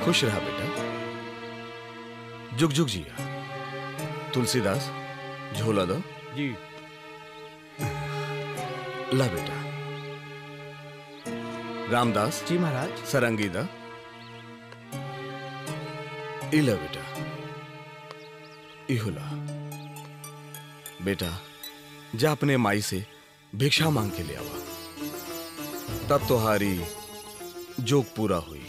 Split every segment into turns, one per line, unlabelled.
खुश रहा बेटा जुग जुग जिया तुलसीदास झोला दो
जी
ला बेटा रामदास
जी महाराज
सरंगी दा इला बेटा इहुला बेटा जा अपने माई से भिक्षा मांग के ले आवा तब तुम्हारी जोग पूरा हुई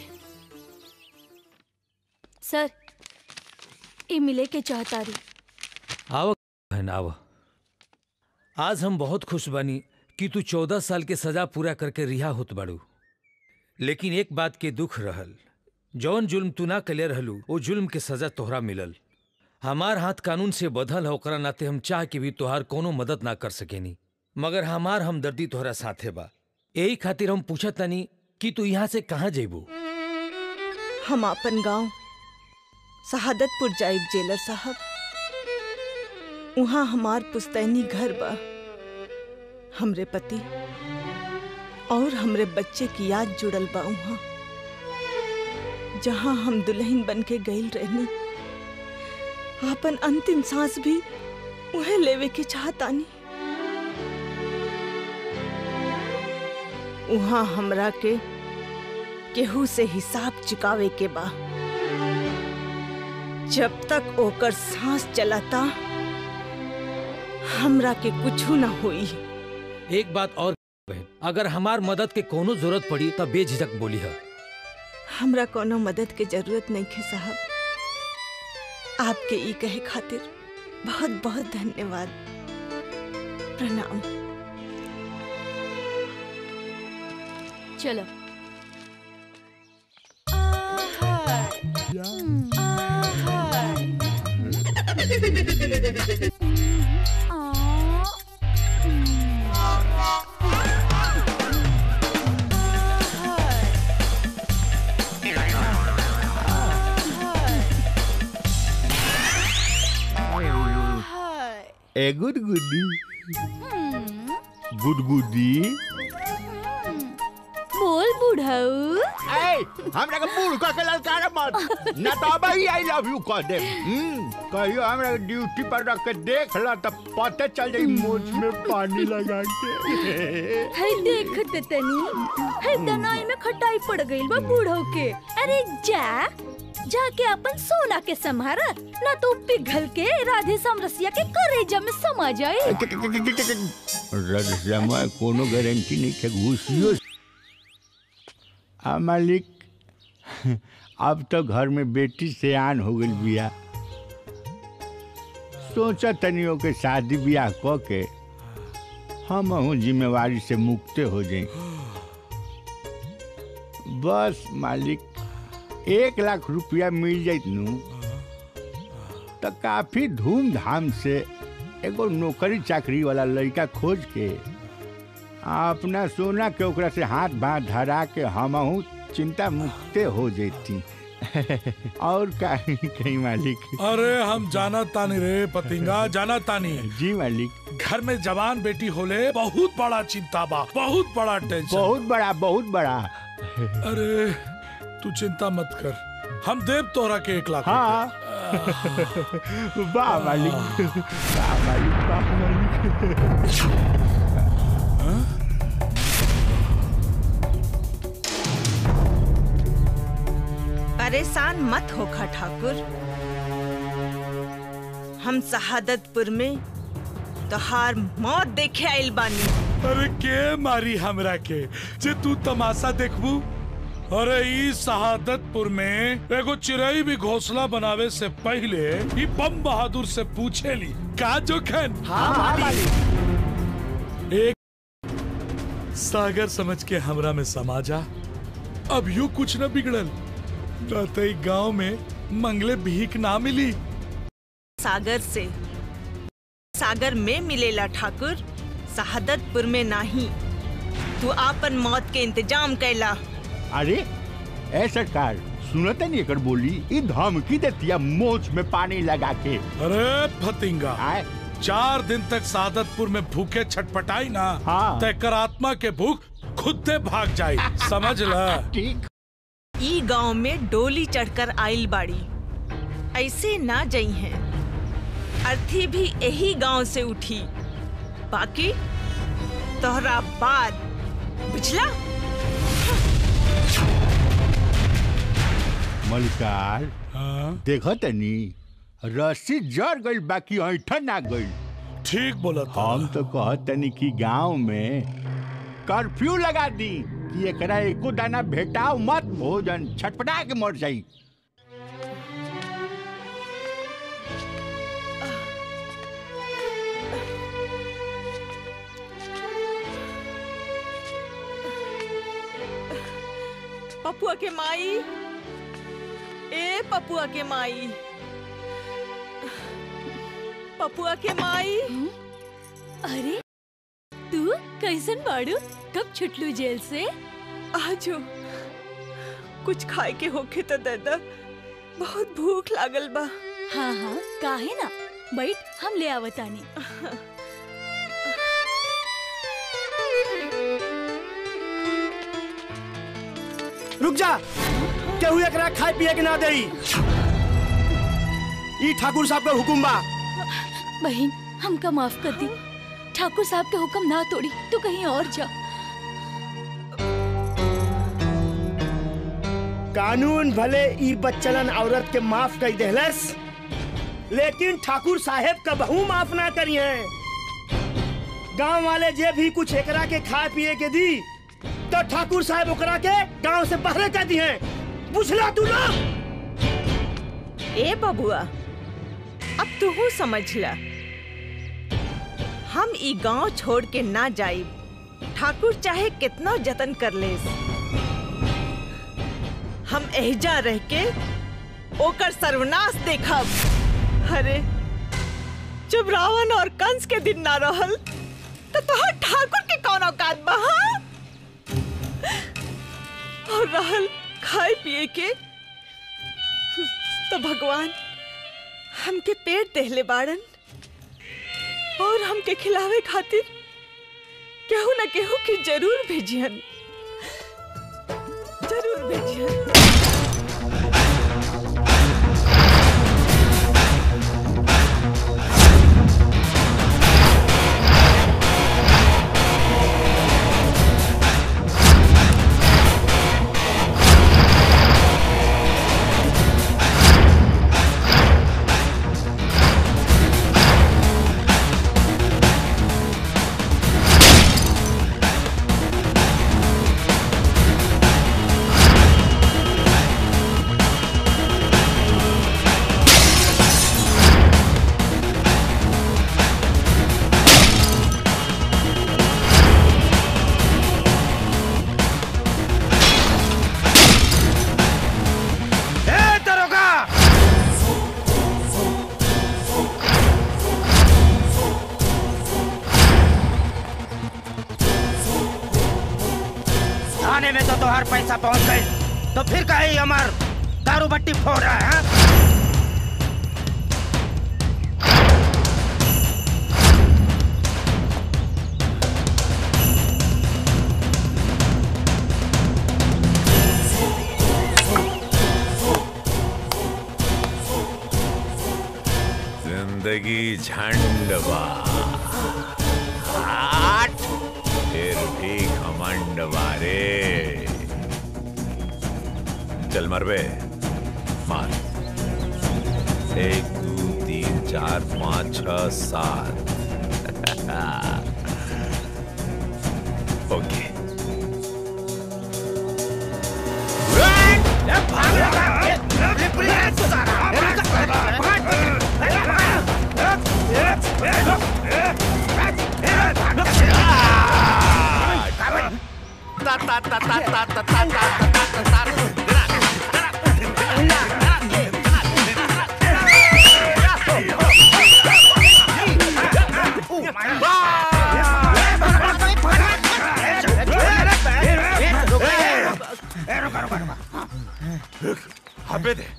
सर ई मिले के चाहतारी
आव बहन आव आज हम बहुत खुश बनी कि तू चौदह साल के सजा पूरा करके रिहा होत बाड़ू लेकिन एक बात के दुख रहल जौन जुल्म तू ना कले रहलू वो जुल्म के सजा तोहरा मिलल हमार हाथ कानून से बधल है ओकरा नाते हम चाह के भी तोहार कोनो मदद ना कर सकेनी मगर हमार हमदर्दी तोहरा साथे बा यही खातिर हम पूछत तनी कि तू यहाँ से कहाँ जेबू
हम अपन गांव शहादतपुर जाइब जेलर साहब वहाँ हमार पुस्तैनी घर बा हमरे पति और हमरे बच्चे की याद जुड़ल बा वहाँ जहाँ हम दुल्हन बन के गईल रहनी अपन अंतिम सांस भी उहे लेवे के चाहतानी वहाँ हमरा के केहू से हिसाब चुकावे के बा जब तक ओकर सांस चलाता हमरा के कुछू ना होई
एक बात और बहन अगर हमार मदद के कोनो जरूरत पड़ी तब बेझिझक बोली है
हमरा कोनो मदद के जरूरत नहीं है साहब आपके ई कहे खातिर बहुत बहुत धन्यवाद प्रणाम
चलो
ए गुड गुडी गुड गुडी
बोल बुढ़ऊ
ए हमरा के बूढ़ कह के ललकार मत ना तो अब ही आई लव यू कह दे हम्म कहियो हमरा के ड्यूटी पर रख के देख ला तो पता चल जाई मोच में पानी लगा के
है देखत तनी है दनाई में खटाई पड़ गई बा बूढ़ऊ के अरे जा जाके अपन सोना के संभारा ना तो पिघल के राधे समरसिया के करेजा में समा जाए
रद समय कोनो गारंटी नहीं के घुसियो आ मालिक अब तो घर में बेटी से आन हो गई बिया सोचा तनियों के शादी ब्याह क के हम हूँ जिम्मेवारी से मुक्ते हो जाए बस मालिक एक लाख रुपया मिल जाइत नू तो काफी धूमधाम से एगो नौकरी चाकरी वाला लड़का खोज के आ अपना सोना के ओकरा से हाथ बांध धरा के हमहू चिंता मुक्ते हो जेती और कहीं कहीं मालिक
अरे हम जाना तानी रे पतिंगा जाना तानी
जी मालिक
घर में जवान बेटी होले बहुत बड़ा चिंता बा बहुत बड़ा टेंशन
बहुत बड़ा बहुत बड़ा
अरे तू चिंता मत कर हम देव तोहरा के एक लाख
हाँ वाह मालिक वाह मालिक वाह मालिक
परेशान मत होखा ठाकुर हम शहादतपुर में तोहार मौत देखे आइल बानी
अरे के मारी हमरा के जे तू तमाशा देखबू अरे ई शहादतपुर में एगो चिड़ई भी घोंसला बनावे से पहले ई बम बहादुर से पूछे ली का जोखन एक सागर समझ के हमरा में समा जा अब यू कुछ न बिगड़ल न तो ई गांव में मंगले भीख ना मिली
सागर से सागर में मिलेला ठाकुर शहादतपुर में नहीं तू आपन मौत के इंतजाम कैला
अरे ए सरकार सुनत नहीं एकर बोली ई धमकी देतिया मोच में पानी लगा के
अरे फतिंगा
आए
चार दिन तक सादतपुर में भूखे छटपटाई ना
हाँ।
तय कर आत्मा के भूख खुद से भाग जाई समझ ल
ठीक
ई गांव में डोली चढ़कर आइल बाड़ी ऐसे ना जई हैं अर्थी भी यही गांव से उठी बाकी तोहरा बाद बुझला
मलिकार
हाँ?
देखो तनी रस्सी जड़ गइल बाकी ऐठन ना गइल
ठीक बोला था
हम तो कहत तनी कि गांव में कर्फ्यू लगा दी कि एकरा एको दाना भेटाओ मत भोजन छटपटा के मर जाई
पपुआ के माई ए पपुआ के माई पपुआ के माई
अरे तू कैसन बाड़ू कब छुटलू जेल से
आजो कुछ खाए के होखे तो दादा बहुत भूख लागल बा
हाँ हाँ काहे ना बैठ हम ले आवतानी
रुक जा केहू एकरा खाए पिए के ना देई ई ठाकुर साहब का हुकुम बा
बहन हमका माफ कर दी ठाकुर साहब के हुक्म ना तोड़ी तू कहीं और जा
कानून भले ई बच्चलन औरत के माफ कर देहलस लेकिन ठाकुर साहेब का बहू माफ ना करी है गांव वाले जे भी कुछ एकरा के खाए पिए के दी तो ठाकुर साहब ओकरा के गांव से बाहर कर दी है बुझला तू लोग
ए बबुआ अब तू समझ ला हम ई गांव छोड़ के ना जाइब ठाकुर चाहे कितना जतन कर ले हम एहजा रह के ओकर सर्वनाश देखब अरे जब रावण और कंस के दिन ना रहल तो तोहर ठाकुर के कौन औकात बा हाँ? और रहल खाए पिए के तो भगवान हमके पेट देहले बाड़न और हमके खिलावे खातिर केहू न केहू के जरूर भेजियन जरूर भेजियन
थाने में तो तोहार पैसा पहुंच गई तो फिर कहे अमर दारू बट्टी फोड़ रहा है हाँ?
जिंदगी झंडवा आठ फिर भी घमंड वारे चल मरबे मार एक दो तीन चार पाँच छ सात ओके हबे दे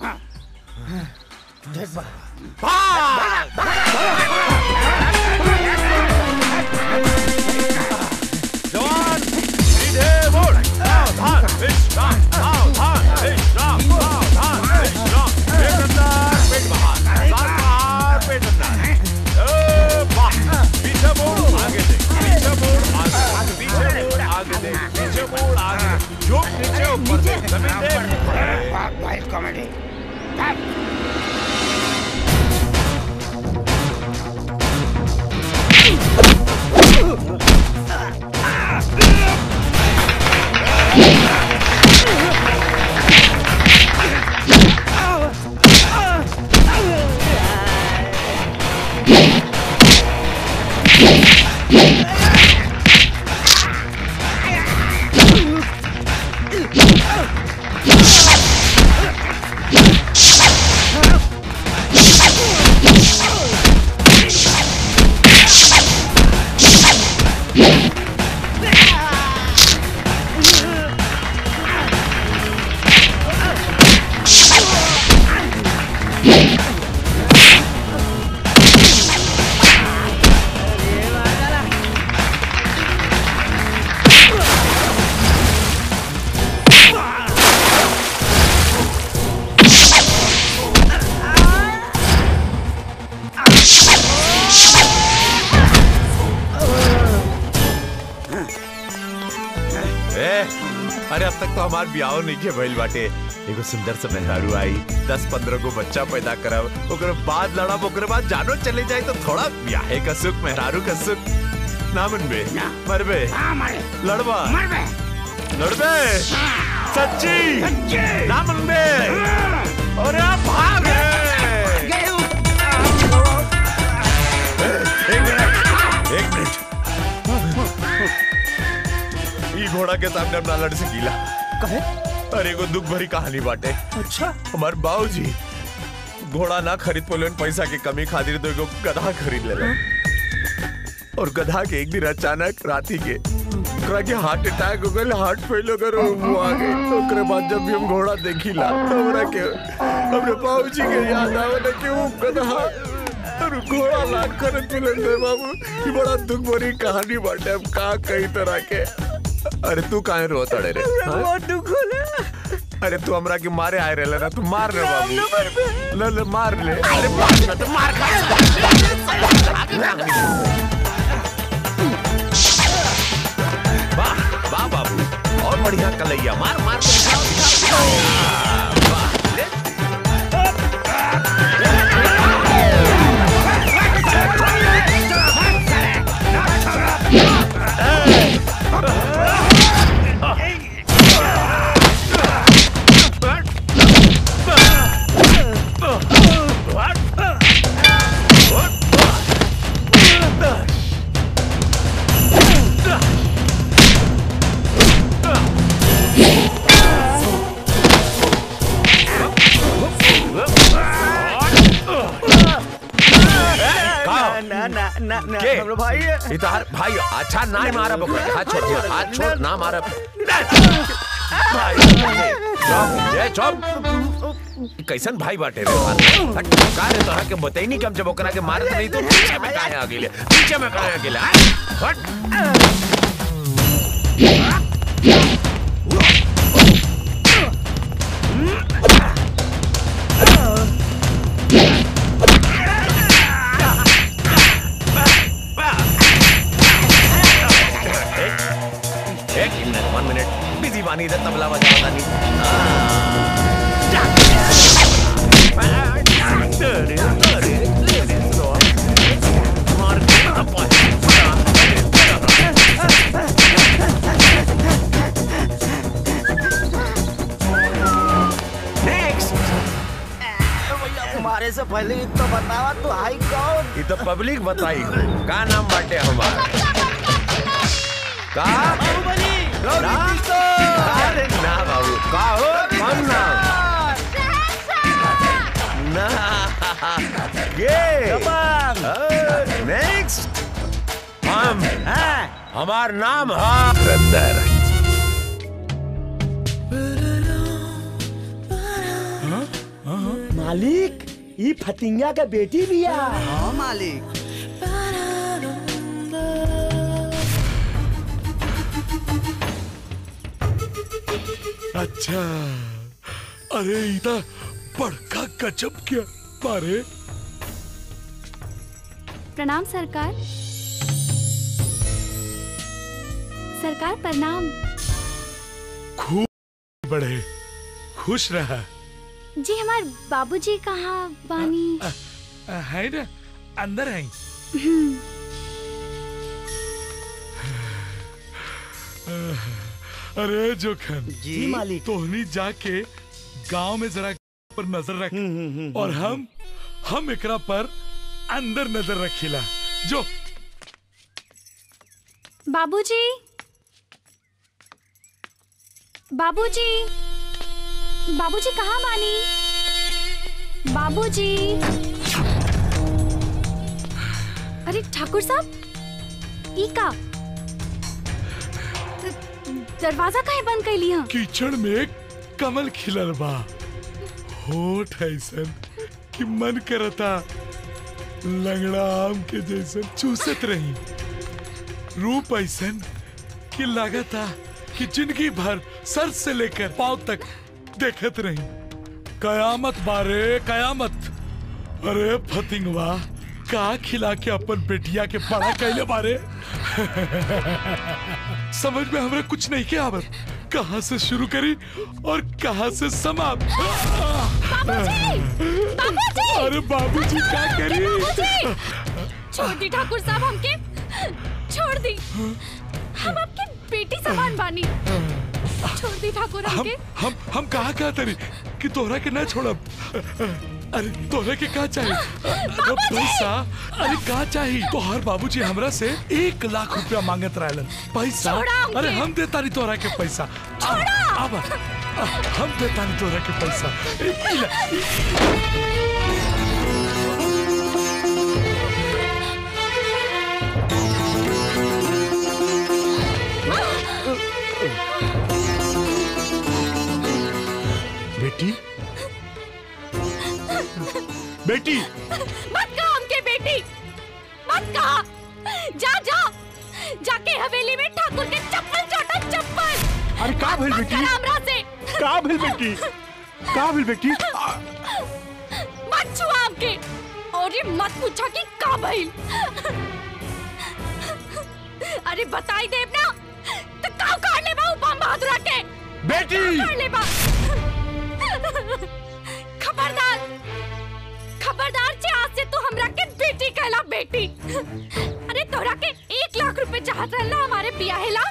जवान सीधे बोल सावधान विश्राम सावधान विश्राम
नीचे वाइल्ड कॉमेडी
ए, अरे अब तक तो हमार ब्याह नहीं के भइल बाटे एगो सुंदर से मेहरारू आई दस पंद्रह गो बच्चा पैदा करब ओकरे बाद लड़ब ओकरे बाद जानो चले जाए तो थोड़ा ब्याहे का सुख मेहरारू का सुख ना मनबे मरबे लड़बा लड़बे सच्ची ना मनबे अरे भाग एक मिनट एक मिनट ई घोड़ा के सामने अपना लड़ से गीला
कहे
अरे एगो दुख भरी कहानी बाटे
अच्छा
हमार बाबूजी घोड़ा ना खरीद पोलन पैसा के कमी खातिर तो एगो गधा खरीद ले और गधा के एक दिन अचानक राती के ओकरा के हार्ट अटैक हो गइल हार्ट फेल हो गइल और वो आ गई ओकरे बाद जब भी हम घोड़ा देखिला तो हमरा के अपने बाबूजी के याद आवे ना कि वो गधा और घोड़ा ना खरीद पोलन रे बाबू ये बड़ा दुख भरी कहानी बाटे अब का कई तरह के अरे तू काहे रोत अड़े रे हाँ?
बहुत दुख होला
अरे तू हमरा के मारे आए रहे ना तू मार रे बाबू ले ले मार ले अरे मार ना तो मार खा वाह वाह बाबू और बढ़िया कलैया मार मार के दिखाओ, दिखाओ, दिखाओ। वाह, ले।
ना ना ना ना ना
के?
हमरो भाई
ये तो हर भाई अच्छा ना मारा बकरा हाथ छोड़ दिया हाथ छोड़ ना मारा भाई चुप ये चुप कैसन भाई बाटे रे हट, हट, का रे तोहरा के बताई नहीं कम जब ओकरा के मारत नहीं तो पीछे में काहे आ गेले पीछे में काहे आ गेले हट, हट एक मिनट वन मिनट बिजी बानी इधर तबला बजा बता नहीं नेक्स्ट
भैया तुम्हारे से पहले ही तो बतावा तू हाई कौन
ये तो पब्लिक बताई का नाम बाटे हमार का नाम तो अरे ना बाबू का हो कौन नाम ना ये नेक्स्ट हम हमार नाम है रंदर
मालिक ई फतिंगा के बेटी बिया
हाँ मालिक
अच्छा अरे इधर बड़का गजब क्या मारे
प्रणाम सरकार सरकार प्रणाम
खूब बढ़े खुश रहा
जी हमार बाबूजी कहाँ बानी
है ना अंदर है अरे जोखन
जी मालिक
तोहनी जाके गांव में जरा पर नजर रख और हम हम एकरा पर अंदर नजर रखिला जो
बाबूजी बाबूजी बाबूजी कहाँ बानी बाबूजी अरे ठाकुर साहब ई का द- दरवाजा काहे बंद कैली हम
कीचड़ में कमल खिलल बा होठ ऐसन कि मन करता लंगड़ा आम के जैसन चूसत रही रूप ऐसन कि लागता कि जिंदगी भर सर से लेकर पांव तक देखत रही कयामत बारे कयामत अरे फतिंगवा का खिला के अपन बेटिया के बड़ा कैले बारे समझ में हमरा कुछ नहीं के आवत कहाँ से शुरू करी और कहाँ से समाप्त
बाबूजी
अरे बाबूजी क्या करी
बाबूजी छोड़ दी ठाकुर साहब हमके छोड़ दी हम आपके बेटी समान बानी छोड़ दी ठाकुर
हम
हमके
हम हम कहाँ कहाँ तरी कि तोहरा के ना छोड़ब अरे तोहरा के का चाहिए अब पैसा अरे का चाहिए तोहर बाबूजी हमरा से एक लाख रुपया मांगत रहलन पैसा
छोड़ा हमके।
अरे हम देता नहीं तोहरा के पैसा अब अब हम देता नहीं तोहरा के पैसा ए, इला,
बेटी बेटी
मत कहा हमके बेटी मत कहा जा जा जाके हवेली में ठाकुर के चप्पल चाटा चप्पल
अरे का भेल
मत
बेटी
करा हमरा से
का भेल बेटी का भेल बेटी
मत छुआ हमके और ये मत पूछा कि का भइल अरे बताई देव ना तो का कर ले बा उपम बहादुर के
बेटी
कर ले बा खबरदार खबरदार जे आज से तू हमरा के बेटी कहला बेटी अरे तोरा के एक लाख रुपए चाहत रहला हमारे बियाहेला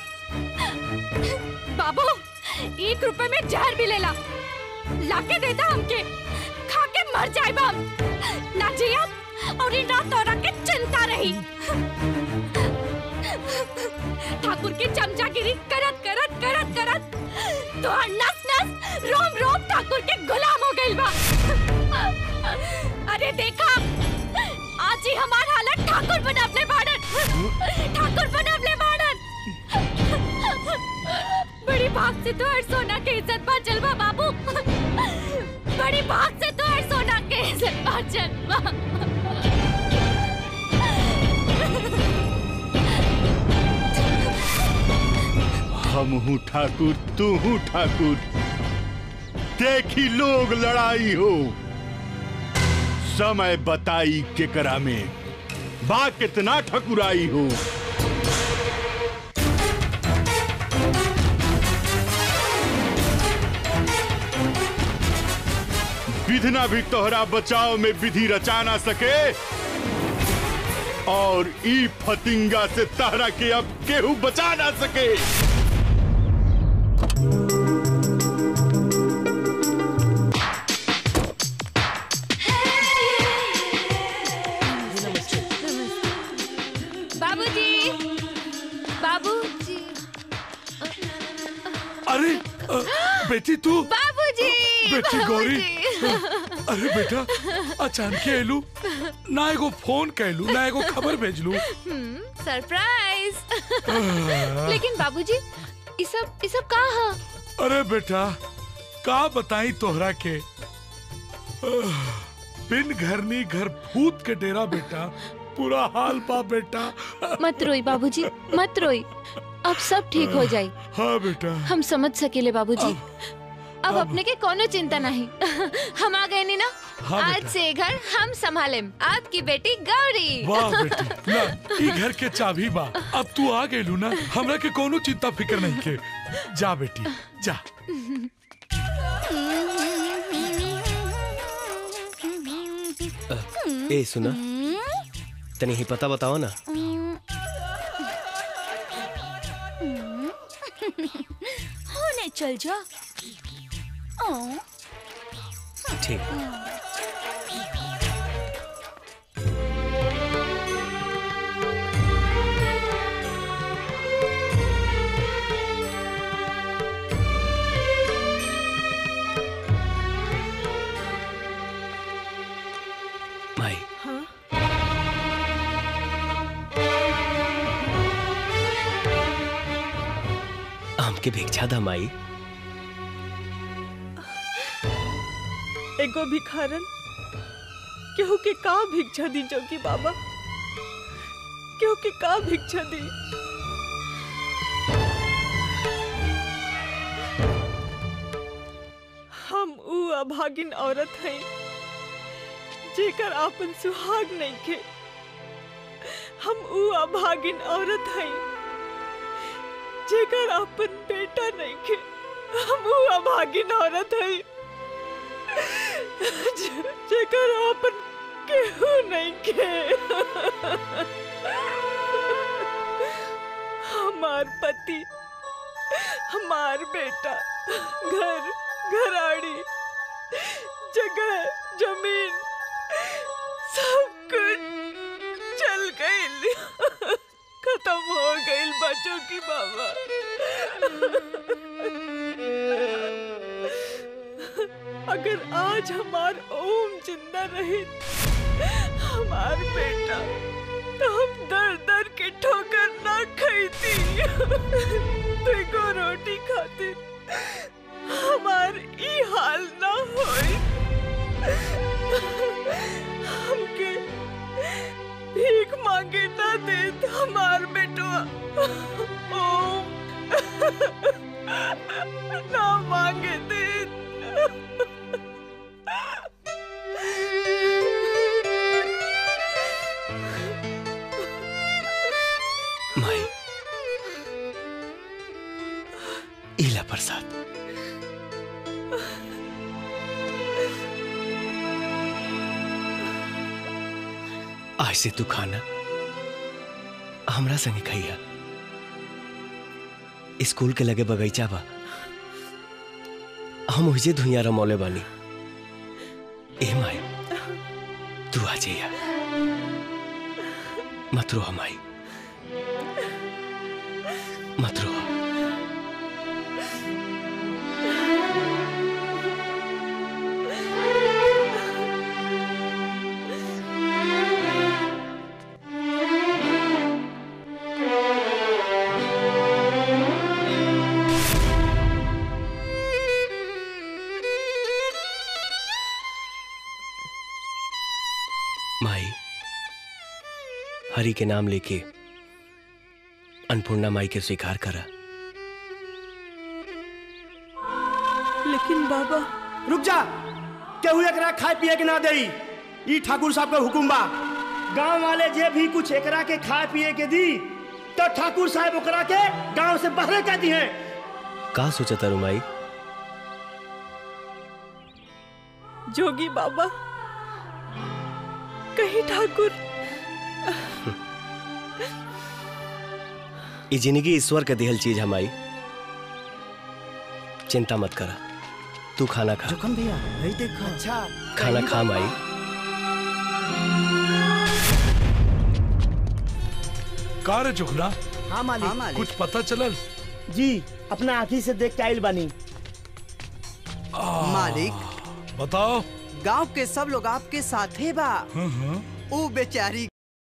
बाबू एक रुपए में जहर भी लेला लाके देता हमके खा के मर जाए हम ना जिया और इन रात तोरा के चिंता रही ठाकुर की चमचागिरी करत करत करत करत तो नस नस रोम रोम ठाकुर के गुलाम हो गइल बा अरे देखा आज ही हमार हालत ठाकुर बनवले बाड़न ठाकुर बनवले बाड़न बड़ी भाग से तो हर सोना के इज्जत बाचल बा बाबू बड़ी भाग से तो हर सोना के इज्जत बाचल बा
हम हूँ ठाकुर तू हूँ ठाकुर देखी लोग लड़ाई हो समय बताई केकरा में बा कितना ठकुराई हो विधना भी तोहरा बचाव में विधि रचा ना सके और ई फतिंगा से तहरा के अब केहू बचा ना सके
बाबूजी बाबूजी
अरे अ, बेटी तू
बाबूजी
बेटी गौरी अरे बेटा अचानक एलू ना एगो फोन कैलू ना एगो खबर भेजलू
सरप्राइज लेकिन बाबूजी ई सब ई सब का ह
अरे बेटा का बताई तोहरा के आह, बिन घरनी घर भूत के डेरा बेटा पूरा हाल बा बेटा
मत रोई बाबूजी मत रोई अब सब ठीक हो जाई
हाँ बेटा
हम समझ सकेले बाबूजी अब अपने के कोनो चिंता नहीं हम आ गए नी ना
हाँ,
आज
बेटा।
से ये घर हम संभालेम आपकी बेटी गौरी
वाह बेटी ला ई घर के चाबी बा अब तू आ गेलू ना हमरा के कोनो चिंता फिकर नहीं के जा बेटी जा
ए सुना तनी ही पता बताओ ना
होने चल जा ओ,
ठीक माई
हाँ
हमके भिक्षा दा माई
एगो भिखारन केहू के का भिक्षा दी जोगी बाबा केहू के का भिक्षा दी हम ऊ अभागिन औरत हैं जेकर आपन सुहाग नहीं के हम ऊ अभागिन औरत हैं जेकर आपन बेटा नहीं के हम ऊ अभागिन औरत हैं जे- जेकर आपन केहू नहीं के हमार पति हमार बेटा घर घराड़ी जगह जमीन सब कुछ चल गई खत्म हो गई बच्चों की बाबा अगर आज हमार ओम जिंदा रहे हमार बेटा तो हम दर दर के ठोकर ना खाती देखो रोटी खातिर हमार ई हाल ना होए हमके भीख मांगे ना दे हमार बेटवा ओम ना मांगे दे
माई इला प्रसाद आज से तू खाना हमरा संगे खैया स्कूल के लगे बगीचा बा हम ओहिजे धुइया रमौले बानी ए माई तू आ जइया मत रो माई मत रो माई हरि के नाम लेके अन्नपूर्णा माई के स्वीकार करा
लेकिन बाबा
रुक जा केहू एकरा खाए पिए के ना देई ई ठाकुर साहब के हुकुम बा गांव वाले जे भी कुछ एकरा के खाए पिए के दी तो ठाकुर साहब ओकरा के गांव से बाहर कर दी है
का सोचा तारू माई
जोगी बाबा कहीं ठाकुर
ये जिंदगी ईश्वर के दिहल चीज हमारी चिंता मत करा तू खाना खा
जोखम भैया वही देखो अच्छा
खाना खा माई
का रे जुगना
हाँ मालिक
कुछ पता चलल
जी अपना आँखी से देख के आइल बानी
मालिक
बताओ
गांव के सब लोग आपके साथे बा
हाँ, हाँ।
ओ बेचारी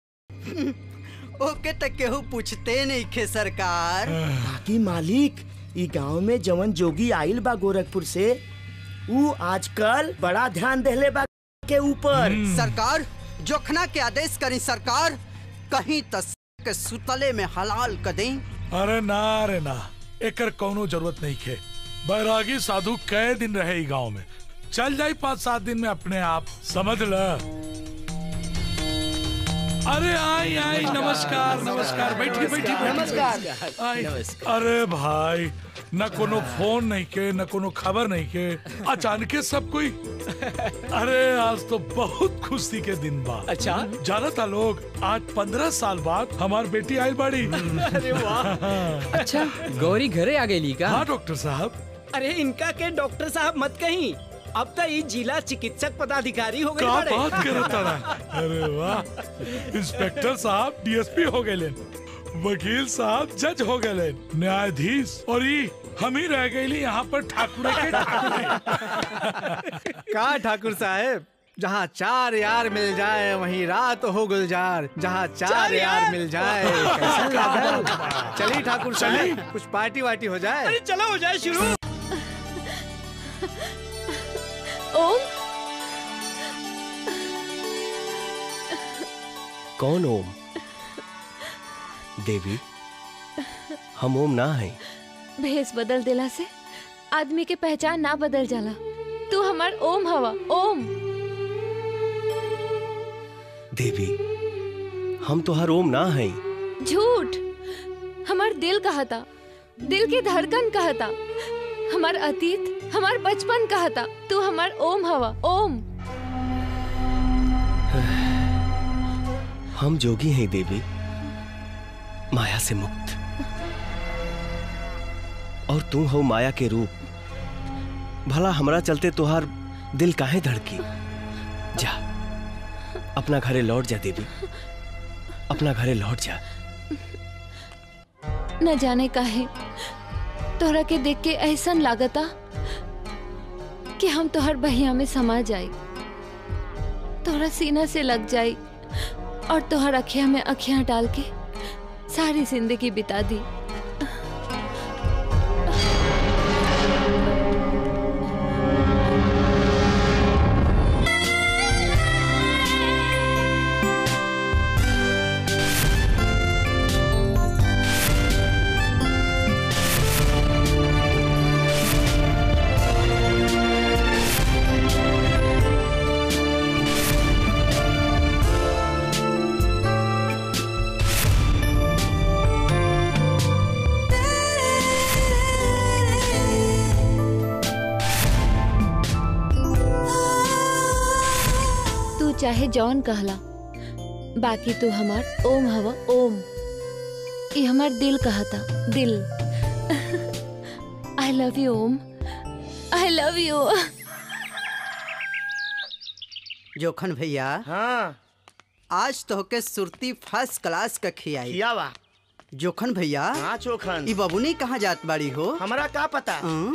ओके तक केहू पूछते नहीं खे सरकार
बाकी मालिक ई गांव में जवन जोगी आइल बा गोरखपुर से ऊ आजकल बड़ा ध्यान देले बा के ऊपर
सरकार जोखना के आदेश करी सरकार कहीं तस के सुतले में हलाल कर दें
अरे ना रे ना एकर कौनो जरूरत नहीं खे बैरागी साधु कई दिन रहे ई गांव में चल जाई पाँच सात दिन में अपने आप समझ ल अरे आई आई नमस्कार नमस्कार बैठी बैठी
नमस्कार।
आई अरे भाई न कोनो फोन नहीं के न कोनो खबर नहीं के अचानक सब कोई अरे आज तो बहुत खुशी के दिन बा
अच्छा
जाना था लोग आज पंद्रह साल बाद हमार बेटी आयल बाड़ी
अरे वाह अच्छा गौरी घरे आ गई का
हाँ डॉक्टर साहब
अरे इनका के डॉक्टर साहब मत कहीं अब तो ये जिला चिकित्सक पदाधिकारी हो गए
का
बड़े।
बात करत तारा अरे वाह इंस्पेक्टर साहब डीएसपी हो गए वकील साहब जज हो गए न्यायाधीश और ये हम ही रह गए यहाँ पर ठाकुर के ठाकुर
का ठाकुर साहब जहाँ चार यार मिल जाए वहीं रात हो गुलजार जहाँ चार,
चार
यार,
यार?
मिल जाए कैसा लागल? चलिए ठाकुर
चली।
साहब कुछ पार्टी वार्टी हो जाए
अरे चलो हो जाए शुरू
ओम
कौन ओम देवी हम ओम ना है
भेष बदल दिला से आदमी के पहचान ना बदल जाला तू हमार ओम हवा ओम
देवी हम तो हर ओम ना है
झूठ हमार दिल कहता दिल की धड़कन कहता हमार अतीत हमार बचपन कहता तू हमार ओम हवा ओम
हम जोगी हैं देवी माया से मुक्त और तू हो माया के रूप भला हमरा चलते तुहार दिल काहे धड़की जा अपना घरे लौट जा देवी अपना घरे लौट जा
न जाने काहे तोहरा के देख के ऐसन लागता कि हम तोहर बहिया में समा जाई तोहरा सीना से लग जाई और तोहर अखिया में अखियां डाल के सारी जिंदगी बिता दी तू चाहे जौन कहला बाकी तू हमार ओम हवा ओम ये हमार दिल कहता दिल I love you Om I love you
Jokhan भैया
हाँ
आज तो के सुरती फर्स्ट क्लास का खियाई
खियावा
जोखन भैया
हाँ चोखन
ई बबुनी कहाँ जात बाड़ी हो
हमारा का पता
हाँ?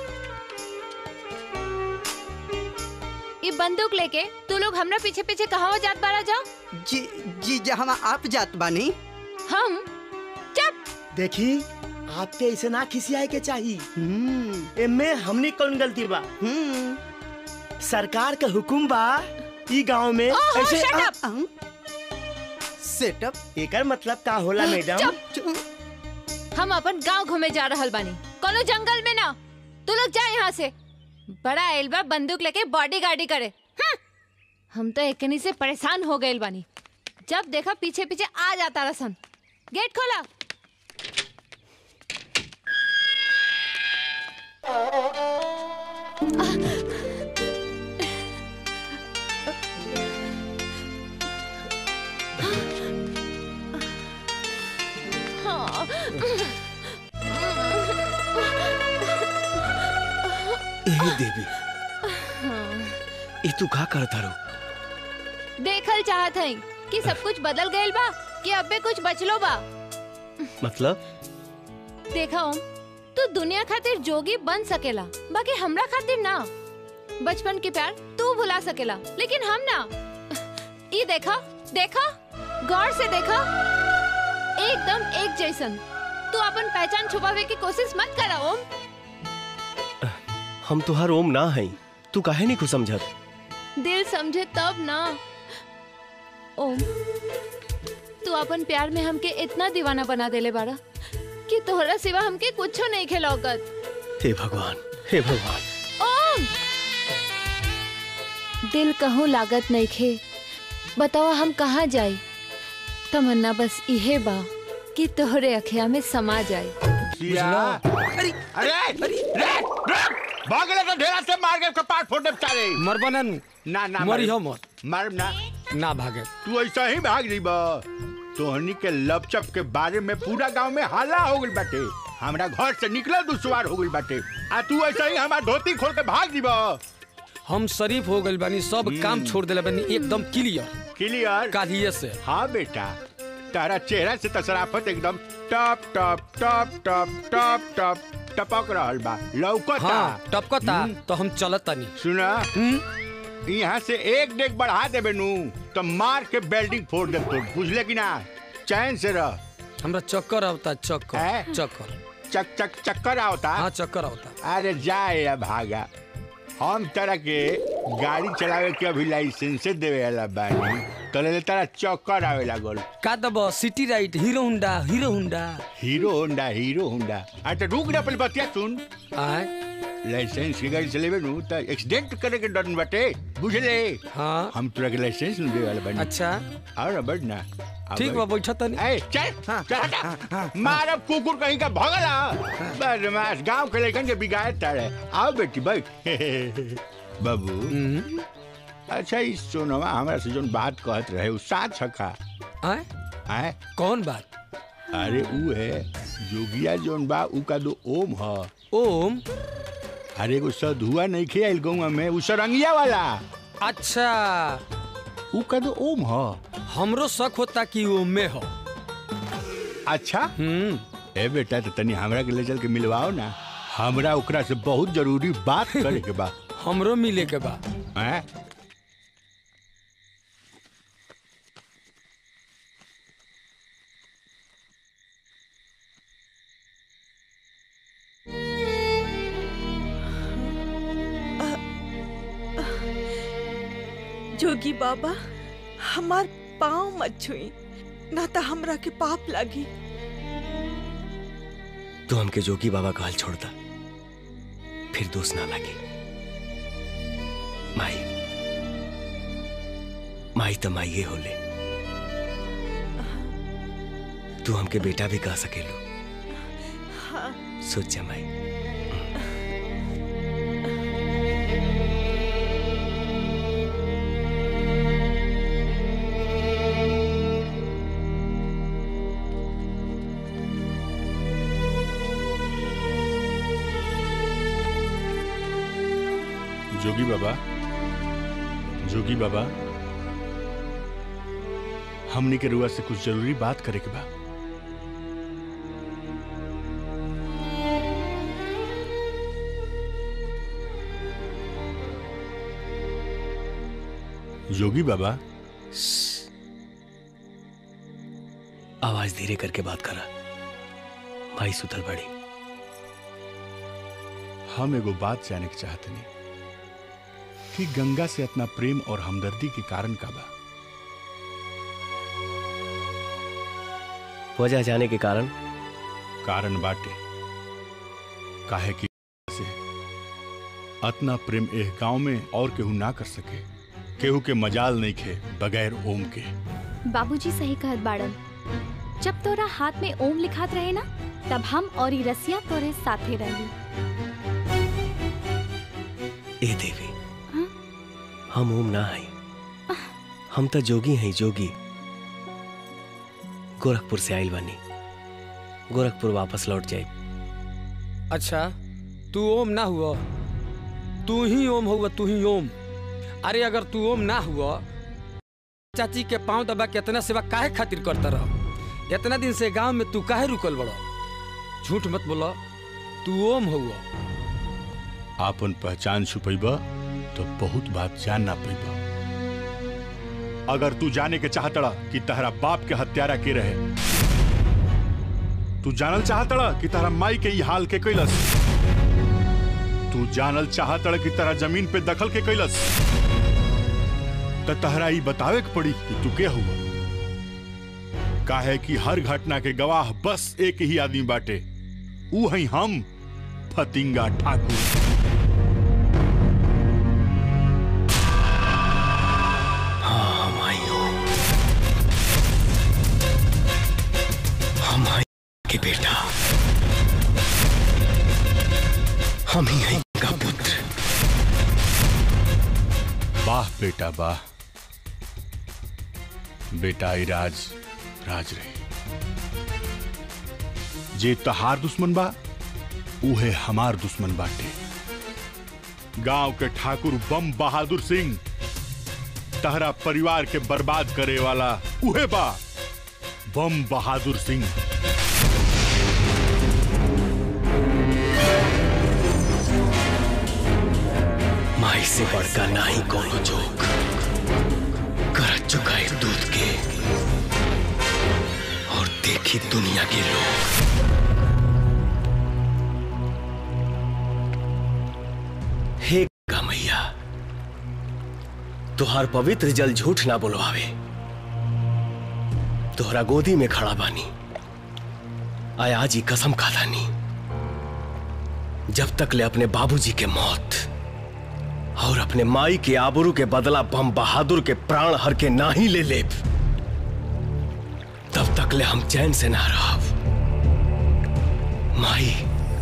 ये बंदूक लेके तू लोग हमरा पीछे पीछे कहाँ जात बारा जा
जी जी जहाँ आप जात बानी
हम चुप
देखी आपके ऐसे ना खिसियाए के चाहिए एमे हमनी कौन गलती बा सरकार का हुकुम बा ई गांव में
ओहो,
ऐसे
shut up!
सेटअप
एकर मतलब का होला मैडम
चुप हम अपन गांव घूमे जा रहल बानी कोनो जंगल में ना तू लोग जा यहाँ से बड़ा एल्बा बंदूक लेके बॉडी गार्डी करे हम्म। हम तो एकनी से परेशान हो गए बानी जब देखा पीछे पीछे आ जाता रसन गेट खोला हाँ।
ए देवी ई तू का करत हरो
देखल चाहत हई कि सब कुछ बदल गइल बा कि अबे कुछ बचलो बा
मतलब
देखा ओम तू दुनिया खातिर जोगी बन सकेला बाकी हमरा खातिर ना बचपन के प्यार तू भुला सकेला लेकिन हम ना ये देखा देखा गौर से देखा एकदम एक जैसन तू अपन पहचान छुपावे की कोशिश मत करा ओम
हम तुहार ओम ना है तू काहे नहीं कुछ समझत
दिल समझे तब ना ओम तू अपन प्यार में हमके इतना दीवाना बना देले बाड़ा कि तोहरा सिवा हमके कुछो नहीं खेलौकत
हे भगवान हे भगवान
ओम दिल कहूँ लागत नहीं खे बतावा हम कहाँ जाई तमन्ना बस इहे बा कि तोहरे अखिया में समा जाए
अरे अरे अरे भागले तो ढेरा से मार के कपाट फोड़ दे बेचारे
मरबा ना
ना ना
मरी
मार-
हो मत
मार ना
ना भागे
तू ऐसा ही भाग जीबा तोहनी के लपचप के बारे में पूरा गांव में हल्ला हो गइल बाटे हमरा घर से निकले दुश्वार हो गइल बाटे आ तू ऐसा ही हमार धोती खोल के भाग जीबा
हम शरीफ हो गइल बानी सब काम छोड़ देले बानी एकदम क्लियर
क्लियर
कालिए से
हाँ बेटा तारा चेहरा से तसराफत एकदम टप टप टप टप टप टप टपक रहल बा लौकता
हाँ टपकता तो हम चलत तानी
सुना यहाँ से एक डेग बढ़ा देबे नू तो मार के बेल्डिंग फोड़ दे तो बुझले कि ना चैन से रह
हमरा चक्कर आवता चक्कर
हैं?
चक्कर
चक चक चक्कर आवता
हाँ चक्कर आवता
अरे जाए या भागा हम तरह के गाड़ी चलावे के अभी लाइसेंस देवे वाला बानी तो ले तारा चक्कर आवे लागल
का दब सिटी राइट हीरो हुंडा हीरो हुंडा
हीरो होंडा हीरो होंडा अच्छा रुक जा पहले बतिया सुन
आए
लाइसेंस की गाड़ी चलेबे नु त एक्सीडेंट करे के डर न बाटे बुझले
हाँ
हम तोरा के लाइसेंस न देवे वाला बानी
अच्छा
और ना बढ़ ना अब
ठीक बा बैठा तनी
ए चल चल हटा मारब कुकुर कहीं का भगला बदमाश गांव के लड़कन के बिगाड़ ताड़े आओ बेटी बैठ बाबू अच्छा इस सोनवा हमरा से जोन बात कहत रहे उ साथ छका
आए
आए
कौन बात
अरे उ है जोगिया जोन बा उ का दो ओम ह
ओम
अरे एगो सधुआ नहीं खे आइल गौवा में उ सरंगिया वाला
अच्छा
उ का दो ओम ह
हमरो शक होता कि ओम में हो
अच्छा
हम्म
ए बेटा तो तनी हमरा के ले चल के मिलवाओ ना हमरा ओकरा से बहुत जरूरी बात करे के बा
हमरो मिले के बा
हैं
जोगी बाबा हमार पाँव मत छुई ना तो हमरा के पाप लगी
तो हमके जोगी बाबा का हाल छोड़ता फिर दोस्त ना लगे माई माई तो माइये होले तू हमके बेटा भी कह सकेलो
हाँ
सोच जा माई
जोगी बाबा जोगी बाबा हमनी के रुआ से कुछ जरूरी बात करे के बा जोगी बाबा
आवाज धीरे करके बात करा माई सुतल बड़ी
हम एगो बात जाने के चाहते नहीं कि गंगा से अपना प्रेम और हमदर्दी के कारण का बा
वजह जाने के कारण
कारण बाटे काहे कि से अतना प्रेम एह गांव में और केहू ना कर सके केहू के मजाल नहीं खे बगैर ओम के
बाबूजी सही कहत बाड़न जब तोरा हाथ में ओम लिखात रहे ना तब हम और ई रसिया तोरे साथे रही
ए देवी हम ओम ना हई हम तो जोगी हैं जोगी गोरखपुर से आइल बानी गोरखपुर वापस लौट जाए
अच्छा तू ओम ना हुआ तू ही ओम हुआ तू ही ओम अरे अगर तू ओम ना हुआ चाची के पांव दबा के इतना सेवा काहे खातिर करता रह इतना दिन से गांव में तू काहे रुकल बड़ो झूठ मत बोलो तू ओम हुआ
आपन पहचान छुपैबा तो बहुत बात जान ना पैबा अगर तू जाने के चाहतड़ा कि तहरा बाप के हत्यारा के रहे तू जानल चाहतड़ा कि तहरा माई के ई हाल के कैलस तू जानल चाहतड़ा कि तहरा जमीन पे दखल के कैलस त तहरा ई बतावे के पड़ी कि तू के हुआ काहे कि हर घटना के गवाह बस एक ही आदमी बाटे ऊ हई हम फतिंगा ठाकुर
हाँ हम आई हूँ माई के बेटा हम ही हैं का पुत्र
वाह बेटा वाह बेटा ई राज राज रही जे तहार दुश्मन बा उहे हमार दुश्मन बाटे गांव के ठाकुर बम बहादुर सिंह तहरा परिवार के बर्बाद करे वाला उहे बा बम बहादुर सिंह
माई से बढ़कर ना ही कोनो जोक कर चुका है दूध के और देखी दुनिया के लोग हे गंगा मैया तुहार पवित्र जल झूठ ना बोलवावे तोहरा गोदी में खड़ा बानी आय आज ही कसम खादानी जब तक ले अपने बाबूजी के मौत और अपने माई के आबरू के बदला बम बहादुर के प्राण हर के ना ही ले ले तब तक ले हम चैन से ना रहब माई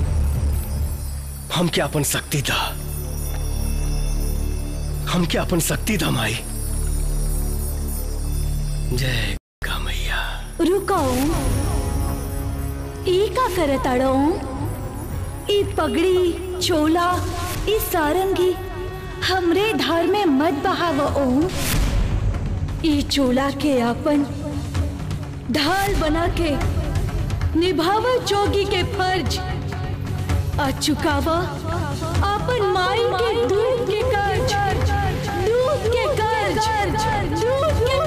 हम क्या अपन शक्ति था हम क्या अपन शक्ति था माई जय गंगा मैया
रुकाओ ई का करताड़ो ई पगड़ी चोला ई सारंगी हमरे धार में मत बहाव ओम ई चोला के अपन ढाल बना के निभाव जोगी के फर्ज आ चुकावा अपन माई के दूध के कर्ज दूध के कर्ज दूध के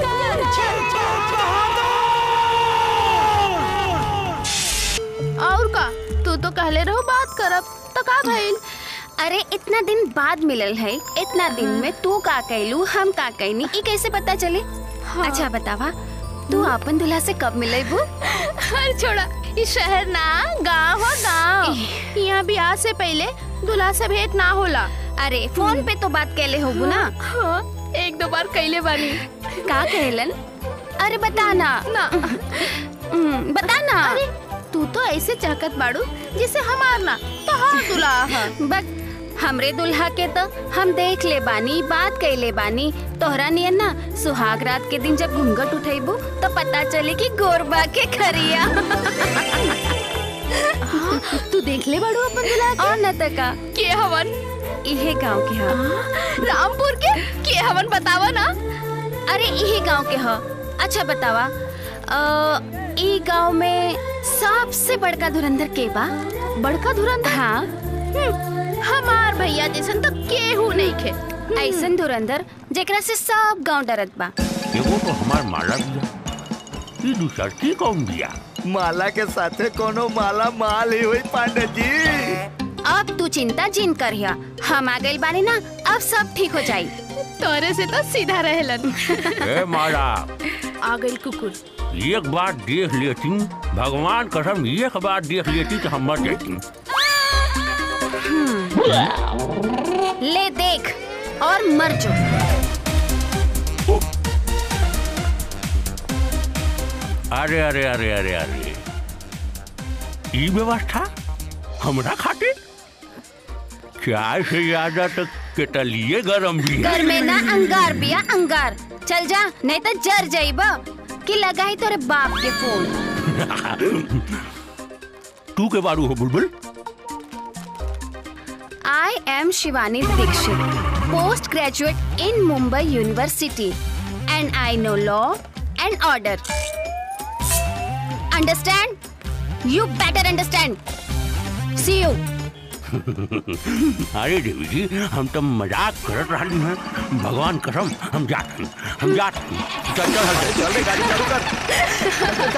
और का तू तो कहले रहो बात करब तो का भइल
अरे इतना दिन बाद मिलल है इतना दिन में तू का कैलू हम का कैनी ई कैसे पता चले
हाँ।
अच्छा बतावा तू अपन दूल्हा से कब मिले बू
हर छोड़ा इस शहर ना गांव हो गांव यहाँ ब्याह से पहले दूल्हा से भेंट ना होला
अरे फोन पे तो बात कैले होगू ना
हाँ एक दो बार कैले बानी
का कहलन अरे बता ना
ना
हम्म, बता ना
अरे तू तो ऐसे चाहत बाड़ू जिसे हमार ना तो हाँ दूल्हा है
बस हमरे दुल्हा के तो हम देख ले बानी बात कैले बानी तोहरा नियन ना सुहाग रात के दिन जब घूंघट उठेबू तो पता चले कि गोरबा के खरिया
तू देख ले बाड़ू अपन दूल्हा
और न तका
के हवन
इहे गांव के ह
रामपुर के के हवन बतावा ना
अरे इहे गांव के ह अच्छा बतावा अ, ई गांव में सबसे बड़का धुरंधर के बा
बड़का धुरंधर
हाँ
हम्म, हमार भैया जैसन तो केहू नहीं खे
ऐसन धुरंधर जेकरा से सब गांव डरत बा
एगो तो हमार माला दिया ई दूसर की कौन दिया
माला के साथे कोनो माला माल ही हुई पांडे जी
अब तू चिंता जिन करिया हम आ गइल बानी ना अब सब ठीक हो जाई
तोरे से तो सीधा रहेलन
ए माला
आ गई कुकुर
एक बार देख लेती भगवान कसम एक बार देख लेती तो हम मर जाती
ले देख और मर जो
अरे अरे अरे अरे अरे ई व्यवस्था हमरा खातिर चाय से ज्यादा तक केटलिए गरम भी है
घर में ना अंगार बिया अंगार चल जा नहीं तो जर जाइबा कि लगाई तोरे बाप के फोन
तू के बारू हो बुलबुल
I am Shivani Dixit, postgraduate in Mumbai University, and I know law and order. Understand? You better understand. See you.
अरे देवी जी हम तो मजाक करत रही हैं भगवान कसम हम जाते हैं हम जाते हैं चल चल चल चल रे गाड़ी चालू कर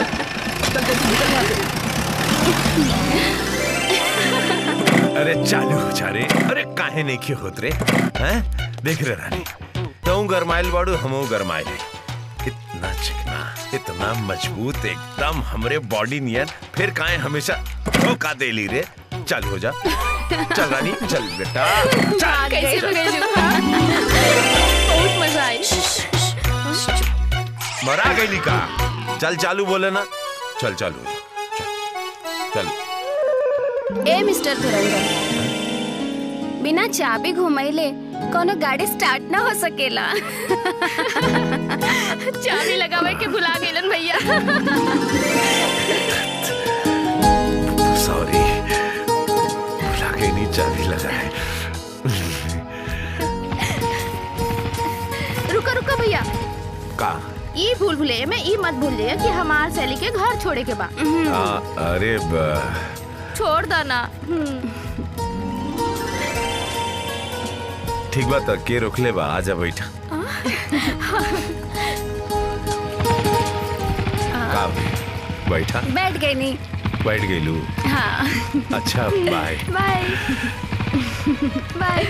अरे चालू हो जा रे अरे काहे नहीं क्यों होत रे हैं देख रे रानी तू गरमाइल बाड़ू हमू गरमाइल इतना चिकना इतना मजबूत एकदम हमरे बॉडी नियर फिर काहे हमेशा धोखा दे ली रे चल हो जा चल रानी चल बेटा चल
कैसे भगेलू बहुत मजा आई
मरा गई का चल चालू बोले ना चल चालू चल
ए मिस्टर धुरंधर बिना चाबी घुमैले कोनो गाड़ी स्टार्ट ना हो सकेला चाबी लगावे के भुला गेलन भैया
सॉरी भुला के नहीं चाबी लगाए
रुको रुको भैया
का
ई भूल भुलैया में ई मत भूल जाइए कि हमार सैली के घर छोड़े के बा
आ, अरे बा
छोड़ दो ना
ठीक बात है, के रोकले बा आजा बैठा का बैठा
बैठ गई नहीं
बैठ गई लू
हाँ
अच्छा बाय
बाय बाय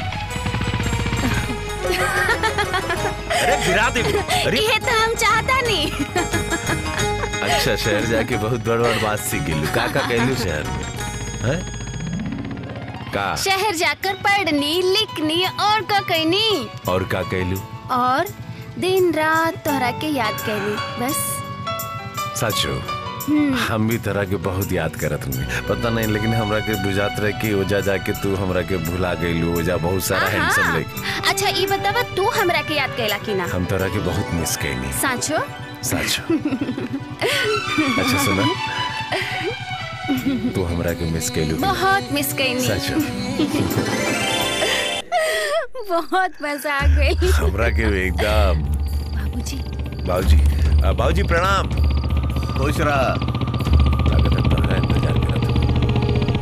अरे गिरा दे अरे
ये तो हम चाहता नहीं
अच्छा शहर जाके बहुत बड़ बड़ बात सीख गेलू का का कहलू शहर में हैं का
शहर जाकर पढ़नी लिखनी और का कहनी
और का कहलू
और दिन रात तोहरा के याद कैली बस
सचो
हम्म।
हम भी तरह के बहुत याद करत हूँ पता नहीं लेकिन हमरा के बुझात रहे कि ओजा जाके तू हमरा के भुला गईलू ओजा बहुत सारा हैंडसम लेके
अच्छा ये बतावा तू हमरा के याद कैला कि ना
हम तरह के बहुत मिस कैनी
साचो
सच अच्छा सुना तू हमरा के मिस कैलू
बहुत मिस कैनी
सच
बहुत मजा आ गई
हमरा के एकदम
बाबूजी
बाबूजी आ, बाबूजी प्रणाम खुश रहा लागत है तुम्हारा इंतजार करत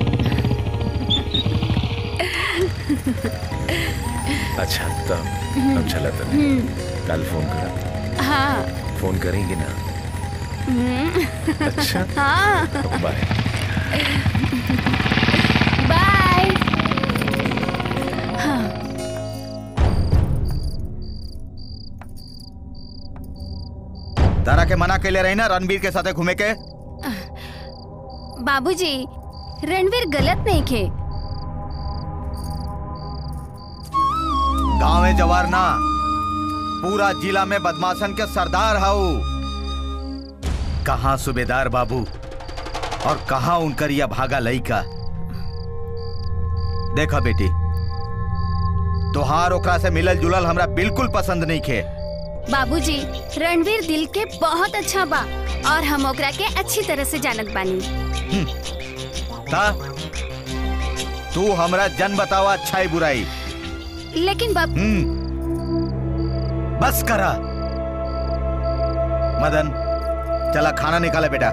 हूँ। अच्छा तो अब चला तो कल फोन करा
हाँ
फोन करेंगे ना
हम्म।
अच्छा
हाँ
बाय
बाय हाँ
तारा के मना के ले रही ना रणबीर के साथे घूमे के
बाबूजी रणवीर गलत नहीं खे
गांव में जवार ना पूरा जिला में बदमाशन के सरदार हाउ कहाँ सूबेदार बाबू और कहाँ उनकर यह भागा लइका देखा बेटी तोहार ओकरा से मिलल जुलल हमरा बिल्कुल पसंद नहीं खे
बाबूजी रणवीर दिल के बहुत अच्छा बा और हम ओकरा के अच्छी तरह से जानत बानी
ता तू हमरा जन बतावा अच्छाई बुराई
लेकिन बाब
हम्म बस करा मदन चला खाना निकाले बेटा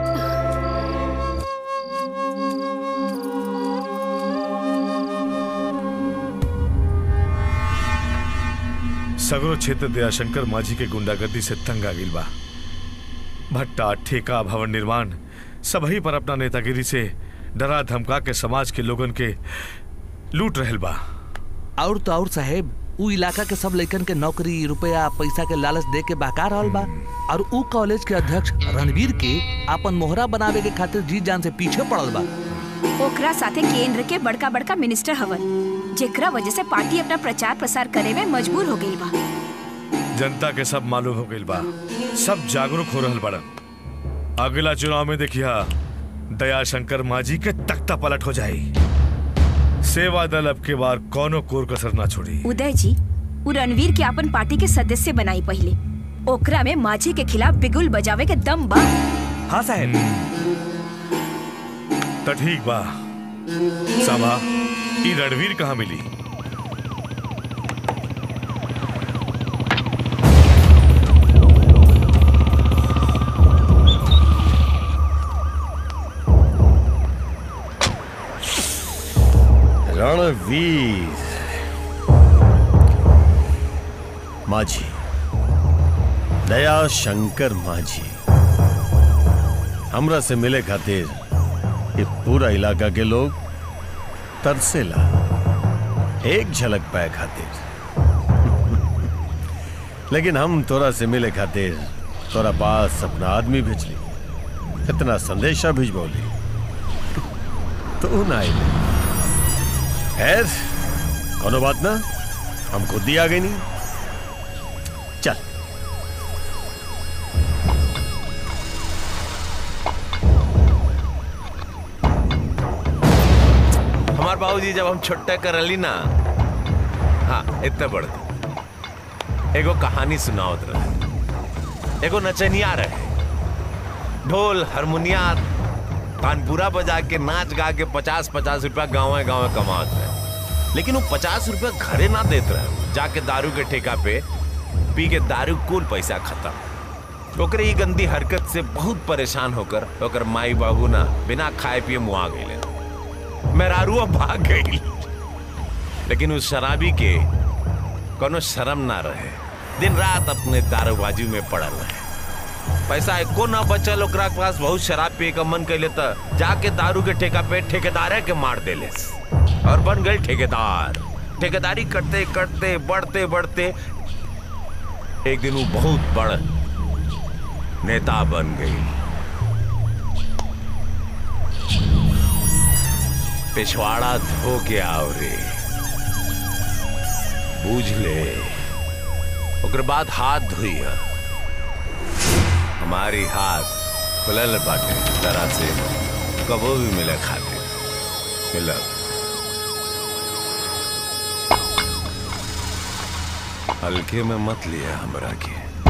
सगरो क्षेत्र दयाशंकर माझी के गुंडागर्दी से तंग आ गई बा भट्टा ठेका भवन निर्माण सबही पर अपना नेतागिरी से डरा धमका के समाज के लोगन के लूट रहल बा
और तो और साहेब उ इलाका के सब लइकन के नौकरी रुपया पैसा के लालच दे के बहका रहल बा और उ कॉलेज के अध्यक्ष रणवीर के अपन मोहरा बनावे के खातिर जी जान से पीछे पड़ल बा
ओकरा साथे केंद्र के बड़का बड़का मिनिस्टर हवन जेकरा वजह से पार्टी अपना प्रचार प्रसार करे में मजबूर हो गई बा
जनता के सब मालूम हो गई बा सब जागरूक हो रहल बड़न अगला चुनाव में देखिया दयाशंकर माझी के तख्ता पलट हो जाई सेवा दल अब के बार कोनो कोर कसर ना छोड़ी
उदय जी उ रणवीर के अपन पार्टी के सदस्य बनाई पहले ओकरा में माझी के खिलाफ बिगुल बजावे के दम बा
हाँ साहेब
तो ठीक बा साबा ई रणवीर कहाँ मिली
रणवीर माझी दया शंकर माझी हमरा से मिले खातिर ये पूरा इलाका के लोग तरसेला एक झलक पाए खातिर लेकिन हम तोरा से मिले खातिर तोरा पास अपना आदमी भेजली इतना संदेशा भिजबौली तो ना आइले खैर कोनो बात ना हम खुद ही आ गई नहीं चल
हमार बाबूजी जब हम छोटे करली ना हाँ इतने बड़ एगो कहानी सुनावत रहे एगो नचनिया रहे ढोल हारमोनिया तानपुरा बजा के नाच गा के पचास पचास रुपया गाँव गाँव कमावत रहे लेकिन वो पचास रुपया घरे ना देत रहे जाके दारू के ठेका पे पी के दारू कुल पैसा खत्म ओकरे ई गंदी हरकत से बहुत परेशान होकर ओकर माई बाबू ना बिना खाए पिए मुआ गए मेहरारुआ भाग गई लेकिन उस शराबी के कोनो शर्म ना रहे दिन रात अपने दारूबाजी में पड़ल रहे पैसा एको ना बचल ओकरा के पास बहुत शराब पिए का मन कैले त जाके दारू के ठेका पे ठेकेदारे के मार देले और बन गए ठेकेदार ठेकेदारी करते करते बढ़ते बढ़ते एक दिन वो बहुत बड़ नेता बन गई पिछवाड़ा धो के आओ रे बूझ ले ओकर बाद हाथ धोइया हमारी हाथ खुलल बाटे तरह से कबो भी मिले खाते मिलब हल्के में मत लिया हमरा के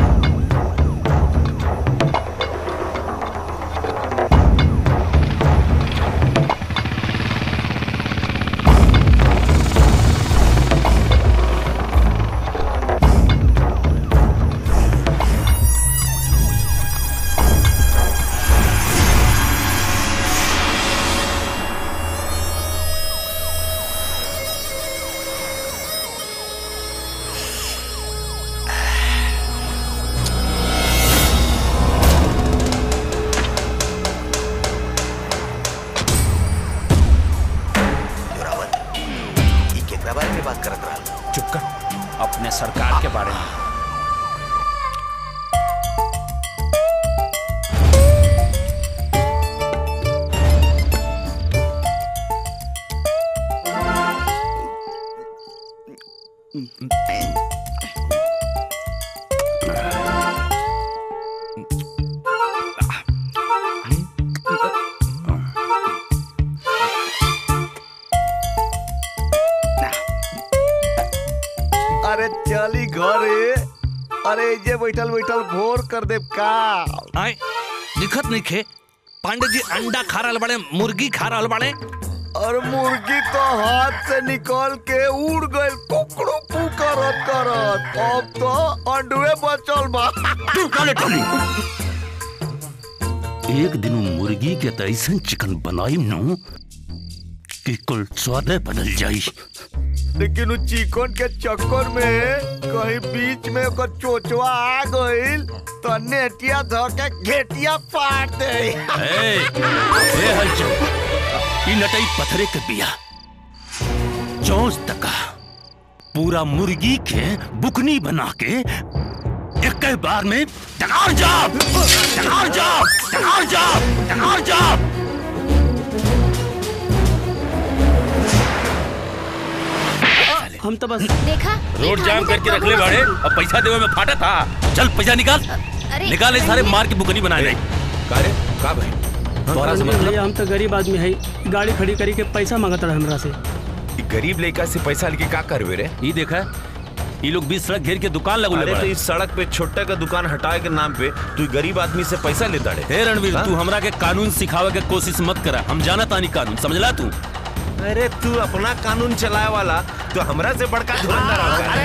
केकरा बारे में बात करत रहा चुप कर अपने सरकार के बारे में
अरे चली घरे अरे जे बैठल बैठल भोर कर दे का
आए दिखत नहीं खे पांडे जी अंडा खा रहल बड़े मुर्गी खा रहल बड़े
और मुर्गी तो हाथ से निकल के उड़ गई कुकड़ू पू करत करत अब तो अंडुए बचल बा
तू काले टोली एक दिन उ मुर्गी के त ऐसन चिकन बनाई नु कि कुल स्वादे बदल जाई
लेकिन उ चिकन के चक्कर में कहीं बीच में ओकर चोचवा आ गइल तो नेटिया धो के घेटिया फाड़ दे
ए, ए हलचल ई नटई पथरे के बिया चौंस तका पूरा मुर्गी के बुकनी बना के एक बार में टकार जाप टकार जाप टकार जाप टकार जाप
हम तो बस
देखा
रोड जाम करके रख ले बाड़े अब पैसा देवे में फाटा था चल पैसा निकाल
अरे,
निकाल ये सारे मार के बुकनी बना दे
कारे का भाई
तोहरा से मतलब
भैया हम तो गरीब आदमी है गाड़ी खड़ी करी के पैसा मांगत रहे हमरा से
ई गरीब लड़का से पैसा लेके का करवे रे
ई देखा ये लोग बीच सड़क घेर के दुकान लगू
अरे तो इस सड़क पे छोटा का दुकान हटाए के नाम पे तू गरीब आदमी से पैसा लेता रे
हे रणवीर
हाँ?
तू हमरा के कानून सिखावे के कोशिश मत करा हम जाना तानी कानून समझला तू
अरे तू अपना कानून चलाए वाला तो हमरा से बड़का धुरंधर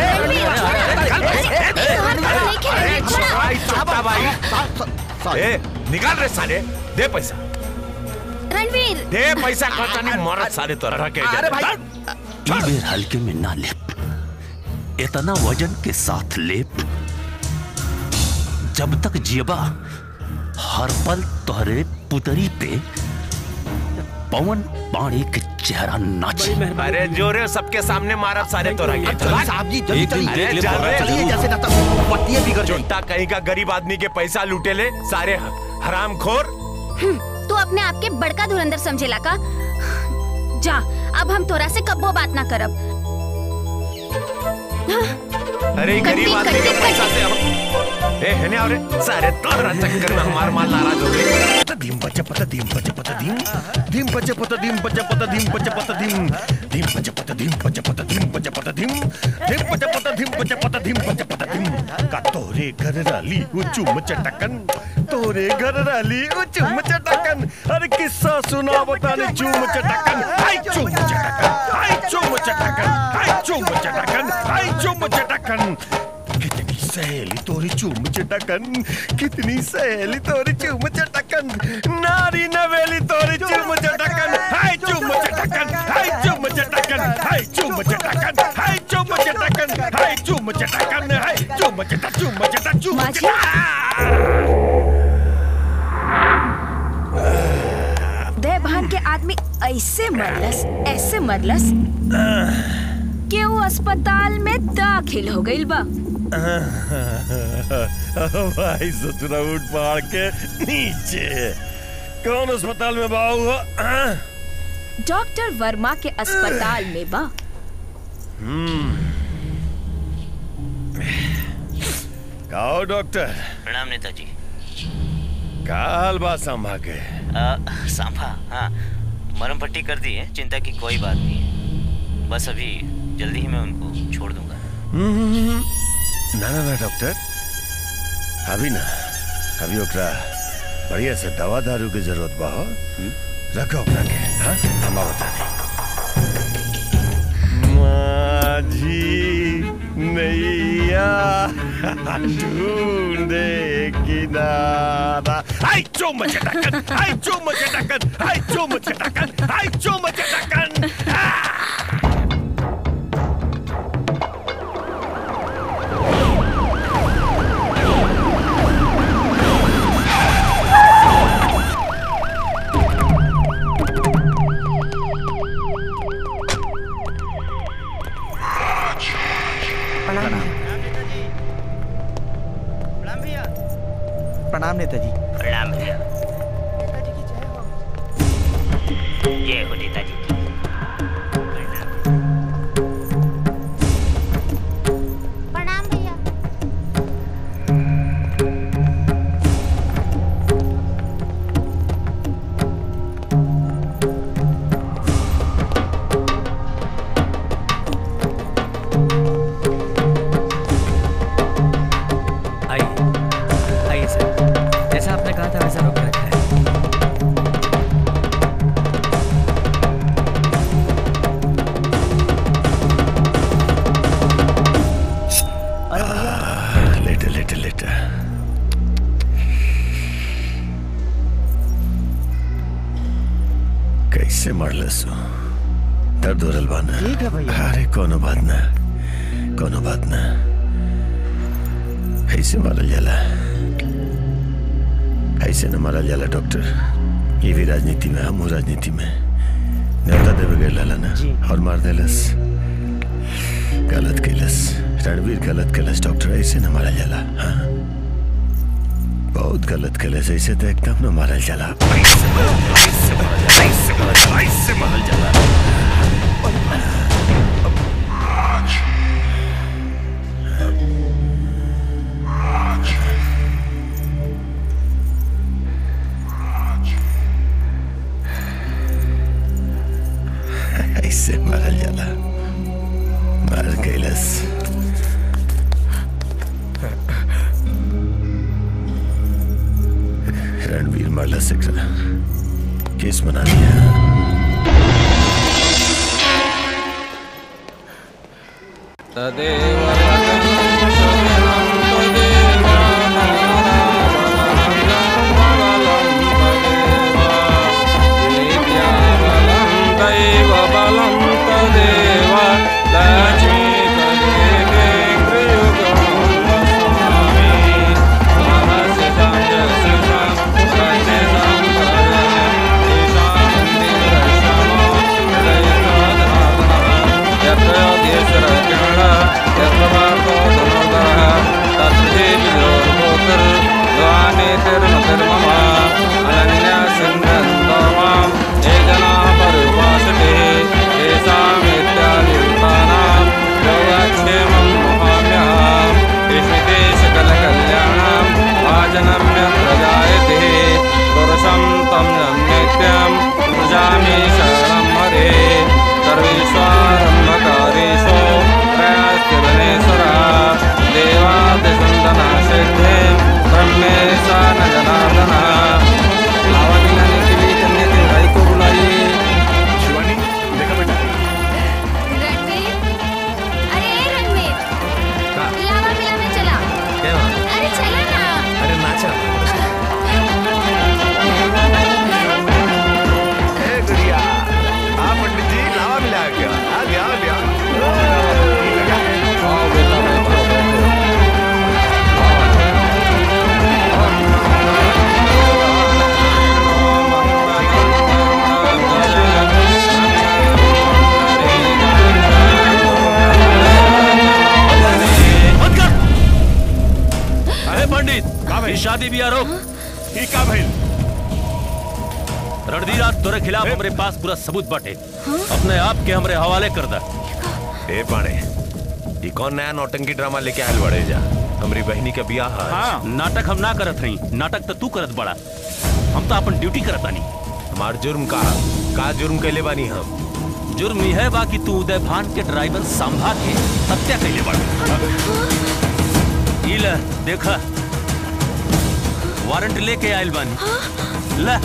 होगा ए निकाल रे साले दे पैसा
रणवीर
दे पैसा खर्चा नहीं मरत साले तोरा के
अरे भाई,
ई बेर हल्के में ना ले इतना वजन के साथ ले जब तक जियबा हर पल तोहरे पुतरी पे पवन पानी के चेहरा नाचे
अरे जोरे सबके सामने मारा सारे तोरा के
साहब जी, जल्दी, जल्दी,
अरे
देख ले,
चल रे,
चलिए,
जल्दी।
जैसे ना
तो पट्टिए बिगड़ चोटा कहीं का गरीब आदमी के पैसा लूटे ले सारे हराम खोर
हम्म, तू अपने आप के बड़का धुरंधर समझेला का जा अब हम तोरा से कब्बो बात ना करब
अरे ई गरीब
कट्टी,
आदमी के
कट्टी,
पैसा से हम ए हेने और सारे तोरा चक्कर में हमार माल नाराज हो गए
धीम बच्चा पता धीम बच्चा पता
धीम धीम पच पत धीम पच पत धीम पच पत धीम धीम पच पत धीम पच पत धीम पच पत धीम धीम पच पत धीम पच पत धीम पच पत धीम का तोरे घर राली वो चुम चटकन तोरे घर राली वो चुम चटकन अरे किस्सा सुना बताने चुम चटकन हाय चुम चटकन हाय चुम चटकन हाय चुम चटकन हाय चुम चटकन कितनी सहेली तोरी चूम चटकन कितनी सहेली तोरी चूम चटकन नारी नवेली तोरी चूम चटकन हाय चूम चटकन हाय चूम चटकन हाय चूम चटकन हाय चूम चटकन हाय चूम चटकन हाय चूम चटा चूम चटा चूम चटा
दे भान के आदमी ऐसे मरलस ऐसे मरलस कि वो अस्पताल में दाखिल हो गई बा
भाई ससुरा उठ पहाड़ के नीचे कौन अस्पताल में बाबू हुआ
डॉक्टर वर्मा के अस्पताल में बा
हम्म काओ डॉक्टर
प्रणाम नेताजी
का हाल बात संभा के
आ, सांभा हाँ मरम पट्टी कर दी है चिंता की कोई बात नहीं है बस अभी जल्दी ही मैं उनको छोड़ दूंगा
हम्म, ना ना ना डॉक्टर अभी ना अभी ओकरा बढ़िया से दवा दारू की जरूरत बा हो रखो अपना के हाँ हम बता माझी नैया ढूंढे किनारा आई चुम चटकन आई चुम चटकन आई चुम चटकन आई चुम चटकन
प्रणाम नेताजी प्रणाम भैया जय हो नेताजी की
प्रणाम भैया
आइए आइए सर जैसा आपने कहा था वैसा रोक रखा है
लेटे लेटे लेटे कैसे मरलस हो? दर्द हो रहा बा ना
ठीक है भैया।
अरे कोनो बात ना कोनो बात ना ऐसे मारल जाला ऐसे न मारल जाला डॉक्टर ये भी राजनीति में हम राजनीति में न्योता देवे गए लाला ना और मार देलस गलत कैलस रणवीर गलत कैलस डॉक्टर ऐसे न मारल जाला हाँ बहुत गलत कैलस ऐसे तो एकदम न मारल जाला ऐसे मारल- ऐसे मारल जाला ऐसे मारल जाला ऐसे मारल जाला ऐसे मारल जाला मार कैलस रणवीर मारला सकरा केस बना दिया
यत्र
बिया रोक
ठीक है भाई
रणधीर आज तोरे खिलाफ हमरे पास पूरा सबूत बाटे अपने आप के हमरे हवाले कर दा
ए पाड़े ये कौन नया नौटंकी ड्रामा लेके आयल बड़े जा हमारी बहनी का बियाह है
हाँ नाटक हम ना करत हई नाटक तो तू करत बड़ा हम तो अपन ड्यूटी करत बानी
हमार जुर्म का का जुर्म कैले बानी हम
जुर्म यह बा कि तू उदय भान के ड्राइवर संभा के हत्या कैले बड़ा ई ले देखा वारंट लेके आयल बानी ले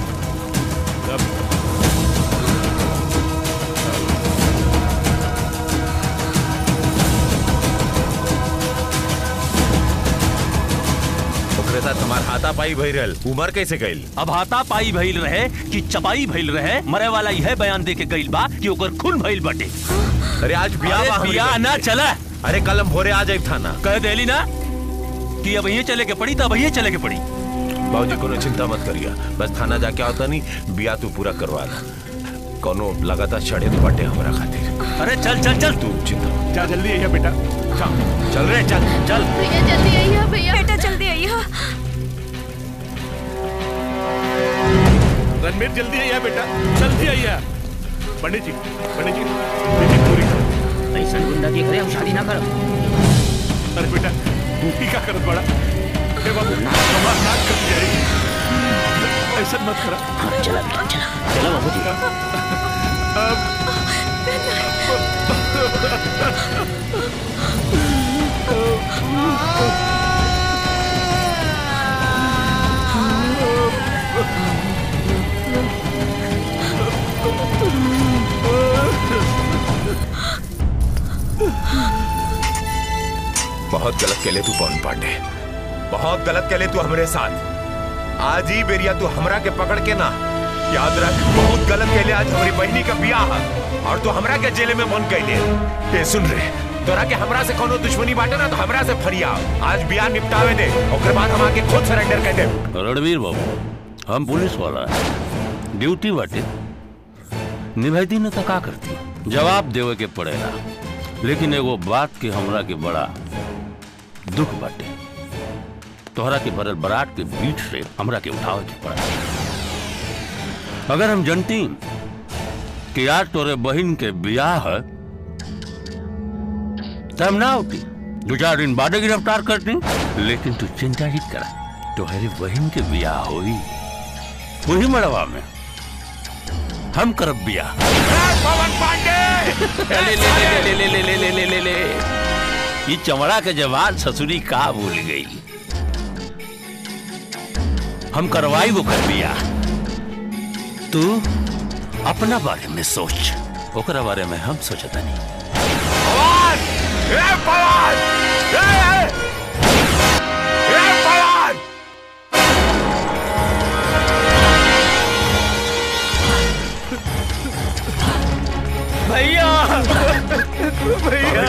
ओकरे साथ हमार हाथापाई भई रहल उमर कैसे गइल
अब हाथा पाई भइल रहे कि चपाई भइल रहे मरे वाला यह बयान दे के गइल बा कि ओकर खून भइल बाटे
अरे आज बियाह
अरे
बा हमरी
बियाह
बहनी
ना
के।
चला
अरे कल हम भोरे आ जाए थाना
कह देली ना कि अब यही चले के पड़ी तब यही चले के पड़ी
बाबूजी कोनो चिंता मत करिया बस थाना जाके आवता नहीं बियाह तू पूरा करवा ला कोनो लगातार चढ़े तो बटे हमरा खातिर
अरे चल चल चल
तू चिंता मत
जा जल्दी आइए बेटा
चल चल रे चल चल
भैया जल्दी आइए भैया
बेटा जल्दी आइए
रणबीर जल्दी आइए बेटा जल्दी आइए पंडित जी पंडित जी बेटी पूरी करो
ऐसा गुंडा की करे हम शादी ना करो
अरे बेटा तू ही का करत बड़ा हे बाबू हमार नाक कट जाएगी ऐसा मत करा
हाँ चला बेटा चला चला बाबू जी
बहुत गलत केले तू पवन पांडे बहुत गलत केले तू हमरे साथ आज ही बेरिया तू हमरा के पकड़ के ना याद रख बहुत गलत केले आज हमारी बहनी का बियाह है और तू हमरा के जेल में मन कैले ए सुन रे तोरा के हमरा से कोनो दुश्मनी बाटे ना तो हमरा से फरिया आज बियाह निपटावे दे ओकर बाद हम आके खुद सरेंडर कर दे
रणवीर बाबू हम पुलिस वाला है ड्यूटी बाटे निभाती न तो का करती जवाब देवे के पड़ेगा लेकिन एगो बात के हमरा के बड़ा दुख बाटे तोहरा के भरल बरात के बीच से हमरा के उठावे के पड़ा अगर हम जनती कि आज तोरे बहन के बियाह है तो हम ना होती दो चार दिन बाद गिरफ्तार करती लेकिन तू चिंता ही करा तुम्हारी बहन के बियाह हुई वही मड़वा में हम करब बियाह
पवन पांडे
ले ले ले ले ले ले ले ले ले ले ये चमड़ा के जवान ससुरी का भूल गई हम करवाई वो कर बियाह तू अपना बारे में सोच ओकरा बारे में हम सोचता नहीं
पवन ए पवन ए ए पवन
भैया भैया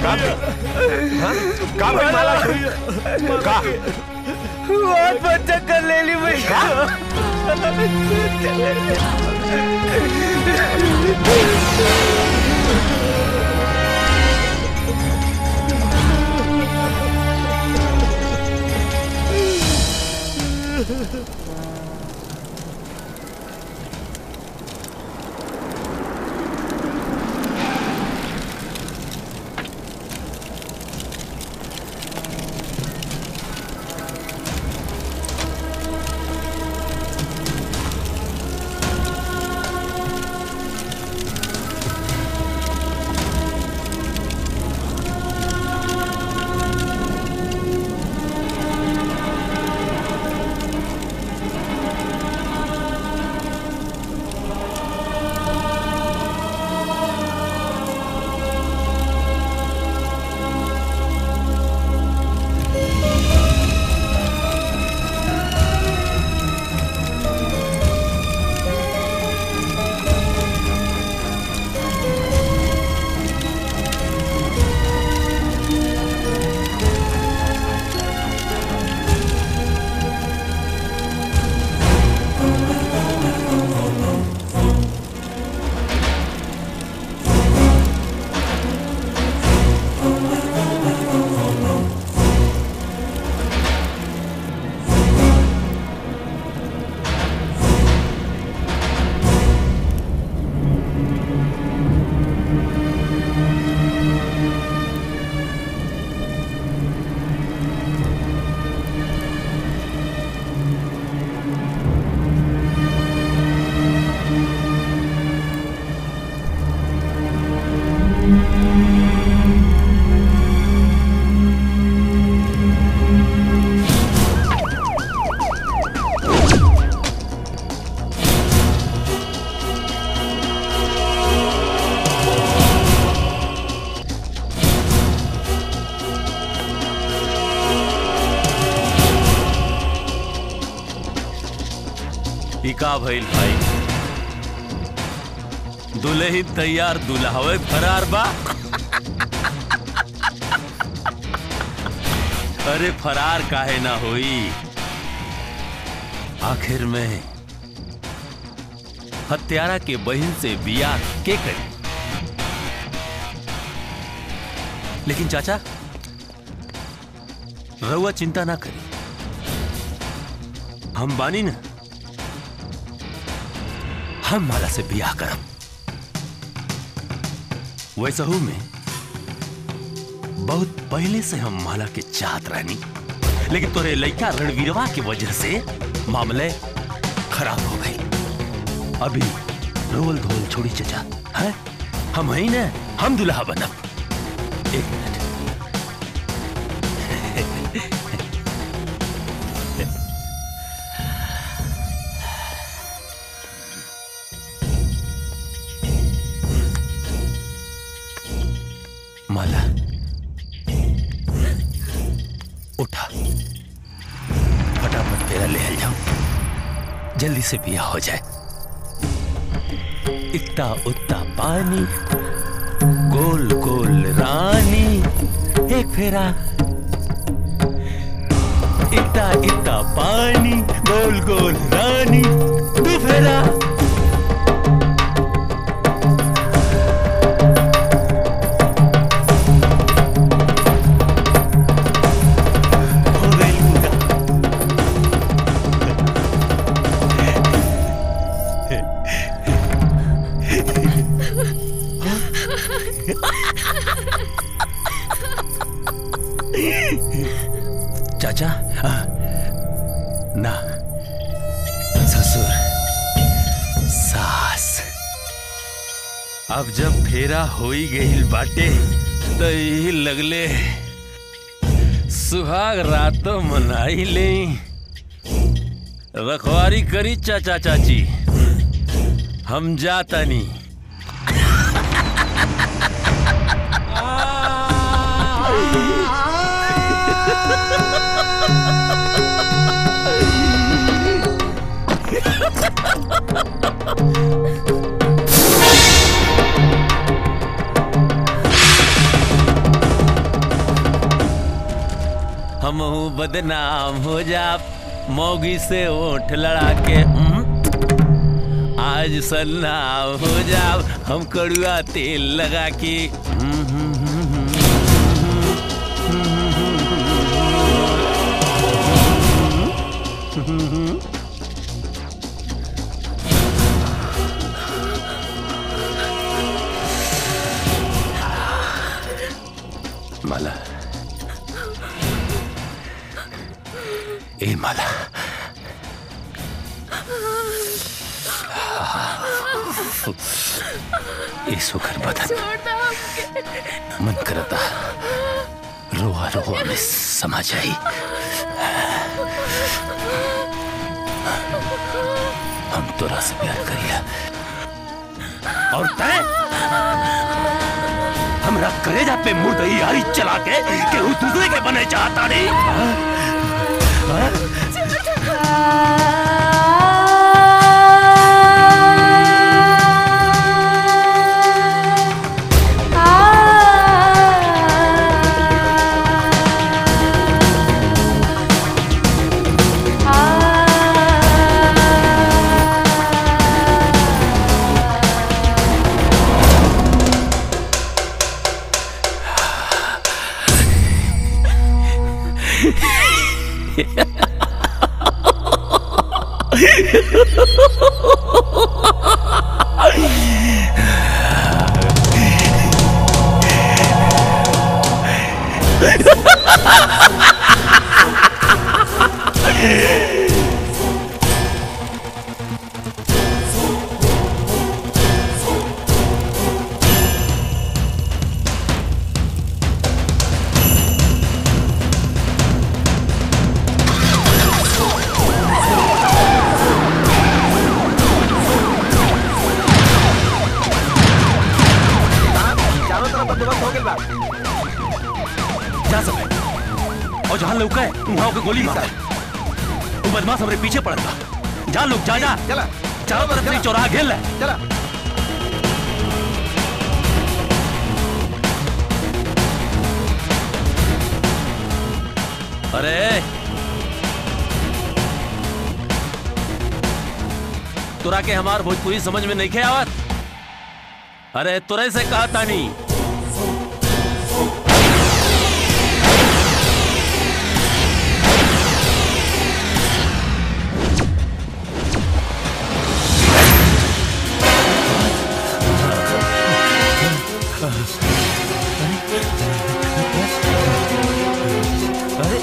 का भाई माला का
बहुत बच्चा कर ले ली भैया
इका भइल भाई दुल्ही तैयार दुल्हावे फरार बा अरे फरार काहे ना होई आखिर में हत्यारा के बहन से बियाह के करी लेकिन चाचा रउआ चिंता ना करी हम बानी ना हम माला से बियाह करब वैसा हूं मैं बहुत पहले से हम माला के चाहत रहनी लेकिन तोरे लड़का रणवीरवा की वजह से मामले खराब हो गए अभी रोल धोल छोड़ी चचा है हम ही ना हम दुल्हा बनब एक मिनट माला उठा फटाफट तेरा ले जाऊं जल्दी से बिया हो जाए इतना उतना पानी गोल गोल रानी एक फेरा इतना इतना पानी गोल गोल रानी दो फेरा चाचा आ, ना ससुर सास अब जब फेरा हो ही गई बाटे तो यही लगले सुहाग रातों मनाई ले रखवारी करी चाचा चाची हम जाता नहीं हम बदनाम हो जा मौगी से ओठ लड़ा के हम्म? आज सन्नाम हो जा हम कड़ुआ तेल लगा के हम्म, हम्म, हम्म, हम्म, हम्म, हम्म। माला ए माला ए सुखर बदन मन करता रोआ रोआ में समा जाई हम तोरा से प्यार करिया और तय हमरा करेजा पे मुर्दई यारी चला के केहू दूसरे के बने चाहता नहीं हाँ? हाँ?
चारों तरफ बंदोबस्त हो गइल बा
जा सब और जहां लौका है वहां के गोली मार वो बदमाश हमरे पीछे पड़ता
जा लोग जा जा
चला
चारों तरफ से चौराहा घेर ले
चला
अरे तुरा के हमार भोजपुरी समझ में नहीं खे आवत अरे तुरे से कहा तानी
अरे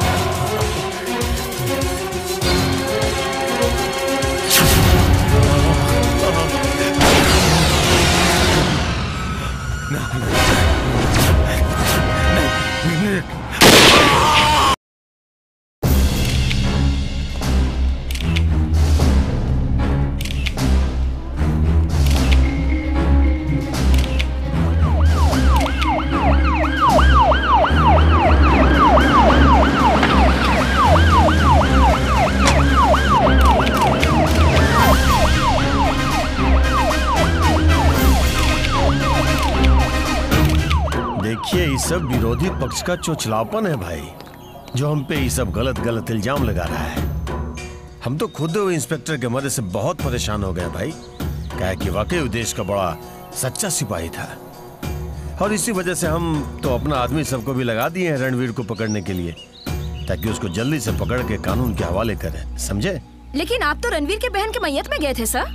देखिए ये सब विरोधी पक्ष का चोचलापन है भाई जो हम पे ये सब गलत गलत इल्जाम लगा रहा है हम तो खुद वो इंस्पेक्टर के मदद से बहुत परेशान हो गए भाई क्या कि वाकई वो देश का बड़ा सच्चा सिपाही था और इसी वजह से हम तो अपना आदमी सबको भी लगा दिए हैं रणवीर को पकड़ने के लिए ताकि उसको जल्दी से पकड़ के कानून के हवाले करें समझे
लेकिन आप तो रणवीर के बहन के मैयत में गए थे सर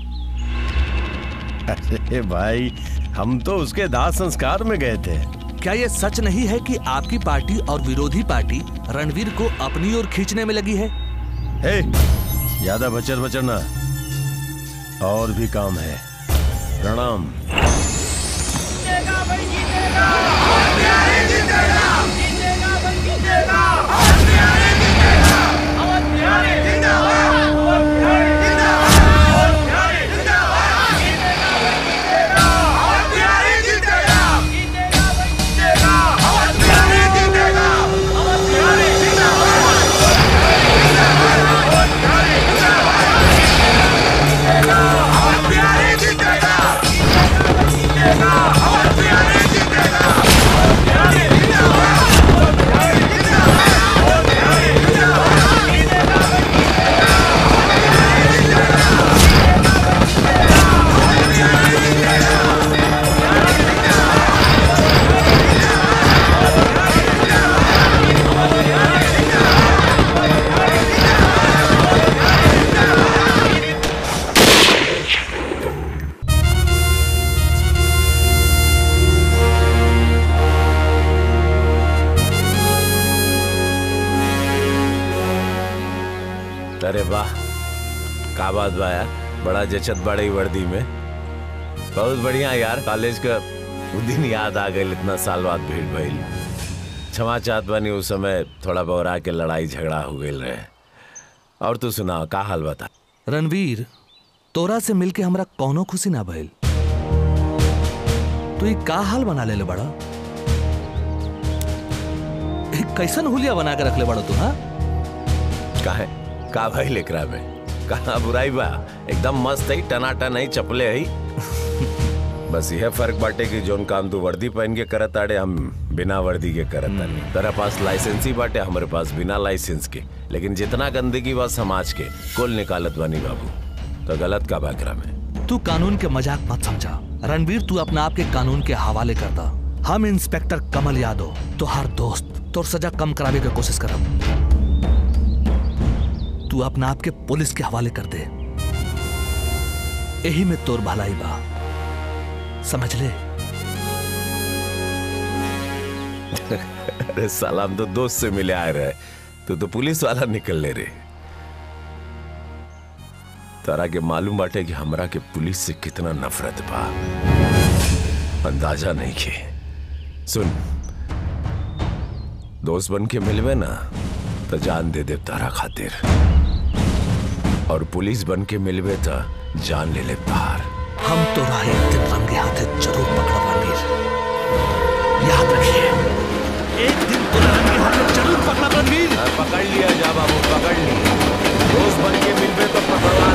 अरे भाई हम तो उसके दाह संस्कार में गए थे
क्या ये सच नहीं है कि आपकी पार्टी और विरोधी पार्टी रणवीर को अपनी ओर खींचने में लगी है
हे ज्यादा बचर बचर ना और भी काम है प्रणाम
अरे वाह का बात बा यार बड़ा जचत बड़ी वर्दी में बहुत बढ़िया यार कॉलेज का वो दिन याद आ गई इतना साल बाद भीड़ भइल क्षमा चाहत बानी उस समय थोड़ा बौरा के लड़ाई झगड़ा हो गई रहे और तू सुना का हाल बता
रणवीर तोरा से मिलके हमरा कौनो खुशी ना भइल तू ये का हाल बना ले बड़ा एक कैसन हुलिया बना के रख ले बड़ा तू हाँ
काहे का भाई लेकरा में कहा बुराई बा एकदम मस्त है टनाटन है चपले है बस यह फर्क बाटे कि जोन काम तू वर्दी पहन के करत आड़े हम बिना वर्दी के करत तानी तेरा पास लाइसेंस ही बाटे हमारे पास बिना लाइसेंस के लेकिन जितना गंदगी बा समाज के कुल निकालत बानी बाबू तो गलत का बाकरा में
तू कानून के मजाक मत समझा रणवीर तू अपना आप के कानून के हवाले करता हम इंस्पेक्टर कमल यादव तो हर दोस्त तोर सजा कम करावे के कोशिश करब तू अपना आप के पुलिस के हवाले कर दे यही में तोर भलाई बा समझ ले
अरे साला हम तो दोस्त से मिले आए रहे तू तो पुलिस वाला निकल ले रे तारा के मालूम बाटे कि हमरा के पुलिस से कितना नफरत बा अंदाजा नहीं के सुन दोस्त बन के मिलवे ना तो जान दे दे तारा खातिर और पुलिस बन के मिलवे तो जान ले ले तार
हम तो राह एक दिन रंगे हाथे जरूर पकड़ा रणवीर याद रखिए एक दिन तो रंगे हाथे जरूर पकड़ा रणवीर
पकड़ लिया जा बाबू पकड़ लिया दोस्त बन के मिलवे तो पकड़वा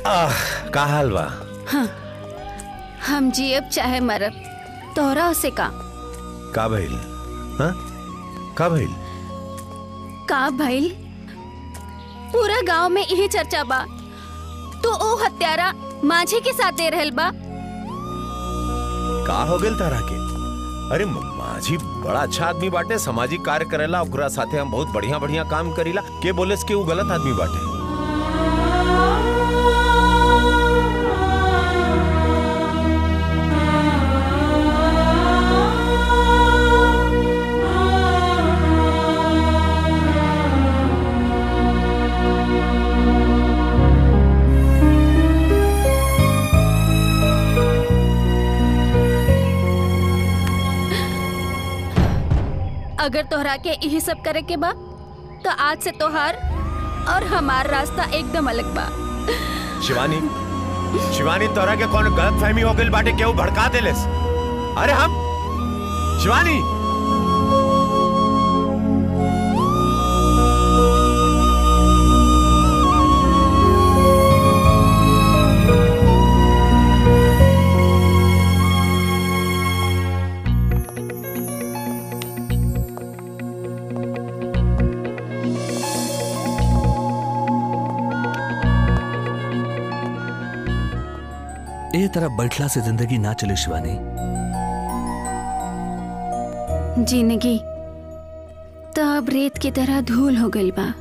आह का हाल बा
हाँ हम जियब चाहे मरब तोहरा से का
का भइल हाँ का भइल
का भइल पूरा गांव में यही चर्चा बा तो ओ हत्यारा माझी के साथ दे रहल बा
का हो गेल तारा के अरे म- माझी बड़ा अच्छा आदमी बाटे सामाजिक कार्य करेला ओकरा साथे हम बहुत बढ़िया बढ़िया काम करीला के बोले कि वो गलत आदमी बाटे
अगर तोहरा के यही सब करे के बा तो आज से तोहार और हमार रास्ता एकदम अलग बा
शिवानी शिवानी तोरा के कौन गलत फहमी हो गई बाटे केहू भड़का देलेस अरे हम शिवानी
ए तरह बैठला से जिंदगी ना चले शिवानी
जिंदगी तो अब रेत की तरह धूल हो गई बा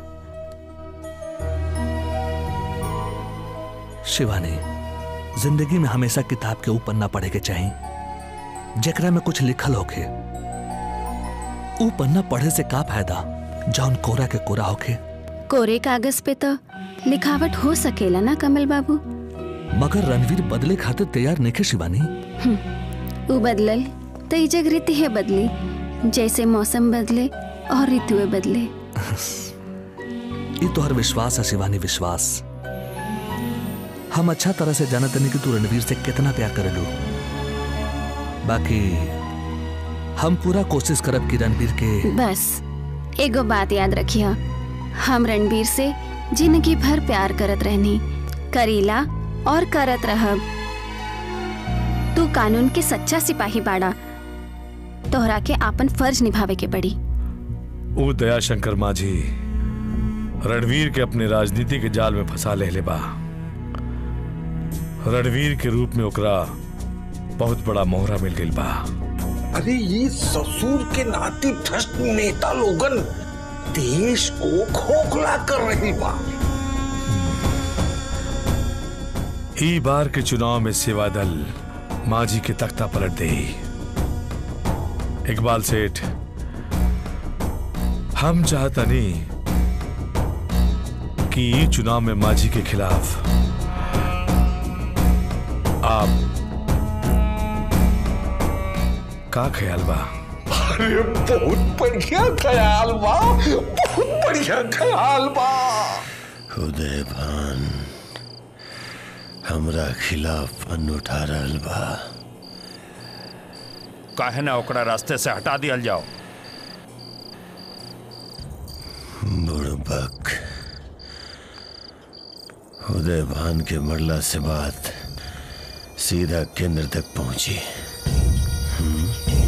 शिवानी जिंदगी में हमेशा किताब के ऊपर ना पढ़े के चाहिए जेकरा में कुछ लिखल होखे ऊ पन्ना पढ़े से का फायदा जौन कोरा के कोरा होखे
कोरे कागज पे तो लिखावट हो सकेला ना कमल बाबू
मगर रणवीर बदले खातिर तैयार नहीं खे शिवानी
हम्म, ऊ बदलल तो ई जग रीति है बदली जैसे मौसम बदले और ऋतुएं बदले
ये तो हर विश्वास है शिवानी विश्वास हम अच्छा तरह से जानते नहीं कि तू रणवीर से कितना प्यार करेलू बाकी हम पूरा कोशिश करब कि रणवीर के
बस एगो बात याद रखिया हम रणबीर से जिंदगी भर प्यार करत रहनी करीला और करत रहब तू कानून के सच्चा सिपाही बाड़ा तोहरा के आपन फर्ज निभावे के पड़ी
वो दयाशंकर माझी रणवीर के अपने राजनीति के जाल में फंसा ले ले बा रणवीर के रूप में ओकरा बहुत बड़ा मोहरा मिल गई बा
अरे ये ससुर के नाती भ्रष्ट नेता लोगन देश को खोखला कर रही बा
ई बार के चुनाव में सेवा दल माझी के तख्ता पलट दे इकबाल सेठ हम चाहता नहीं कि ई चुनाव में माझी के खिलाफ आप का ख्याल बा
अरे बहुत बढ़िया ख्याल बा बहुत बढ़िया ख्याल बा
उदय भान हमरा खिलाफ फन उठा रहल बा
काहे ना ओकरा रास्ते से हटा दियल जाओ
बुड़बक उदय भान के मरला से बात सीधा केंद्र तक पहुंची हम्म?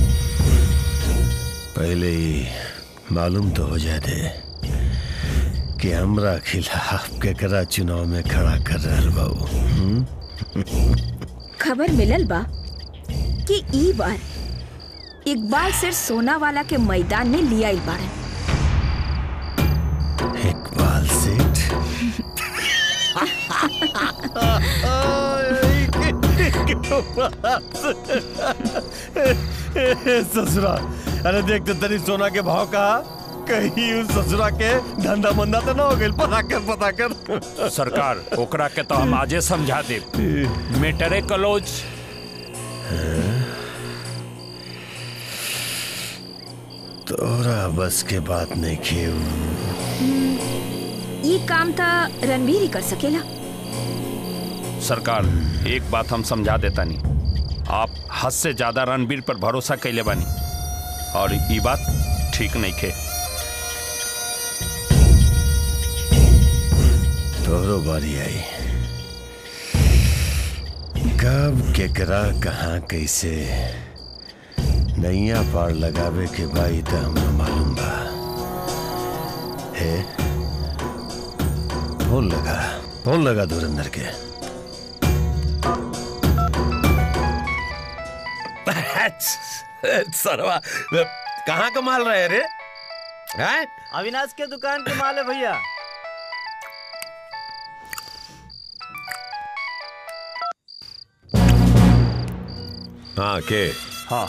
पहले ही मालूम तो हो जाए थे कि हमरा खिलाफ केकरा चुनाव में खड़ा कर रहल बाबू हम्म?
खबर मिलल बा कि ई बार इकबाल सिर सोना वाला के मैदान में लिया आइल बाड़न
इकबाल सेठ ससुरा अरे देख तो तनी सोना के भाव कहा कहीं उस ससुरा के धंधा मंदा तो ना हो गई पता कर पता कर
सरकार ओकरा के तो हम आजे समझा दे मेटरे कलोज
तोरा बस के बात नहीं खेऊ
ई काम था रणवीर ही कर सकेला
सरकार एक बात हम समझा देता नहीं आप हद से ज्यादा रणबीर पर भरोसा कैले बानी और ये बात ठीक नहीं खे
तोहरो बारी आई कब केकरा कहाँ कैसे नैया पार लगावे के भाई तो हमरा मालूम बा हे फोन लगा फोन लगा धुरंधर के
सरवा कहाँ का माल रहे रे हैं
अविनाश के दुकान के माल है भैया
हाँ के
हाँ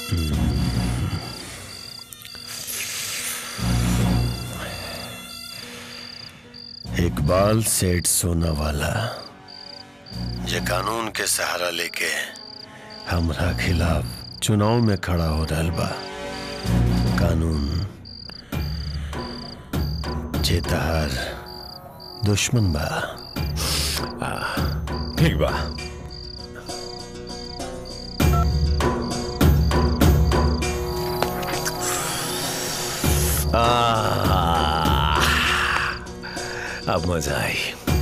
इकबाल सेठ सोना वाला जे कानून के सहारा लेके हमरा खिलाफ चुनाव में खड़ा हो रहल बा कानून जे तहार दुश्मन बा
ठीक बा आह, अब मजा आई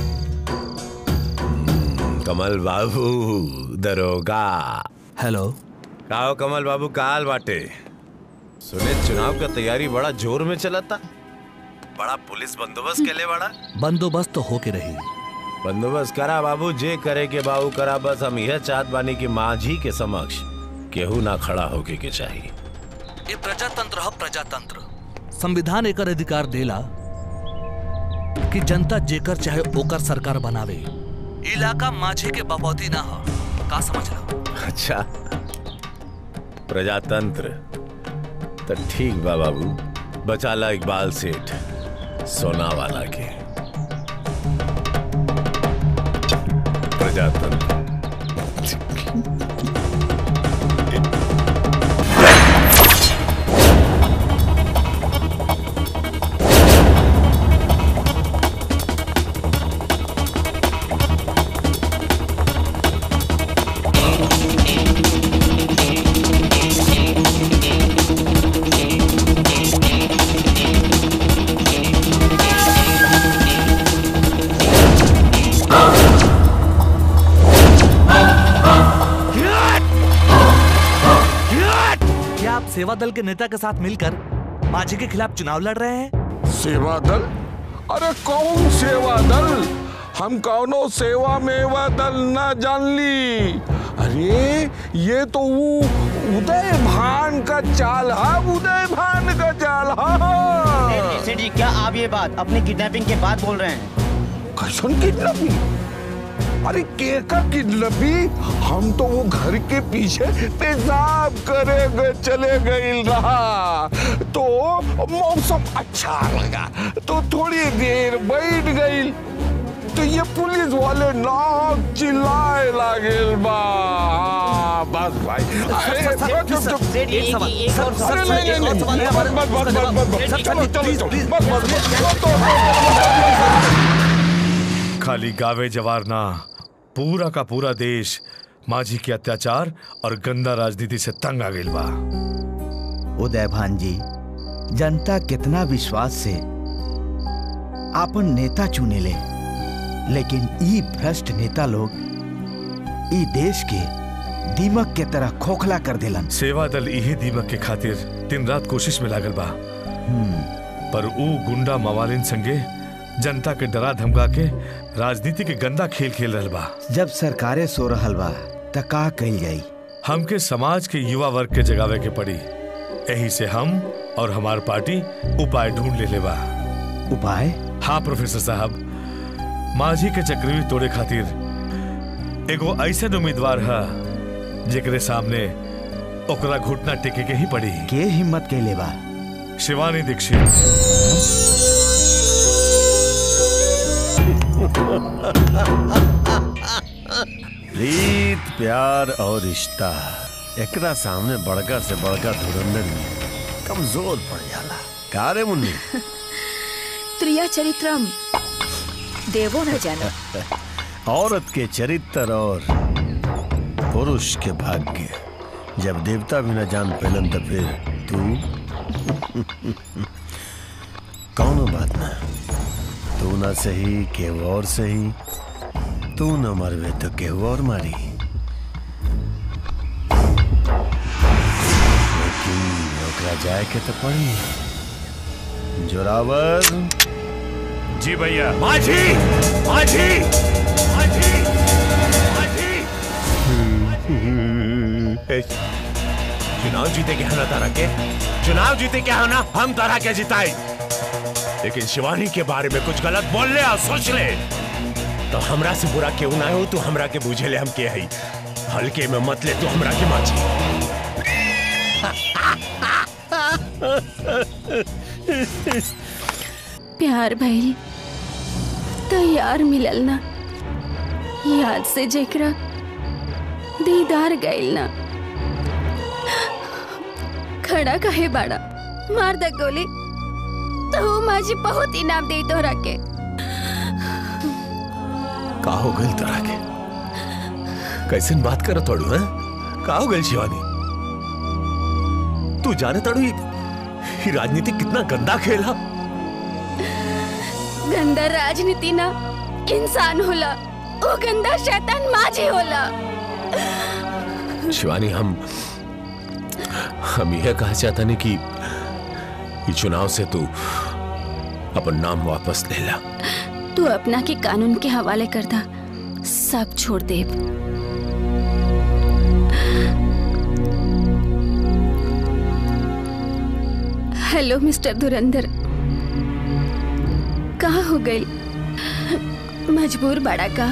हम्म, कमल बाबू दरोगा
हेलो
काओ कमल बाबू काल बाटे सुने चुनाव का तैयारी बड़ा जोर में चला था बड़ा पुलिस बंदोबस्त के लिए बड़ा
बंदोबस्त तो होके रही
बंदोबस्त करा बाबू जे करे के बाबू करा बस हम यह चाहत बानी कि माझी के समक्ष केहू ना खड़ा होके के चाहिए
ये प्रजातंत्र है प्रजातंत्र संविधान एकर अधिकार देला कि जनता जेकर चाहे ओकर सरकार बनावे इलाका माझे के बपौती ना हो का समझ लो
अच्छा प्रजातंत्र तो ठीक बा बाबू बचाला इकबाल सेठ सोना वाला के प्रजातंत्र
क्या आप सेवा दल के नेता के साथ मिलकर माझी के खिलाफ चुनाव लड़ रहे हैं
सेवा दल अरे कौन सेवा दल हम कौनो सेवा मेवा दल ना जान ली अरे ये तो वो उदय भान का चाल है उदय भान का चाल है
सेठ जी क्या आप ये बात अपनी किडनैपिंग के बाद बोल रहे हैं
कैसन किडनैपिंग अरे केका किडनैपी हम तो वो घर के पीछे पेशाब करे गए चले गए रहा तो मौसम अच्छा लगा तो थोड़ी देर बैठ गई तो ये पुलिस वाले नाक चिल्लाए लागे बा हाँ, बस भाई अरे चुप, चुप, चुप। अरे नहीं, नहीं, नहीं, बस, बस, बस, बस, बस, बस, चलो, चलो, चलो, बस, बस, बस, तो,
खाली गावे जवार ना पूरा का पूरा देश माझी के अत्याचार और गंदा राजनीति से तंग आ गई बा
उदय भान जी जनता कितना विश्वास से आपन नेता चुने ले लेकिन ई भ्रष्ट नेता लोग ई देश के दीमक के तरह खोखला कर देलन
सेवा दल यही दीमक के खातिर दिन रात कोशिश में लागल बा पर ऊ गुंडा मवालिन संगे जनता के डरा धमका के राजनीति के गंदा खेल खेल रहल बा
जब सरकारें सो रहल बा त का कही जाई
हमके समाज के युवा वर्ग के जगावे के पड़ी यही से हम और हमार पार्टी उपाय ढूंढ ले बा
उपाय
हाँ प्रोफेसर साहब माझी के चक्रव्यूह तोड़े खातिर एगो ऐसे उम्मीदवार है जेकरे सामने ओकरा घुटना टेके के ही पड़ी
के हिम्मत कैले बा
शिवानी दीक्षित
प्रीत प्यार और रिश्ता एकरा सामने बड़का से बड़का धुरंधर में कमजोर पड़ जाला का रे मुन्नी
त्रिया चरित्रम देवो न जाना
औरत के चरित्र और पुरुष के भाग्य जब देवता भी न जान पेलन तो फिर तू कौनो बात ना तू ना सही केहू और सही तू न मरवे तो केहू और मारी हम्म, ओकरा जाए के तो पड़ी जोरावर
जी भैया माझी माझी माझी माझी चुनाव जीते क्या ना तारा के चुनाव जीते क्या है ना हम तारा के जिताए लेकिन शिवानी के बारे में कुछ गलत बोल ले और सोच ले तो हमरा से बुरा क्यों ना हो तू हमरा के बूझे ले हम के हई हल्के में मत ले तू हमरा के माची
प्यार भइल तैयार मिलल ना याद से जेकरा दीदार गइल ना खड़ा कहे बाड़ा मार द गोली तो माझी बहुत इनाम दे तोहरा के
का हो गल तोरा के कैसे बात कर तोड़ू है का हो गल शिवानी तू जाने तड़ू ये ये राजनीति कितना गंदा खेल है
गंदा राजनीति ना इंसान होला ओ गंदा शैतान माझी होला
शिवानी हम हम यह कहा चाहता नहीं कि ये चुनाव से तू अपन नाम वापस ले ला
तू अपना के कानून के हवाले कर दा सब छोड़ दे हेलो मिस्टर धुरंधर कहाँ हो गई मजबूर बड़ा का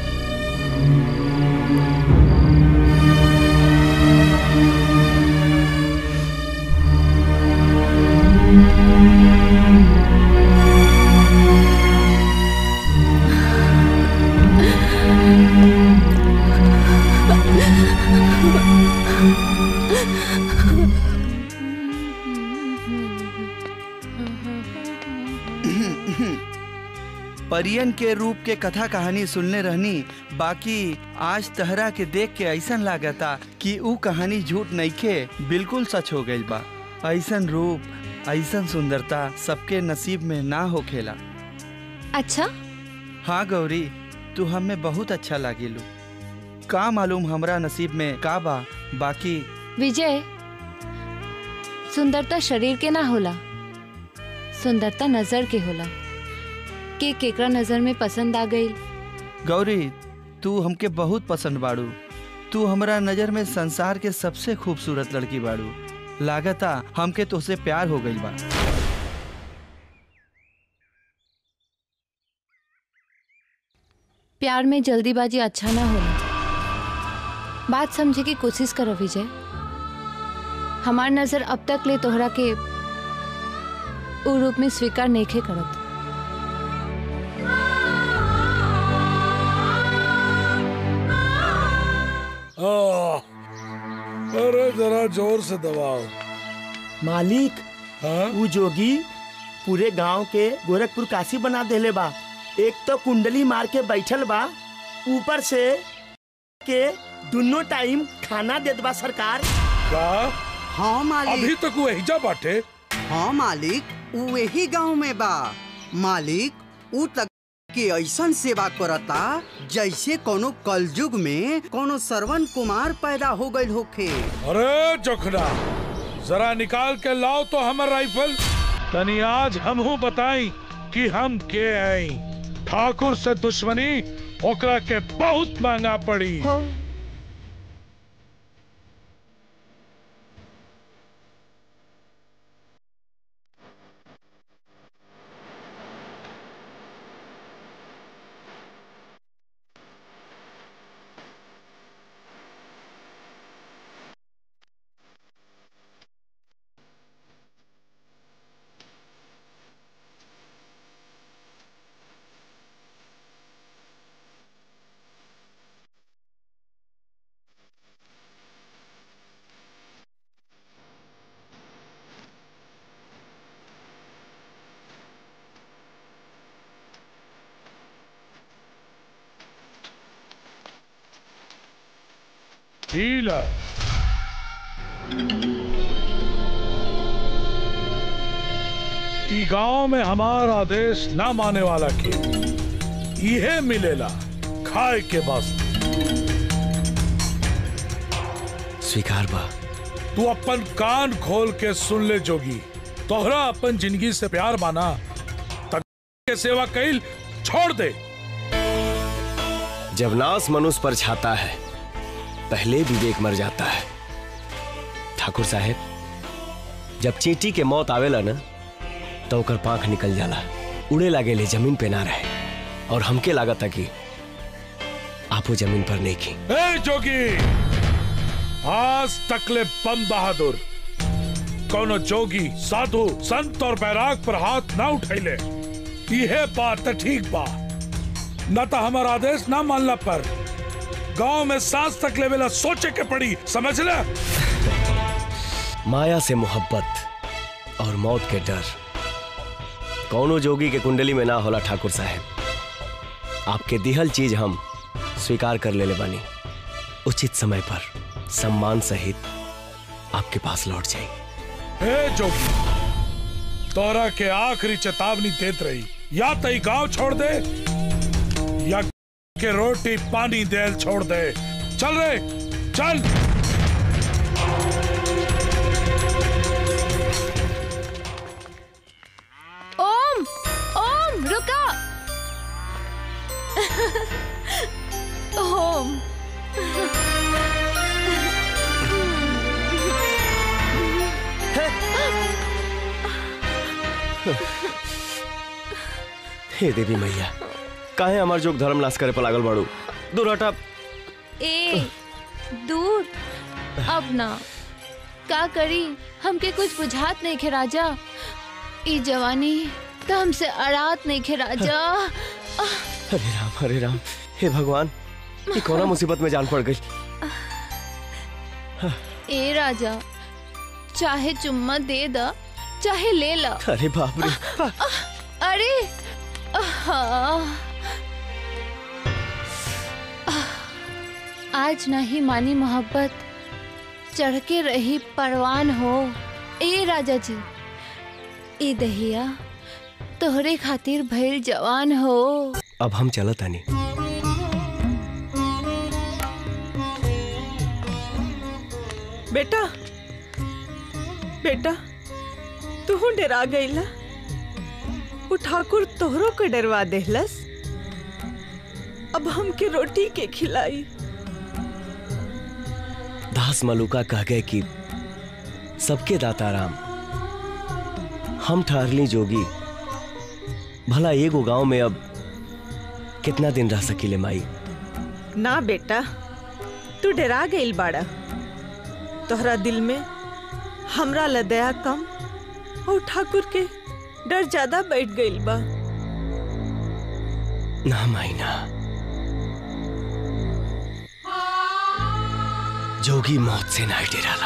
परियन के रूप के कथा कहानी सुनने रहनी बाकी आज तहरा के देख के ऐसन लागता कि ऊ कहानी झूठ नइखे बिल्कुल सच हो गई बा ऐसन रूप ऐसन सुंदरता सबके नसीब में ना होखेला
अच्छा
हाँ गौरी तू हमें बहुत अच्छा लागिलू का मालूम हमरा नसीब में का बा बाकी
विजय सुंदरता शरीर के ना होला सुंदरता नजर के होला के केकरा नजर में पसंद आ गई
गौरी तू हमके बहुत पसंद बाड़ू तू हमरा नजर में संसार के सबसे खूबसूरत लड़की बाड़ू लागता हमके तुझसे प्यार हो गई बा
प्यार में जल्दीबाजी अच्छा ना होला बात समझे की कोशिश करो विजय हमार नजर अब तक ले तोहरा के उ रूप में स्वीकार नहीं करत
आह, अरे जरा जोर से दबाओ
मालिक ऊ जोगी पूरे गांव के गोरखपुर काशी बना देले बा एक तो कुंडली मार के बैठल बा ऊपर से के दोनों टाइम खाना देत बा सरकार
का
हाँ मालिक
अभी तक वो एहिजा बाटे
हाँ मालिक ऊ यही गांव में बा मालिक ऊ तक के ऐसन सेवा करता जैसे कोनो कलयुग में कोनो श्रवण कुमार पैदा हो गई होखे
अरे जोखना जरा निकाल के लाओ तो हमर राइफल तनी आज हमहू बताई कि हम के आई ठाकुर से दुश्मनी ओकरा के बहुत महंगा पड़ी ढीला ई गांव में हमार आदेश ना माने वाला के इहे मिलेला खाए के वास्ते
स्वीकार बा
तू अपन कान खोल के सुन ले जोगी तोहरा अपन जिंदगी से प्यार माना तक के सेवा कैल छोड़ दे
जब नास मनुष्य पर छाता है पहले विवेक मर जाता है ठाकुर साहेब जब चींटी के मौत आवेला ना तो ओकर पांख निकल जाला उड़े लागे ले जमीन पे ना रहे और हमके लागत कि आपो जमीन पर नहीं की
ए जोगी आज तकले बम बहादुर कोनो जोगी साधु संत और बैराग पर हाथ ना उठैले यह बात तो ठीक बा न तो हमारा आदेश ना मानला पर गांव में सांस तक लेवेला सोचे के पड़ी समझ ले
माया से मोहब्बत और मौत के डर कौनो जोगी के कुंडली में ना होला ठाकुर साहेब आपके दिहल चीज हम स्वीकार कर ले ले बानी उचित समय पर सम्मान सहित आपके पास लौट जाएंगे
ए जोगी तोरा के आखिरी चेतावनी देत रही या तई गांव छोड़ दे या के रोटी पानी देल छोड़ दे चल रे चल
ओम ओम रुका ओम
हे देवी मैया काहे हमार जोग धर्म नाश करे पर लागल बाड़ू दूर हटा
ए दूर अब ना का करी हमके कुछ बुझात नहीं खे राजा ई जवानी तो हमसे अड़ात नहीं खे राजा
हरे राम हरे राम हे भगवान ये कौना मुसीबत में जान पड़ गई
ए राजा चाहे चुम्मा दे दा चाहे ले ला
अरे बाप रे
अरे आहा। आज नहीं मानी मोहब्बत चढ़ के रही परवान हो ए राजा जी ए दहिया तोहरे खातिर भइल जवान हो
अब हम चलत आनी
बेटा बेटा तू डरा गईला वो ठाकुर तोहरो के डरवा देहलस अब हमके रोटी के खिलाई
दास मलुका कह गए कि सबके दाता राम हम ठहरली जोगी भला एगो गांव में अब कितना दिन रह सकीले माई
ना बेटा तू डरा गईल बाड़ा तोहरा दिल में हमरा ला दया कम और ठाकुर के डर ज्यादा बैठ गईल बा
ना माई ना जोगी मौत से ना डराला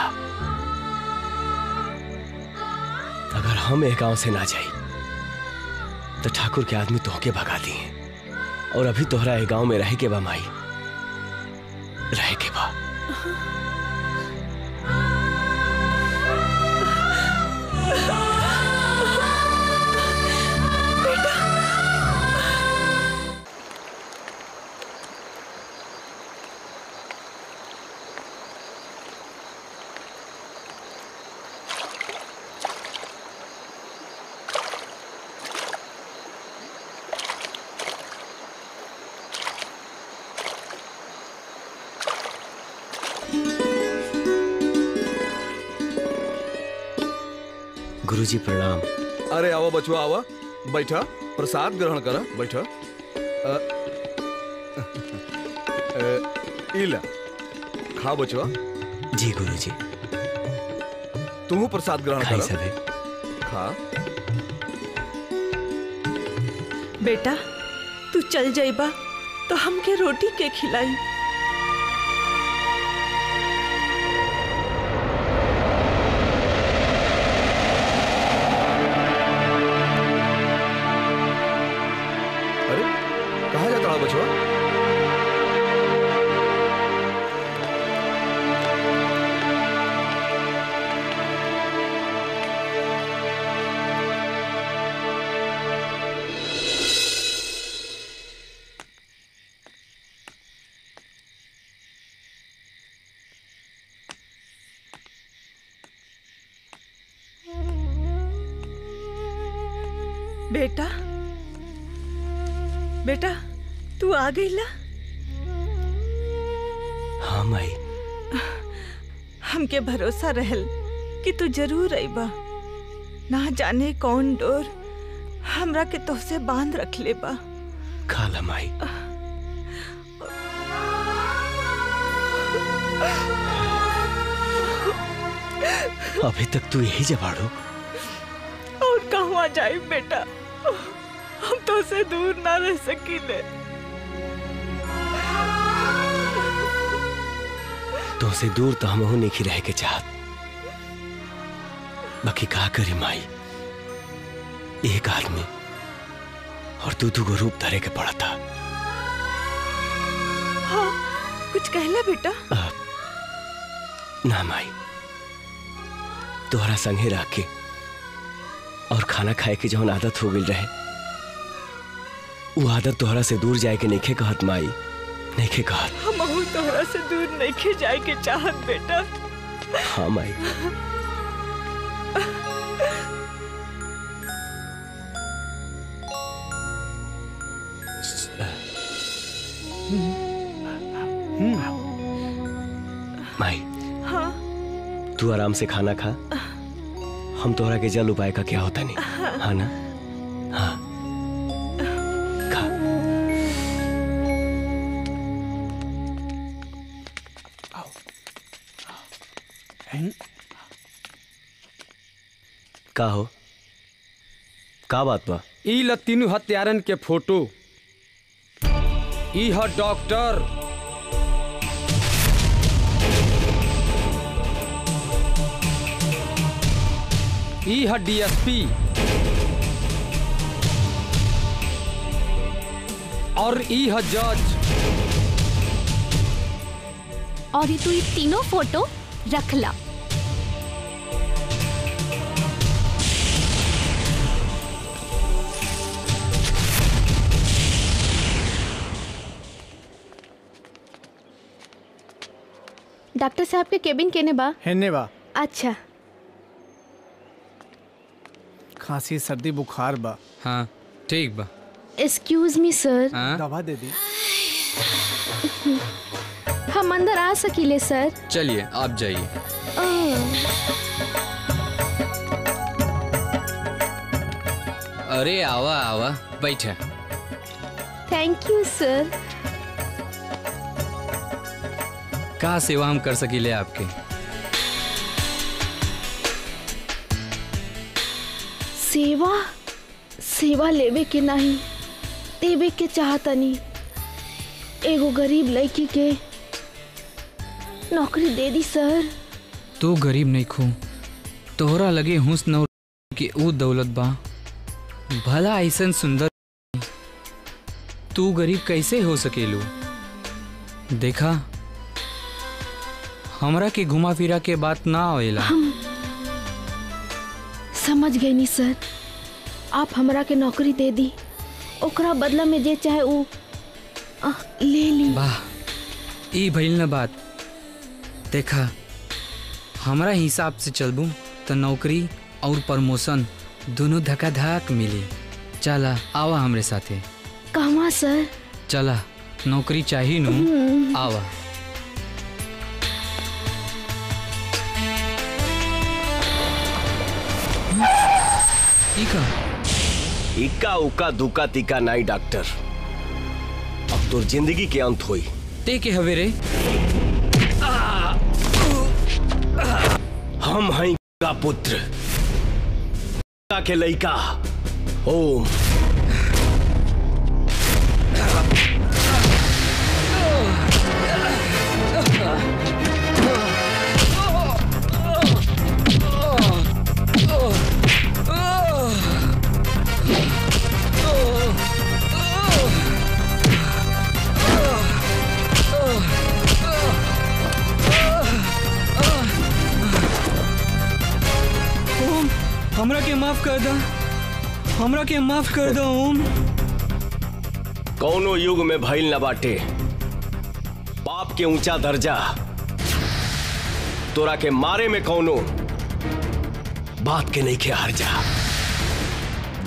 अगर हम एक गांव से ना जाई तो ठाकुर के आदमी तोहके भगा दिए और अभी तोहरा एक गांव में रहे के बा माई रहे के बा गुरुजी प्रणाम
अरे आवा बचवा आवा बैठा प्रसाद ग्रहण करा बैठा अ, अ, इला खा बचवा
जी गुरुजी
तू प्रसाद ग्रहण
खाई
करा
सबे
खा
बेटा तू चल जाइबा तो हमके रोटी के खिलाई
अरे कहाँ जाता है बचवा
बेटा बेटा तू आ गईला
हाँ माई
हमके भरोसा रहल कि तू जरूर अइबा ना जाने कौन डोर हमरा के तोहसे बांध रख ले बा
खाला माई अभी तक तू यही जबाड़ो
और कहवा जाए बेटा हम तो से दूर ना रह सकीले
तो से दूर तो हम नहीं रह के चाहत बाकी का करे माई एक आदमी और तू दू रूप धरे के पड़ा था
हाँ कुछ कहला बेटा
ना माई तोहरा संगे रह के और खाना खाए के जौन आदत हो गई रहे वो आदत तोहरा से दूर जाए के नहीं कहत माई नहीं कहत
हम अहू तोहरा से दूर नहीं खे जाए के चाहत बेटा
हाँ माई माई
हाँ
तू आराम से खाना खा हम तोहरा के जल उपाय का क्या होता नहीं हाँ ना हाँ खा का हो का बात बा
ई ल तीनू हत्यारन के फोटो ई ह डॉक्टर ई ह डीएसपी और ई ह जज
और ये तू ये तीनों फोटो रख ला डॉक्टर साहब के केबिन केने बा
हेने बा
अच्छा
खांसी सर्दी बुखार बा
हाँ ठीक बा
एक्सक्यूज मी सर
दवा दे दी
हम अंदर आ सकीले सर
चलिए आप जाइए अरे आवा आवा बैठे
थैंक यू सर
का सेवा हम कर सकीले आपके
सेवा सेवा लेवे के नहीं देवे के चाहतनी एगो गरीब लड़की के नौकरी दे दी सर
तू गरीब नहीं खू तोहरा लगे हुस्न और के ऊ दौलत बा भला ऐसन सुंदर तू गरीब कैसे हो सकेलू देखा हमरा के घुमा फिरा के बात ना आवेला
हम समझ गई नी सर आप हमरा के नौकरी दे दी ओकरा बदला में जे चाहे ऊ अ, ले ली
वाह ई भइल न बात देखा हमरा हिसाब से चलबू तो नौकरी और प्रमोशन दोनों धक्का धक मिली चला आवा हमरे साथे
कहवा सर
चला नौकरी चाहिए नु
हम्म।
आवा इका
इक्का उक्का दुक्का तिक्का नाई डॉक्टर अब तो जिंदगी के अंत हुई
ते के हवे रे
हम हैं का पुत्र का के लइका ओम
ओम हमरा के माफ कर दा हमरा के माफ कर दो ओम
कौनो युग में भइल न बाटे पाप के ऊंचा दर्जा तोरा के मारे में कौनो बात के नहीं के हार जा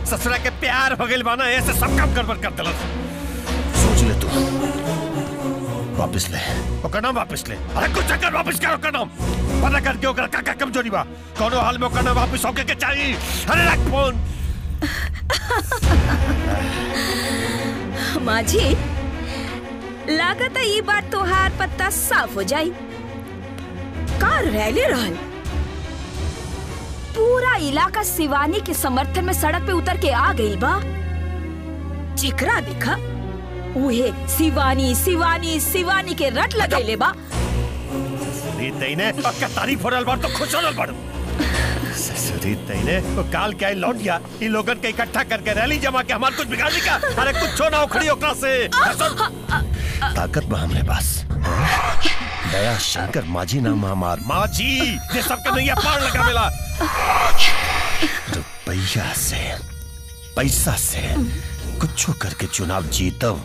ससुरा के प्यार हो गइल बाना ऐसे सब काम गड़बड़ कर दिलस सोच ले तू वापस ले ओकर नाम वापस ले अरे कुछ चक्कर वापस कर ओकर नाम पता करके ओकर का का कमजोरी बा कोनो हाल में ओकर नाम वापस होके के चाहिए अरे रख फोन
माझी लागत है ये बार तोहार पत्ता साफ हो जाई का रैली रहल पूरा इलाका शिवानी के समर्थन में सड़क पे उतर के आ गई बा जेकरा देखा उहे शिवानी शिवानी शिवानी के रट लगैले बा
री तईने ओकर तारीफ हो रहल बा तो खुश हो रहल बा ससुरी तईने वो काल के आई लौट गया इन लोगन के इकट्ठा करके रैली जमा के हमार कुछ बिगाड़ दी का अरे कुछ ना उखड़ी ओकरा से ताकत बा हमरे पास दया शंकर माझी नाम हमार माझी ये सब के नैया पार लगा मिला रुपया से पैसा से कुछ करके चुनाव जीतब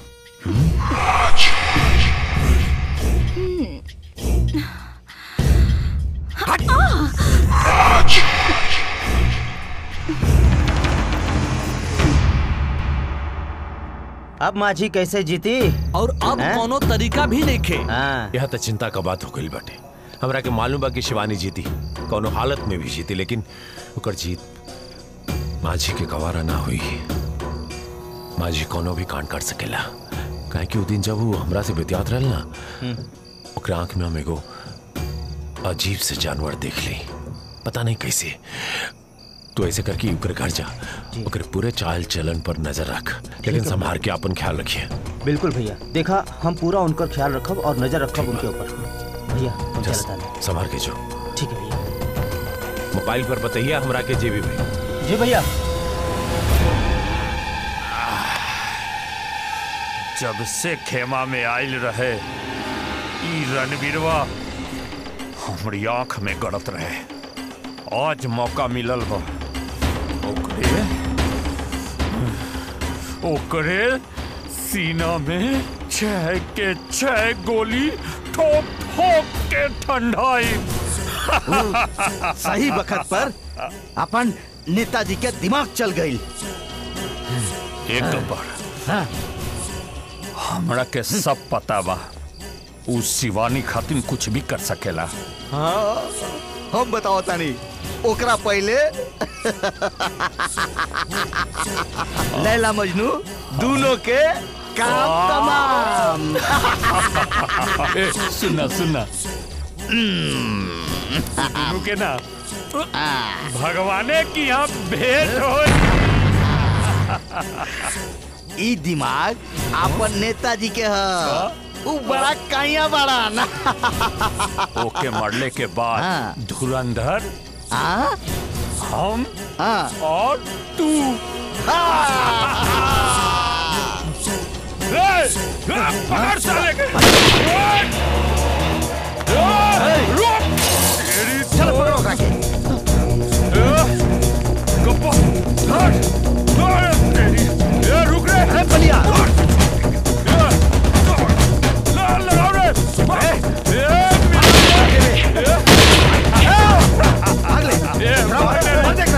अब माझी कैसे जीती
और अब
हैं?
कोनो तरीका भी नहीं खे
यह तो चिंता का बात हो गई बाटे हमरा के मालूम बा कि शिवानी जीती कोनो हालत में भी जीती लेकिन ओकर जीत माझी के गवारा ना हुई माझी कोनो भी कांड कर सकेला काहे कि उ दिन जब वो हमरा से बितियात रहल ना ओकरा आंख में हम एगो अजीब से जानवर देख ली पता नहीं कैसे तू ऐसे करके ओकर घर जा ओकर पूरे चाल चलन पर नजर रख लेकिन
है।
संभाल के अपन ख्याल रखिए
बिल्कुल भैया देखा हम पूरा उनका ख्याल रखब और नजर रखब उनके ऊपर भैया हम
जस,
चलता नहीं
संभाल के जो
ठीक है भैया
मोबाइल पर बताइए हमरा के जेबी भाई
जी भैया
जब से खेमा में आयल रहे ई रणवीरवा हमारी आंख में गड़त रहे आज मौका मिलल बा ओकरे ओकरे सीना में छह के छह गोली ठोक ठोक के ठंडाई
सही वक्त पर अपन नेताजी के दिमाग चल गई
एक नंबर हमरा के सब पता बा उ शिवानी खातिर कुछ भी कर सकेला
हाँ हम बताओ तानी ओकरा पहले लैला मजनू दोनों के काम तमाम
ए, सुनना सुनना रुके ना भगवाने की यहाँ भेंट हो
ई दिमाग अपन नेताजी के ह उ बड़ा काइया बड़ा ना
ओके मरले के बाद धुरंधर हम और तू ए, ए, पकड़ साले के रुक तेरी चल पकड़ो काके गप्पा हट हट तेरी ए रुक रे ए बलिया लगाओ रे ए
भाग ले
मार दे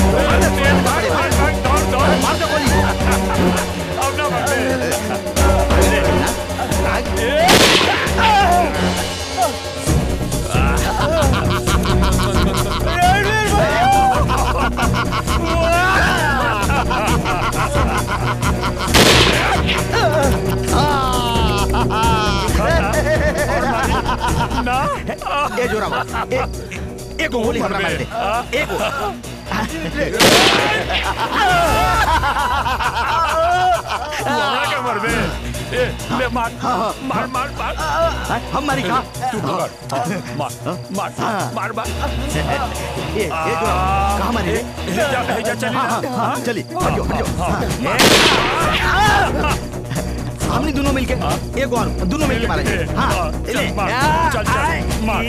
मार दे गोली अब ना मार
ना ए जोरा ए एगो गोली हमरा मार दे एगो
मारा के मर बे ए ले मार मार मार मार
हम मारी का
तू पकड़ मार मार मार मार
ए ए जोरा कहां मारी रे
जा जा चली
हाँ, हाँ, हाँ, चली हटियो हटियो हमने दोनों मिलके एगो और दोनों मिलके मारेंगे हाँ ले
चल चल मार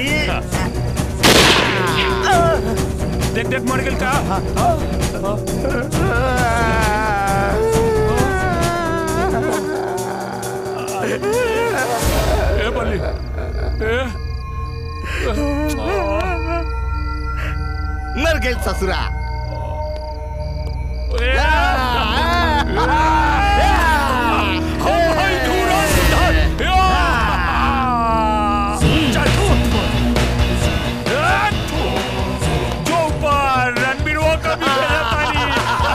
देख देख मर गेल का ए बल्ली ए
मर गए ससुरा
जो ऊपर रणबीर वो कभी मेरा पानी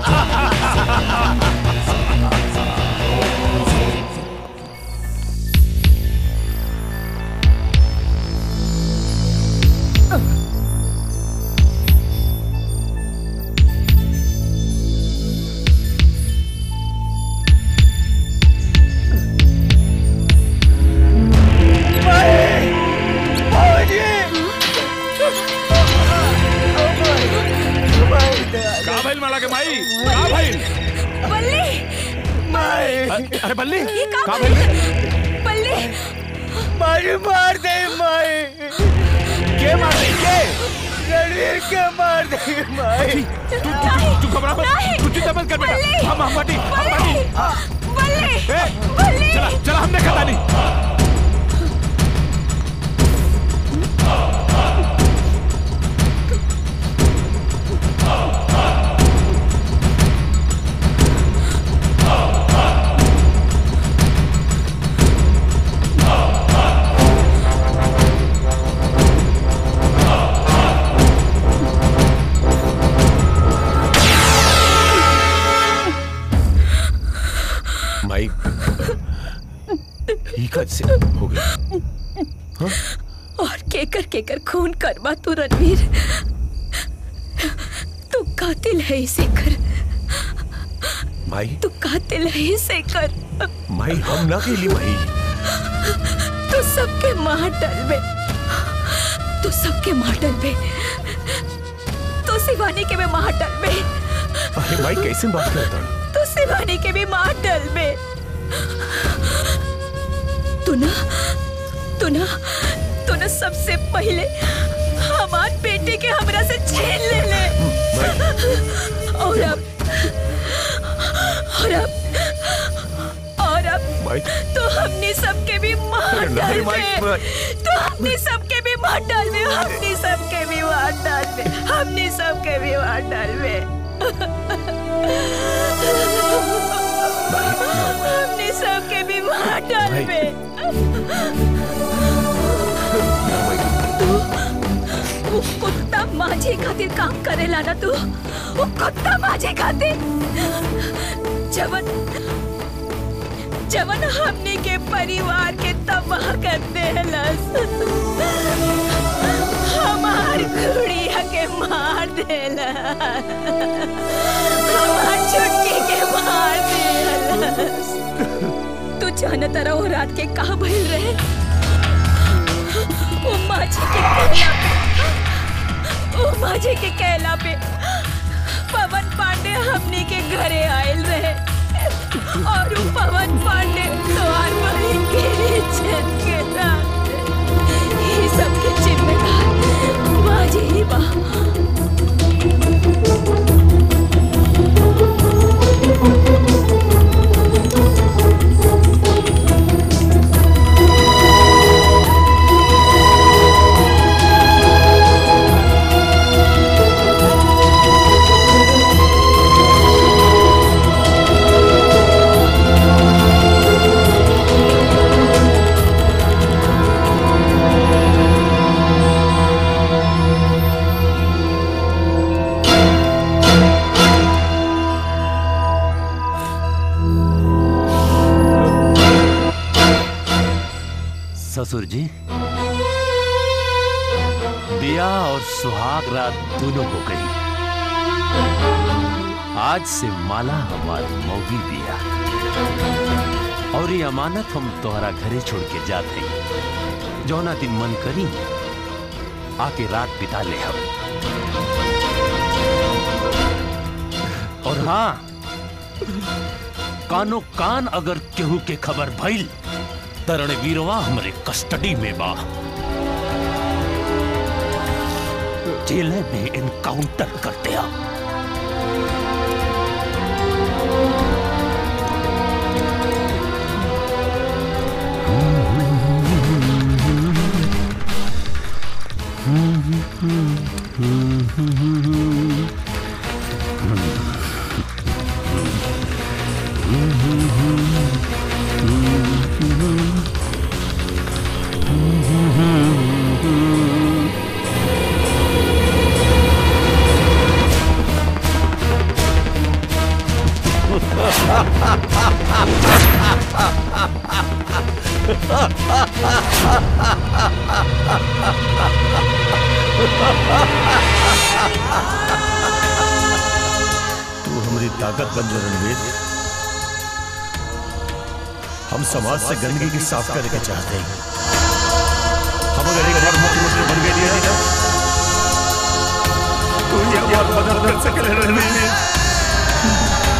का भइल माला के माई का भइल
बल्ली
अ- अरे बल्ली
ये का
का
भइल?
भइल
बल्ली
मारी मार दे माई
के मार दे के
रणवीर के मार दे माई
तू तू तू घबरा मत तू चिंता मत कर बेटा हम हम बाटी हम बाटी ए चला चला हमने खाता नहीं
माई ही कद से हो गई
और केकर केकर खून करवा तू रणवीर तू कातिल है इसे कर
माई
तू कातिल है इसे कर
माई हम ना केली माई
तू सबके मार डलबे तू सबके मार डलबे तू शिवानी के भी मार डलबे
अरे माई कैसे बात करता
तू शिवानी के भी मार डलबे तू ना तू ना तू ना सबसे पहले हमार बेटे के हमरा से छीन ले ले और अब और अब और अब
माई
तो हमने सबके भी मार
अरे
डाल
नहीं, माई,
दे
माई।
तो हमने सबके भी मार डाल दे हमने सबके भी मार डाल दे हमने सबके भी मार डाल दे हमने सबके भी मार डाल दे तू वो कुत्ता माझे खातिर काम करेला ना तू वो कुत्ता माझे खातिर जवन जवन हमने के परिवार के तबाह कर देलस हमार गुड़िया के मार देला हमार छुटकी के मार देलस तू जानत रहो रात के कहा भइल रहे वो माझी के कहला पे वो माझी के कहला पे पवन पांडे हमने के घरे आयल रहे और वो पवन पांडे द्वार पर ही गिरी छत के साथ ये सब के जिम्मेदार माझी ही बा
ससुर जी दिया और सुहाग रात दोनों हो गई आज से माला हमारी मौगी दिया और ये अमानत हम तोहरा घरे छोड़ के जाते हैं जौना दिन मन करी आके रात बिता ले हम और हाँ कानो कान अगर केहू के खबर भइल तरण वीरवा हमरे कस्टडी में बा जेल में इनकाउंटर कर दिया
पंजो रणवीर हम समाज से गंदगी की साफ करने के चाहते हैं हम अगर एक बार मुख्यमंत्री बन गए हैं ना तो ये हमारी मदद कर सके रणवीर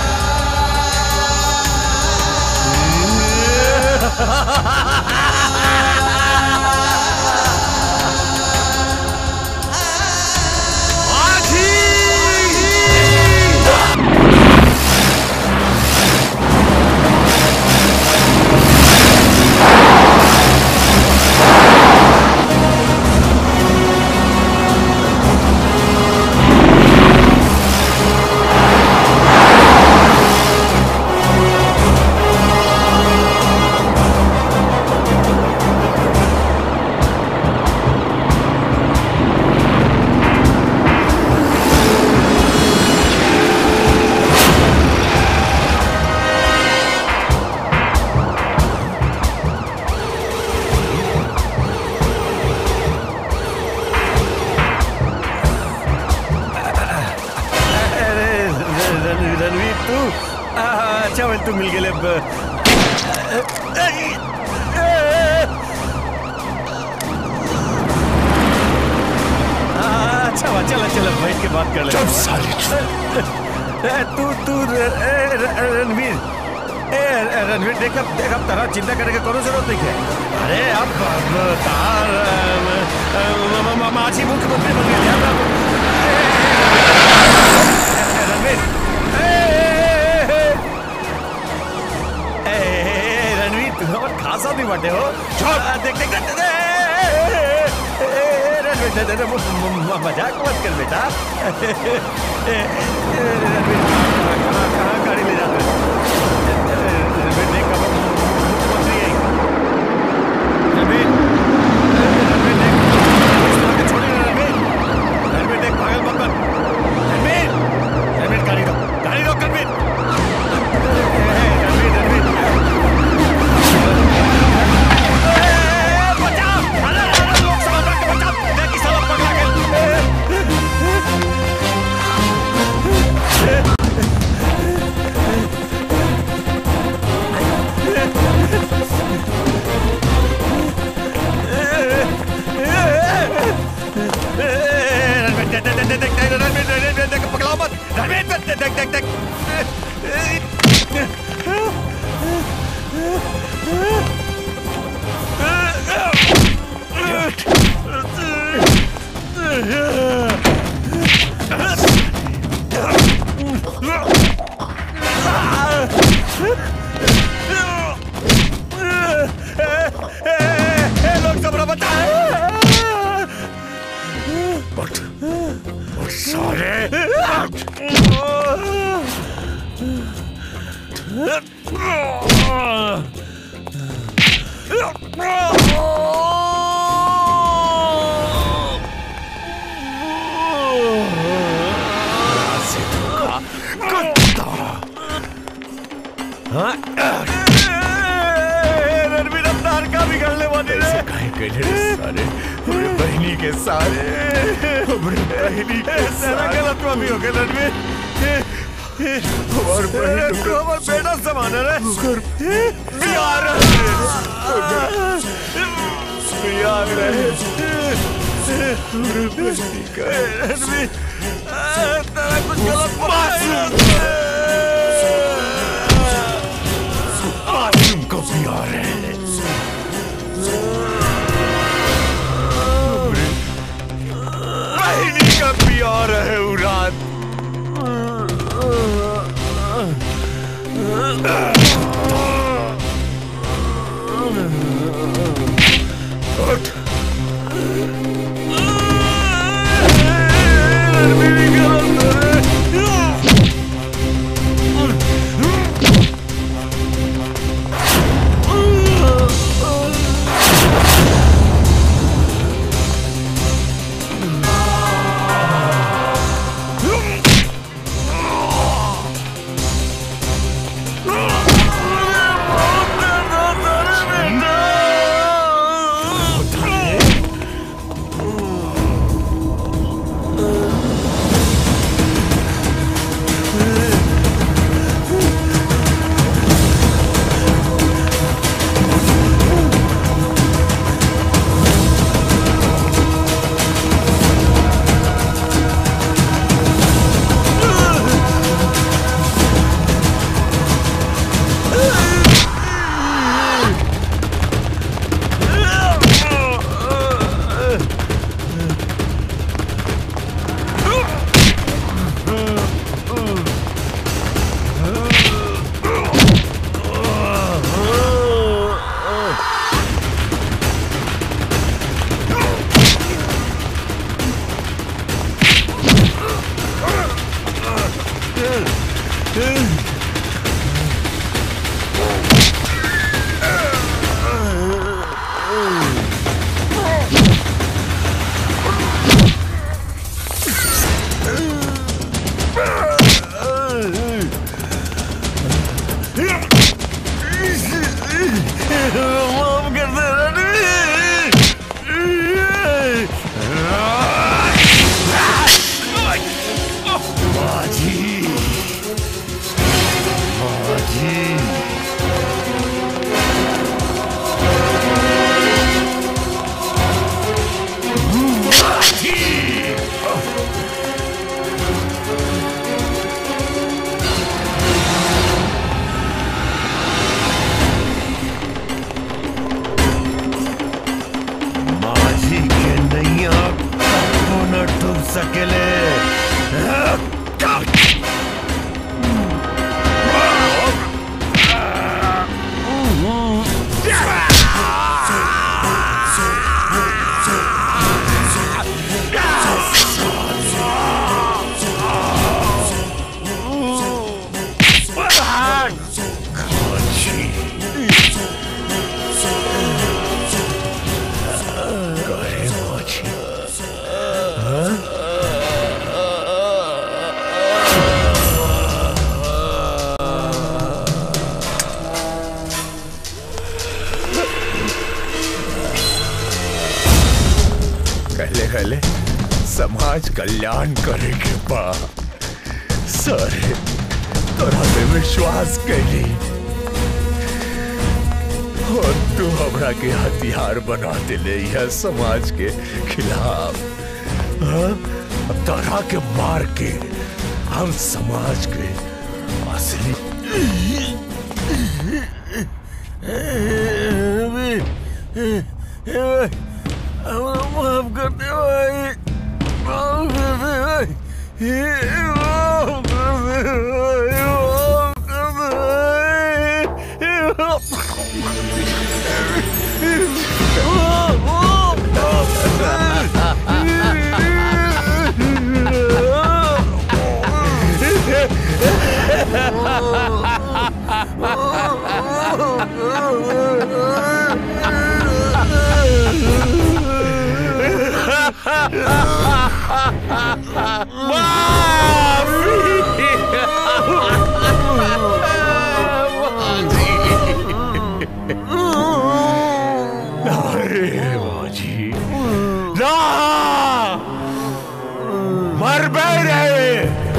अरे रण- रणवीर तू आ, अच्छा वेल तू मिल गेले ब- आ, अच्छा हुआ चलो चलो बैठ के बात कर ले
चुप साली।
तू तू र- ए, र- रणवीर ए रणवीर देख अब देख अब तरह चिंता करने की कोनो जरूरत नहीं है अरे अब अब तार अम, अम, म- म- माझी मुख्यमंत्री बन गए ध्यान रखो रणवीर ए, ए, ए, ए, ए, रणवीर तू हमर खासा नहीं बटे हो चुप देख देख देख ए, ए, ए, ए, रणवीर दे- दे- दे, म- म- म- मजाक मत कर बेटा ए, ए, ए, रणवीर कहाँ कहाँ- कहाँ गाड़ी ले जाते हो? रणवीर देख अब मुख्यमंत्री है रणवीर रणवीर देख इस तरह के छोड़िए ना, रणवीर रणवीर देख पागल मत बन रणवीर रणवीर गाड़ी रोक गाड़ी रोक रणवीर रणवीर रणवीर बचाओ अरे अरे लोग समझ रहे बचाओ देख किस तरह पकड़ा पकड़ाओ मत रणवीर देख देख देख देख लोग सब बचाओ
उठ उठ साले
रणवीर अवतार का बिगड़ने वाले रे
काहे कहले रे सारे हमरे बहनी के सारे हमरे बहनी के
तेरा
सारे
गलत भी हो गया रणवीर
और बहन
तू हमारा बेटा समान है रे बिहार बिहार रहे रणवीर तेरा कुछ गलत
मासूम को प्यार है
बहनी का प्यार है उरात
उठ
Ah!
कहले कहले समाज कल्याण करे के बा सारे तोरा पे विश्वास कैली और तू हमरा के हथियार बना दिले यह समाज के खिलाफ हाँ? अब तोरा के मार के हम समाज के असली
माफ कर दे भाई माफ कर दे भाई माफ कर दे भाई माफ कर दे
अरे बाजी ना मर बे रे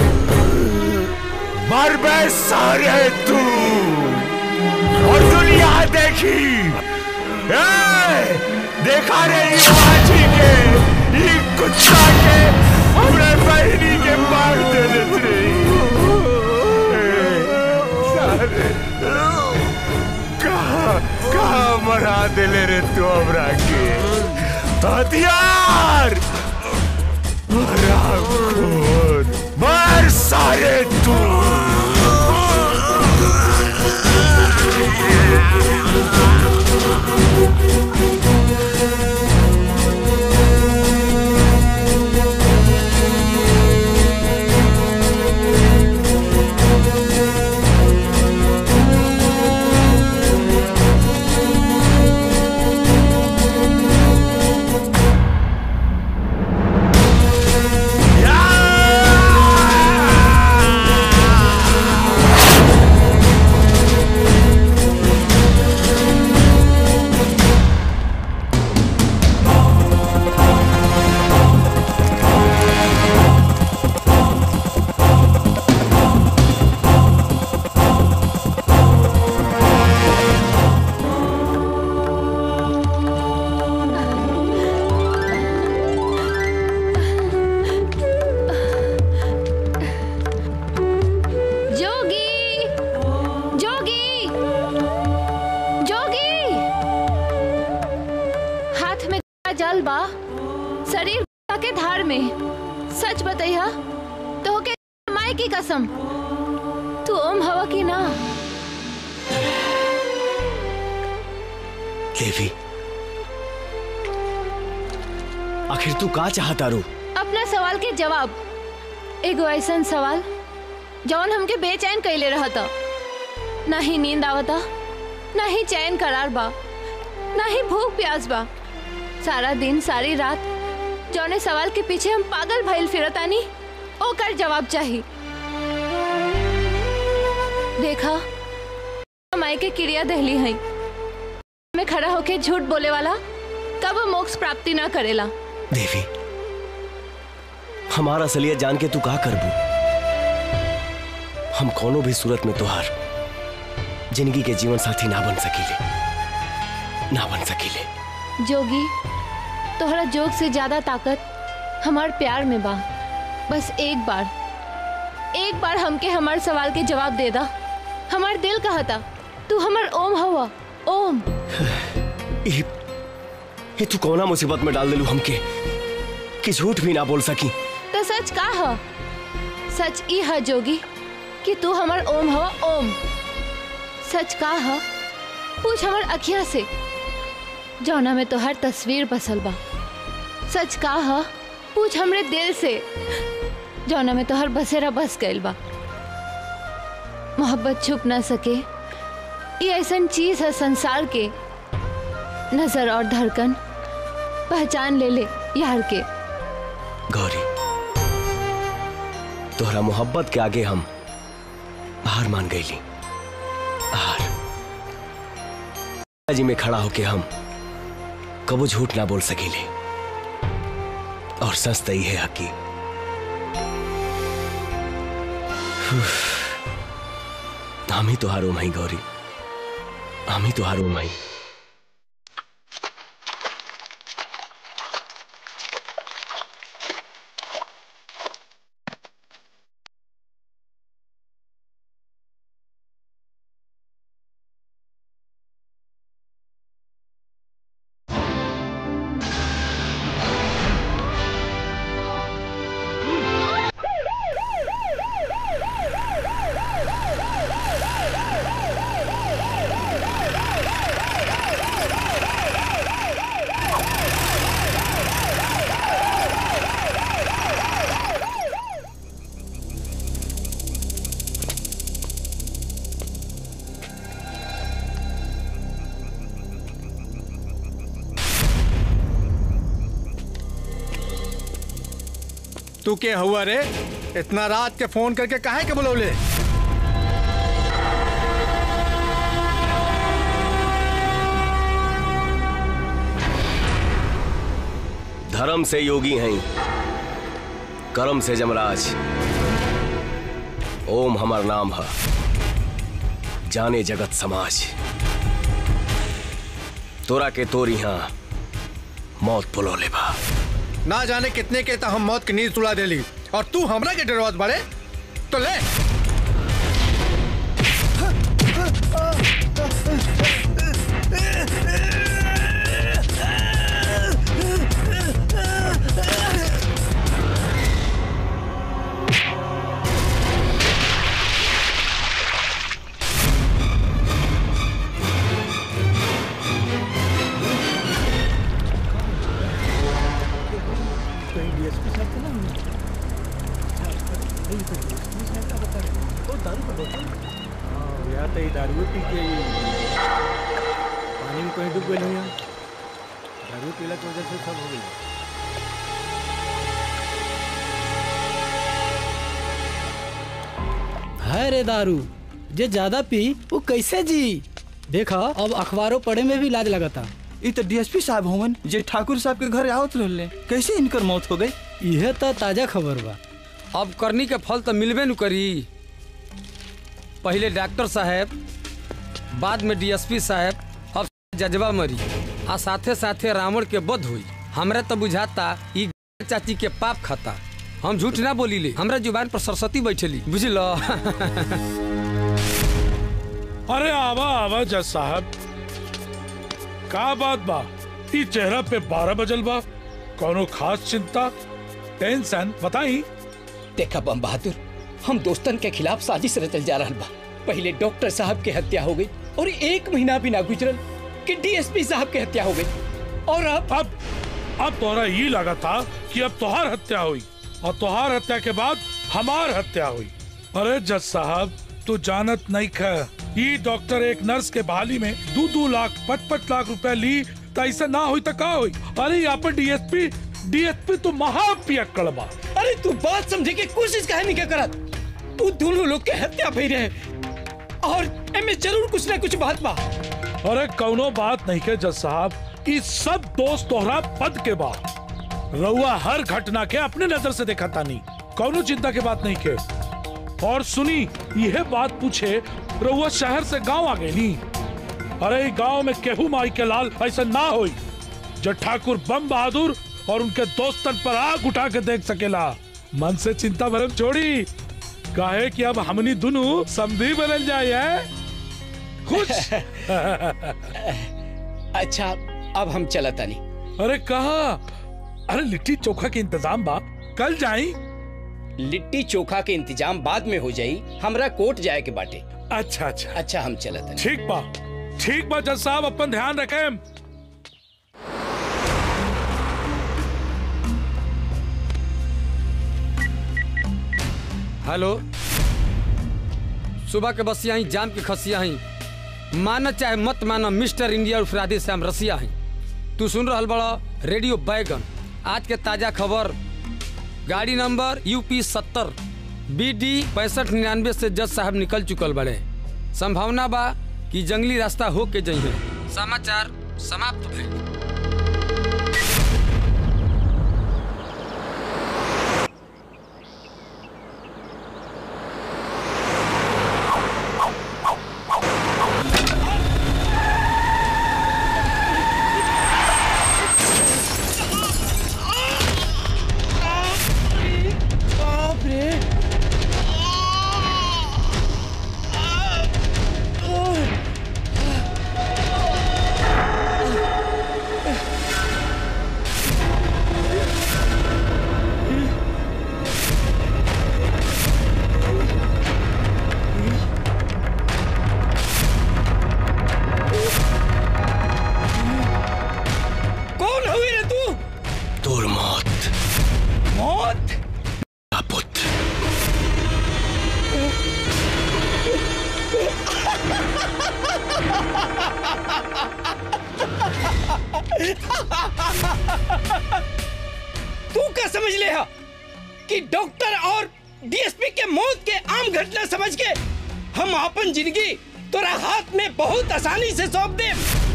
मर बे सारे तू और दुनिया देखी ए, देखा रे ये बाजी के ये कुत्ता के हमरे बहनी के मार दे देते सारे कहा कहा मरा दिले रे तू हमरा के हथियार मरा खून मर सारे तू
जोगी जोगी जोगी हाथ में जल बा शरीर के धार में सच बतैया तो के माई की कसम तू ओम हवा की ना
देवी आखिर तू का चाहता रू
अपना सवाल के जवाब एगो ऐसा सवाल जौन हमके बेचैन कैले रहता ना ही नींद आवता ना ही चैन करार बा ना ही भूख प्यास बा सारा दिन सारी रात जौने सवाल के पीछे हम पागल भइल फिरतानी ओकर जवाब चाही देखा माई के क्रिया दहली है में खड़ा होके झूठ बोले वाला कब मोक्ष प्राप्ति ना करेला
देवी हमारा असलियत जान के तू का करबू हम कोनो भी सूरत में तुहार जिंदगी के जीवन साथी ना बन सकीले ना बन सकीले
जोगी तोहरा जोग से ज्यादा ताकत हमार प्यार में बा बस एक बार एक बार हमके हमार सवाल के जवाब दे दा हमार दिल कहता तू हमार ओम हवा ओम
ये, ये तू कौना मुसीबत में डाल दिलू हमके कि झूठ भी ना बोल सकी
तो सच का ह सच ई है जोगी कि तू हमार ओम हवा ओम सच का ह पूछ हमार अखिया से जौना में तो हर तस्वीर बसल बा सच का ह पूछ हमरे दिल से जौना में तो हर बसेरा बस गइल बा मोहब्बत छुप ना सके ये ऐसा चीज है संसार के नजर और धड़कन पहचान ले ले यार के
गौरी तोहरा मोहब्बत के आगे हम हार मान गईली हार जी में खड़ा होके हम कबो झूठ ना बोल सकीले और सच तो है हकी हम ही तो हारो माई गौरी हम ही तो हारो माई
तू के हुआ रे इतना रात के फोन करके काहे के बुलौले
धर्म से योगी हैं कर्म से जमराज ओम हमार नाम है जाने जगत समाज तोरा के तोरी हाँ मौत बुलो ले बा
ना जाने कितने के तो हम मौत की नींद सुला देली और तू हमरा के डरवात बड़े तो ले
यार तो दारू पी के पानी में कहीं डूब गए नहीं दारू पीला की वजह से सब हो गई
है रे दारू जे ज्यादा पी वो कैसे जी देखा अब अखबारों पढ़े में भी लाज लगता
ई तो डीएसपी साहब होवन जे ठाकुर साहब के घर आवत रहले कैसे इनकर मौत हो गई
यह तो ताजा खबर बा
अब करनी के फल तो मिलबे न करी पहले डॉक्टर साहब बाद में डीएसपी साहब अब जजबा मरी आ साथे साथे रावण के बध हुई हमरा तो बुझाता ई चाची के पाप खाता हम झूठ ना बोली ले हमरा जुबान पर सरस्वती बैठली बुझलो
अरे आवा आवा जज साहब का बात बा ई चेहरा पे बारह बजल बा कोनो खास चिंता टेंशन बताई
देखा बम बहादुर हम दोस्तन के खिलाफ साजिश रचल जा रहा बा पहले डॉक्टर साहब के हत्या हो गई और एक महीना भी ना गुजरल कि डीएसपी साहब के हत्या हो गई और अब
अब अब तोहरा ये लगा था कि अब तोहार हत्या हुई और तोहार हत्या के बाद हमार हत्या हुई अरे जज साहब तू जानत नहीं ख ई डॉक्टर एक नर्स के बहाली में दो दो लाख पच पच लाख रुपए ली तो ऐसा ना हुई तो का हुई अरे यहाँ पर डीएसपी डीएसपी तो महापियक्कड़ बा
अरे तू बात समझे के कोशिश काहे नहीं क्या करत तू दोनों लोग के हत्या भई रहे और एमे जरूर कुछ ना कुछ बात बा
अरे कौनो बात नहीं के जज साहब ई सब दोस्त तोहरा पद के बा रउआ हर घटना के अपने नजर से देखा तानी कौनो चिंता के बात नहीं के और सुनी यह बात पूछे रउआ शहर से गांव आ गई अरे गांव में केहू माई के लाल ऐसा ना होई जो ठाकुर बम बहादुर और उनके दोस्तन पर आग उठा के देख सकेला मन से चिंता भरम छोड़ी काहे कि अब हमनी दोनों समधी बदल जाए है खुश
अच्छा अब हम चला तानी
अरे कहा अरे लिट्टी चोखा के इंतजाम बा कल जाई
लिट्टी चोखा के इंतजाम बाद में हो जाई हमरा कोर्ट जाए के बाटे
अच्छा अच्छा
अच्छा हम चला तानी
ठीक बा ठीक बा जज साहब अपन ध्यान रखें
हेलो सुबह के बसिया ही जाम की खसिया ही माना चाहे मत माना मिस्टर इंडिया उर्फ राधे श्याम रसिया ही तू सुन रहा बड़ा रेडियो बैगन आज के ताजा खबर गाड़ी नंबर यूपी सत्तर बी डी पैंसठ निन्यानवे से जज साहब निकल चुकल बड़े संभावना बा कि जंगली रास्ता हो के जइहे समाचार समाप्त भइल
मौत
मौत
का पुत्र
तू क्या समझ ले हा कि डॉक्टर और डीएसपी के मौत के आम घटना समझ के हम अपन जिंदगी तोरा हाथ में बहुत आसानी से सौंप दे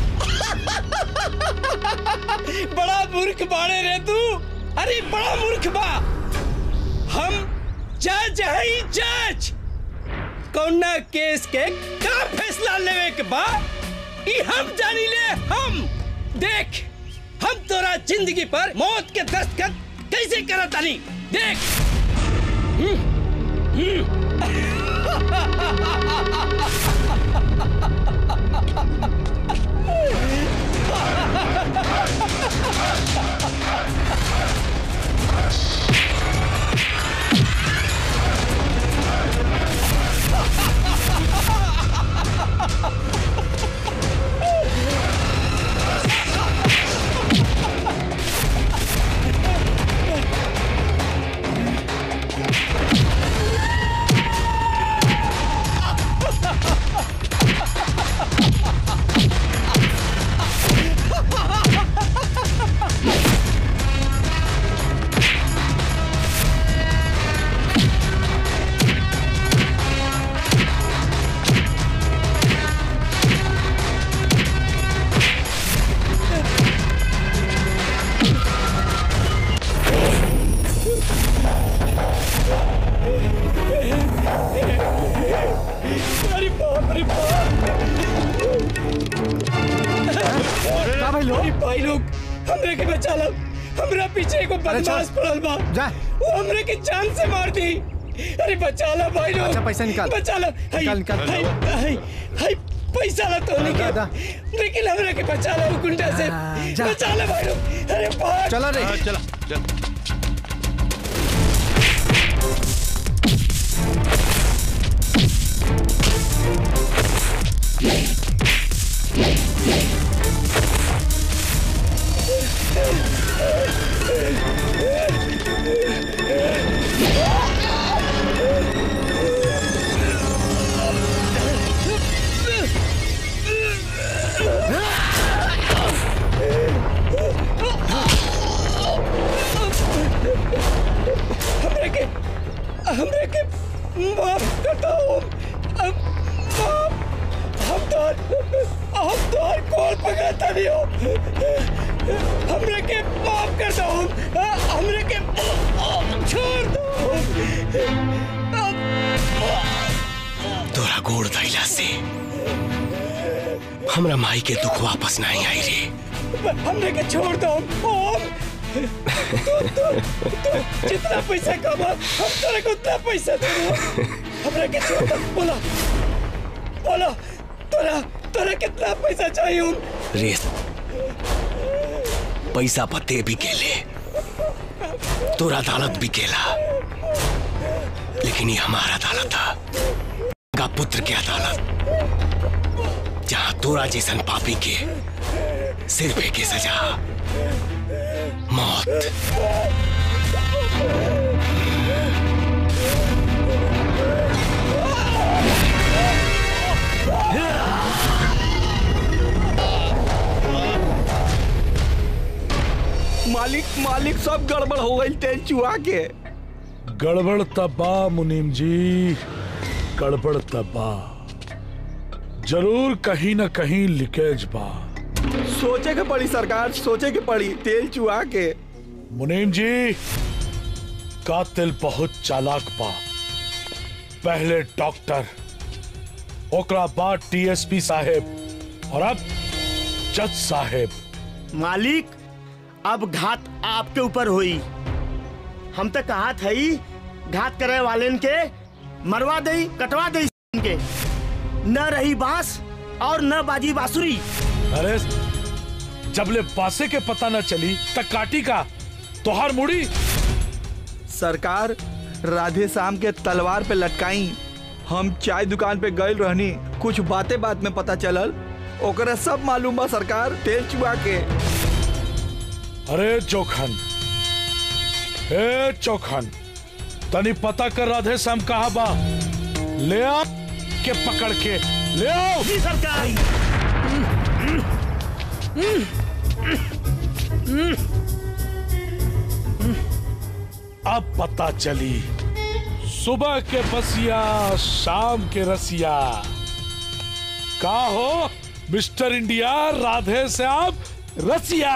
बड़ा मूर्ख बाड़े रे तू अरे बड़ा मूर्ख बा हम जज हई जज कौना केस के का फैसला लेवे के बा ई हम जानी ले हम देख हम तोरा जिंदगी पर मौत के दस्तखत कैसे करत तानी देख हम्म, हम्म। अरे बाप रे बाप का भाई लोग भाई लोग हमरे के बचा लो हमरा पीछे एगो बदमाश पड़ल बा जा वो हमरे के जान से मार दी अरे बचा लो भाई लोग
अच्छा, पैसा निकाल।
बचा लो हाय,
निकाल, निकाल।
हाय, हाय, हाय, पैसा ला तो नहीं
दादा।
लेकिन हमरे के बचा लो गुंडा से
जा।
बचा लो भाई लोग अरे भाग
चलो रे
चला चल
हमरे के हमरे के माफ कर दो अब माफ हम तो हम तो हर कॉल पकड़ता नहीं हो हमरे के माफ कर दो हमरे के छोड़ दो
तोरा गोड़ धैला से हमरा माई के दुख वापस नहीं आई रे
हमरे के छोड़ दो ओम तू तू तू जितना पैसा कमा हम तेरे को उतना पैसा दे हमरे के छोड़ दो बोला बोला तोरा तोरा कितना पैसा चाहिए ओम
रे पैसा पते भी केले तोरा अदालत भी केला लेकिन ये हमारा अदालत था का पुत्र के अदालत जहां तोरा जैसन पापी के सिर पे के सजा मौत
मालिक मालिक सब गड़बड़ हो गई तेल चुहा के
गड़बड़ तबा मुनीम जी गड़बड़ तबा जरूर कहीं न कहीं लीकेज बा
सोचे के पड़ी सरकार सोचे के पड़ी तेल चुहा के
मुनीम जी कातिल बहुत चालाक बा पहले डॉक्टर ओकरा बाद टीएसपी साहेब और अब जज साहेब
मालिक अब घात आपके ऊपर हुई हम तो कहा थई घात करे वाले के मरवा दई कटवा दई के न रही बांस और न बाजी बांसुरी
अरे जबले पासे के पता न चली तक काटी का तोहार मुड़ी
सरकार राधे श्याम के तलवार पे लटकाई हम चाय दुकान पे गए रहनी कुछ बातें बात में पता चलल ओकरा सब मालूम बा सरकार तेल चुहा के
अरे जोखन ए चौखान तनी पता कर राधे श्याम कहा बा ले आ के पकड़ के ले आओ
जी सरकार
अब पता चली सुबह के बसिया शाम के रसिया का हो मिस्टर इंडिया राधे श्याम रसिया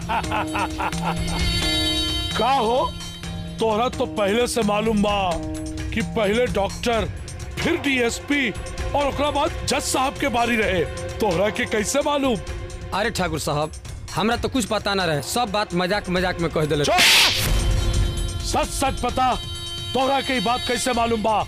का हो तोहरा तो पहले से मालूम बा कि पहले डॉक्टर फिर डीएसपी और ओकरा बाद जज साहब के बारी रहे तोहरा के कैसे मालूम
अरे ठाकुर साहब हमरा तो कुछ पता ना रहे सब बात मजाक मजाक में कह दिले
सच सच पता तोहरा के ई बात कैसे मालूम बा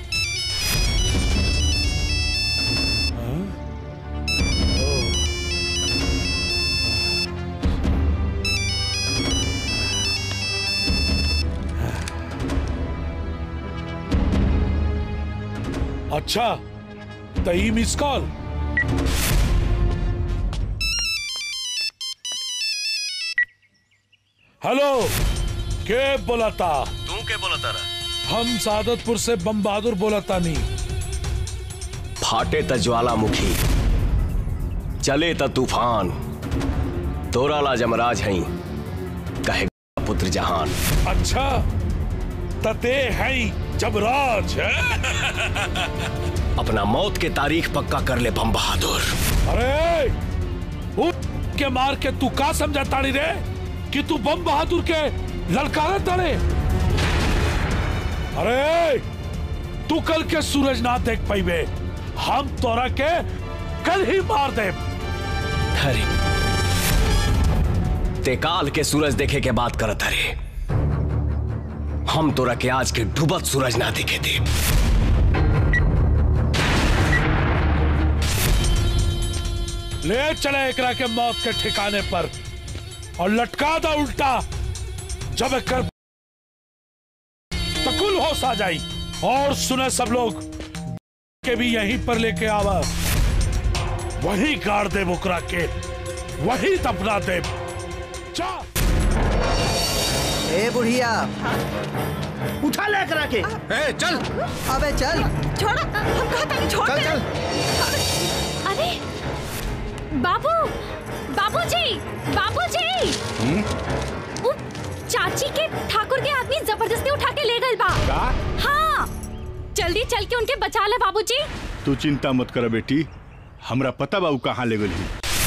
अच्छा तई मिस कॉल हेलो के बोला था
तू के बोला तारा
हम सादतपुर से बम बहादुर बोला था नहीं
फाटे त ज्वालामुखी चले त तूफान तोरा ला जमराज हई कहे पुत्र जहान
अच्छा तते है जबराज
अपना मौत के तारीख पक्का कर ले बम बहादुर
अरे उठ के मार के तू का समझा ताड़ी रे कि तू बम बहादुर के ललकारा ताड़े अरे तू कल के सूरज ना देख पाइबे हम तोरा के कल ही मार दे
अरे ते काल के सूरज देखे के बात करत अरे हम तोरा के आज के डूबत सूरज ना देखे थे
ले चले एकरा के मौत के ठिकाने पर और लटका दा उल्टा जब एक कर तकुल होश आ जाई और सुने सब लोग के भी यहीं पर लेके आवा वही गाड़ दे बुकरा के वही दफना दे जा
ए बुढ़िया
उठा ले करा के
ए चल
अबे चल
छोड़ो हम कहता नहीं छोड़
चल
दे।
चल
अरे बाबू बाबूजी बाबूजी उ चाची के ठाकुर के आदमी जबरदस्ती उठा के ले गए बा
का?
हाँ जल्दी चल के उनके बचा ले बाबूजी
तू चिंता मत कर बेटी हमरा पता बा उ कहाँ ले गई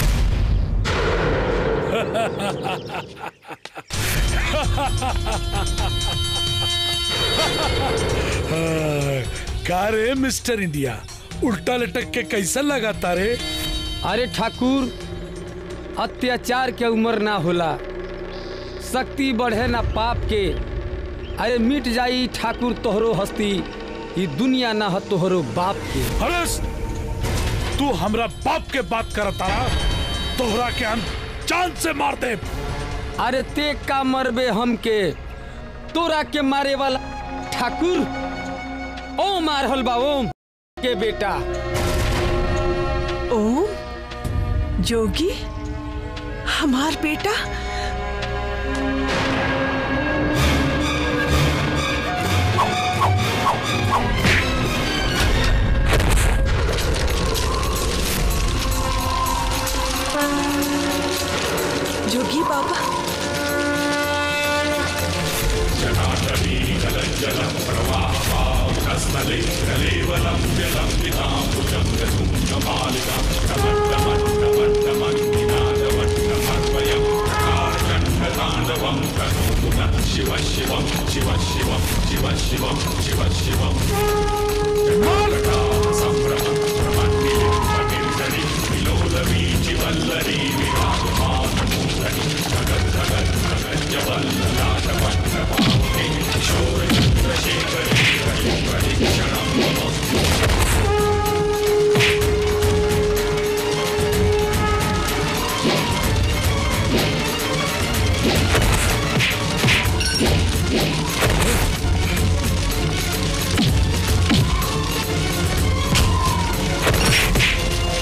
हाँ, का रे मिस्टर इंडिया उल्टा लटक के कैसा लगाता रे
अरे ठाकुर अत्याचार के उम्र ना होला शक्ति बढ़े ना पाप के अरे मिट जाई ठाकुर तोहरो हस्ती ये दुनिया ना हो तोहरो बाप के
हरस तू हमरा बाप के बात करता तोहरा के हम जान से मार दे
अरे ते का मरबे हमके तोरा के मारे वाला ठाकुर ओ मारहल बा ओम के बेटा
ओम जोगी हमार बेटा जोगी बाबा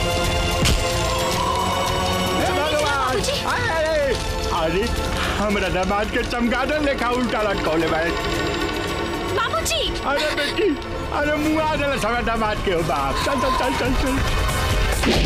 अरे हमरा
दामाद के चमगादड़ लेखा उल्टा लटकौले बाड़े
बाबूजी
अरे बेटी अरे मुँह आ जला सवा दामाद के हो बाप चल चल चल चल चल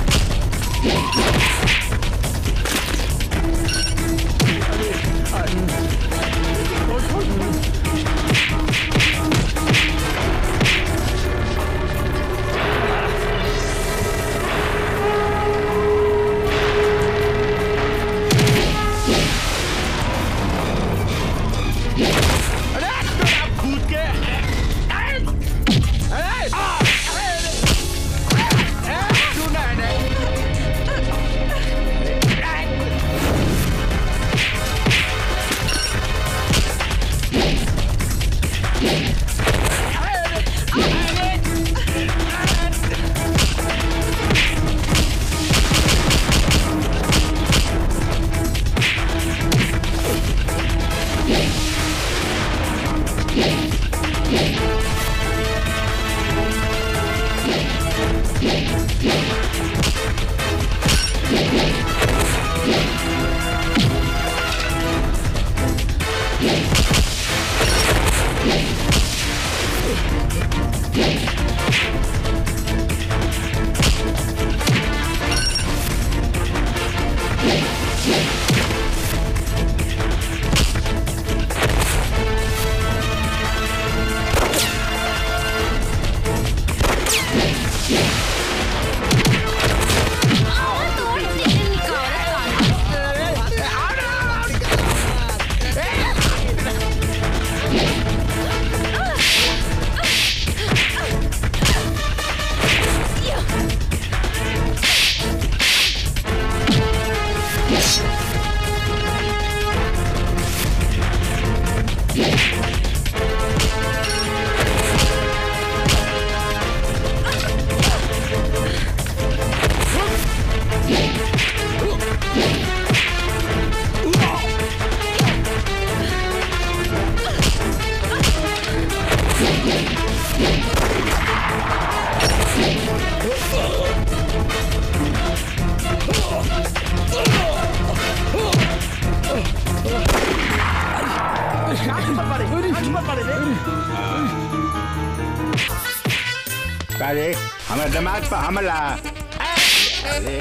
कूद के अरे हमारे दामाद पर हमला अरे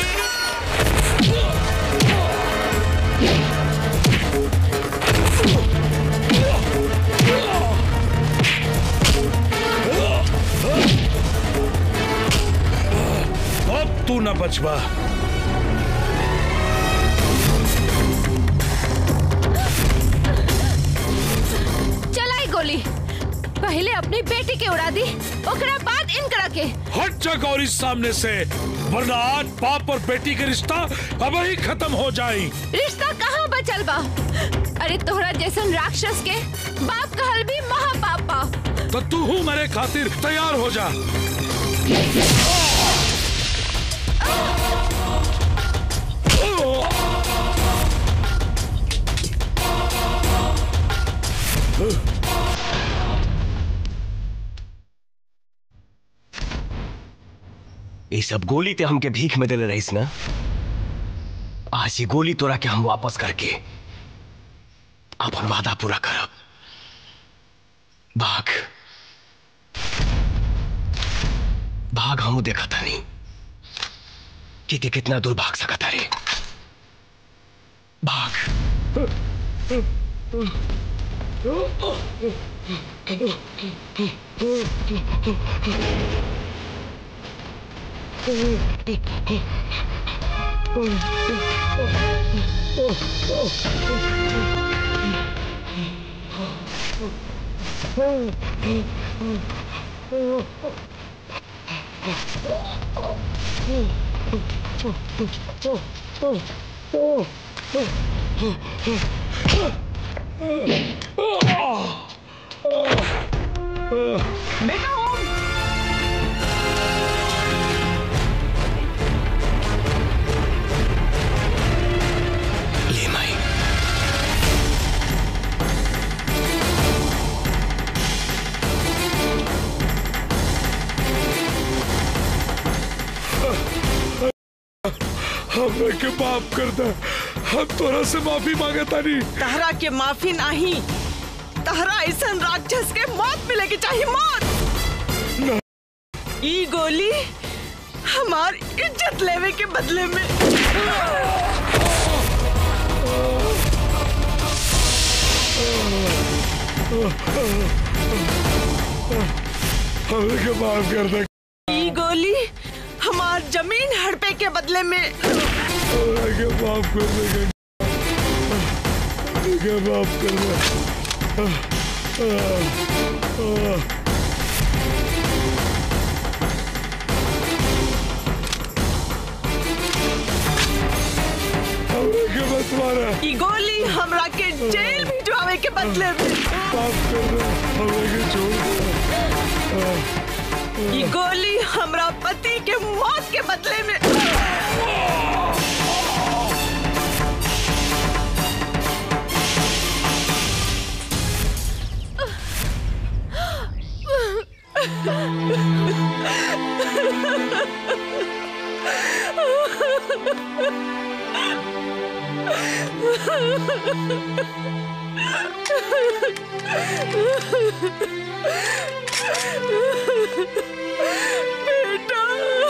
अब तू न बचवा
चलाई गोली पहले अपनी बेटी के उड़ा दी ओकरा बाद इनकरा के
हट जा गौरी सामने से वरना आज बाप और बेटी के रिश्ता अब ही खत्म हो जाए
रिश्ता कहाँ बचल बा अरे तोहरा जैसन राक्षस के बाप कहल भी महापाप बा
तो तू हूँ मेरे खातिर तैयार हो जा
ये सब गोली ते हमके भीख में देले रहीस ना आज ये गोली तोरा के हम वापस करके अपन वादा पूरा करब भाग भाग हम देखा था नहीं कि ते कितना दूर भाग सकता रे
बेटा ओम
ले माई
हमें के माफ कर दे हम तोरा से माफी मांगे तानी
तहरा के माफी नहीं तहरा ऐसा राक्षस के मौत मिलेगी चाहिए मौत ई गोली हमार इज्जत लेवे के बदले में
हमें के माफ कर दे
ई गोली हमार जमीन हड़पे के बदले में
हमें के माफ कर दे हमें के माफ कर दे हमें के मत मारा
ई गोली हमरा के जेल भिजवावे के बदले में
माफ कर दे हमें के छोड़ दे
ई गोली हमरा पति के मौत के बदले में बेटा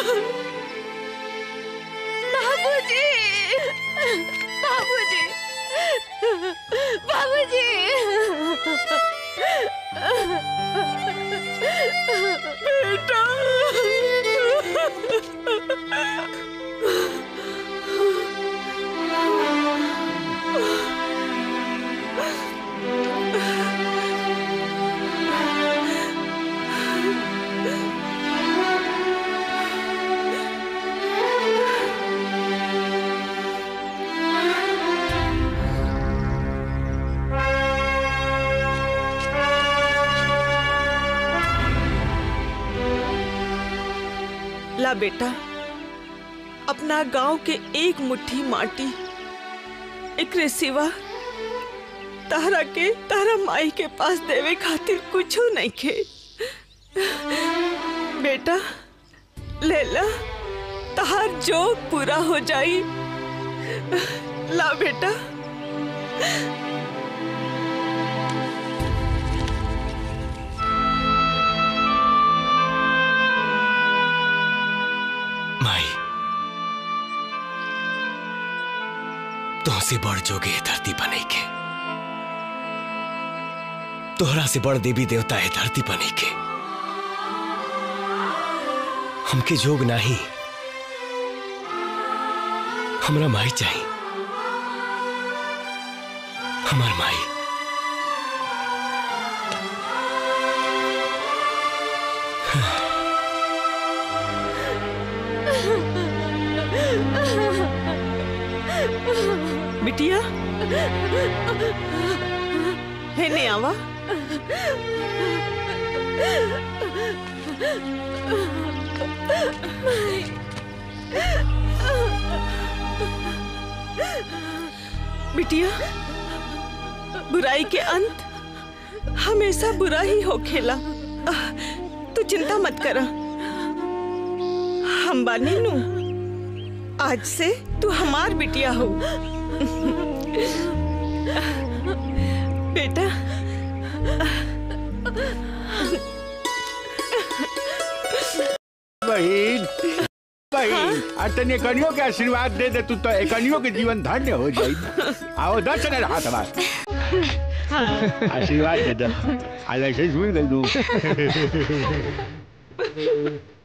बाबूजी बाबूजी बाबूजी
बेटा ला बेटा अपना गांव के एक मुट्ठी माटी एकरे सिवा तहरा के तहरा माई के पास देवे खातिर कुछो नहीं खे बेटा लेला तहार जो पूरा हो जाई ला बेटा
माई तुमसे बड़ जोगे है धरती बने के तोहरा से बड़ देवी देवता है धरती बने के हमके जोग नहीं हमरा माई चाहिए हमार माई
बिटिया हे ने आवा बिटिया बुराई के अंत हमेशा बुरा ही हो खेला तू चिंता मत कर हम बानी नू आज से तू हमार बिटिया हो बेटा
बहन बहन आ तने कनियो के आशीर्वाद दे दे तू तो एकनियो के जीवन धन्य हो जाई आओ दर्शन रहा हाथ आशीर्वाद दे दे आज ऐसे सुन गई तू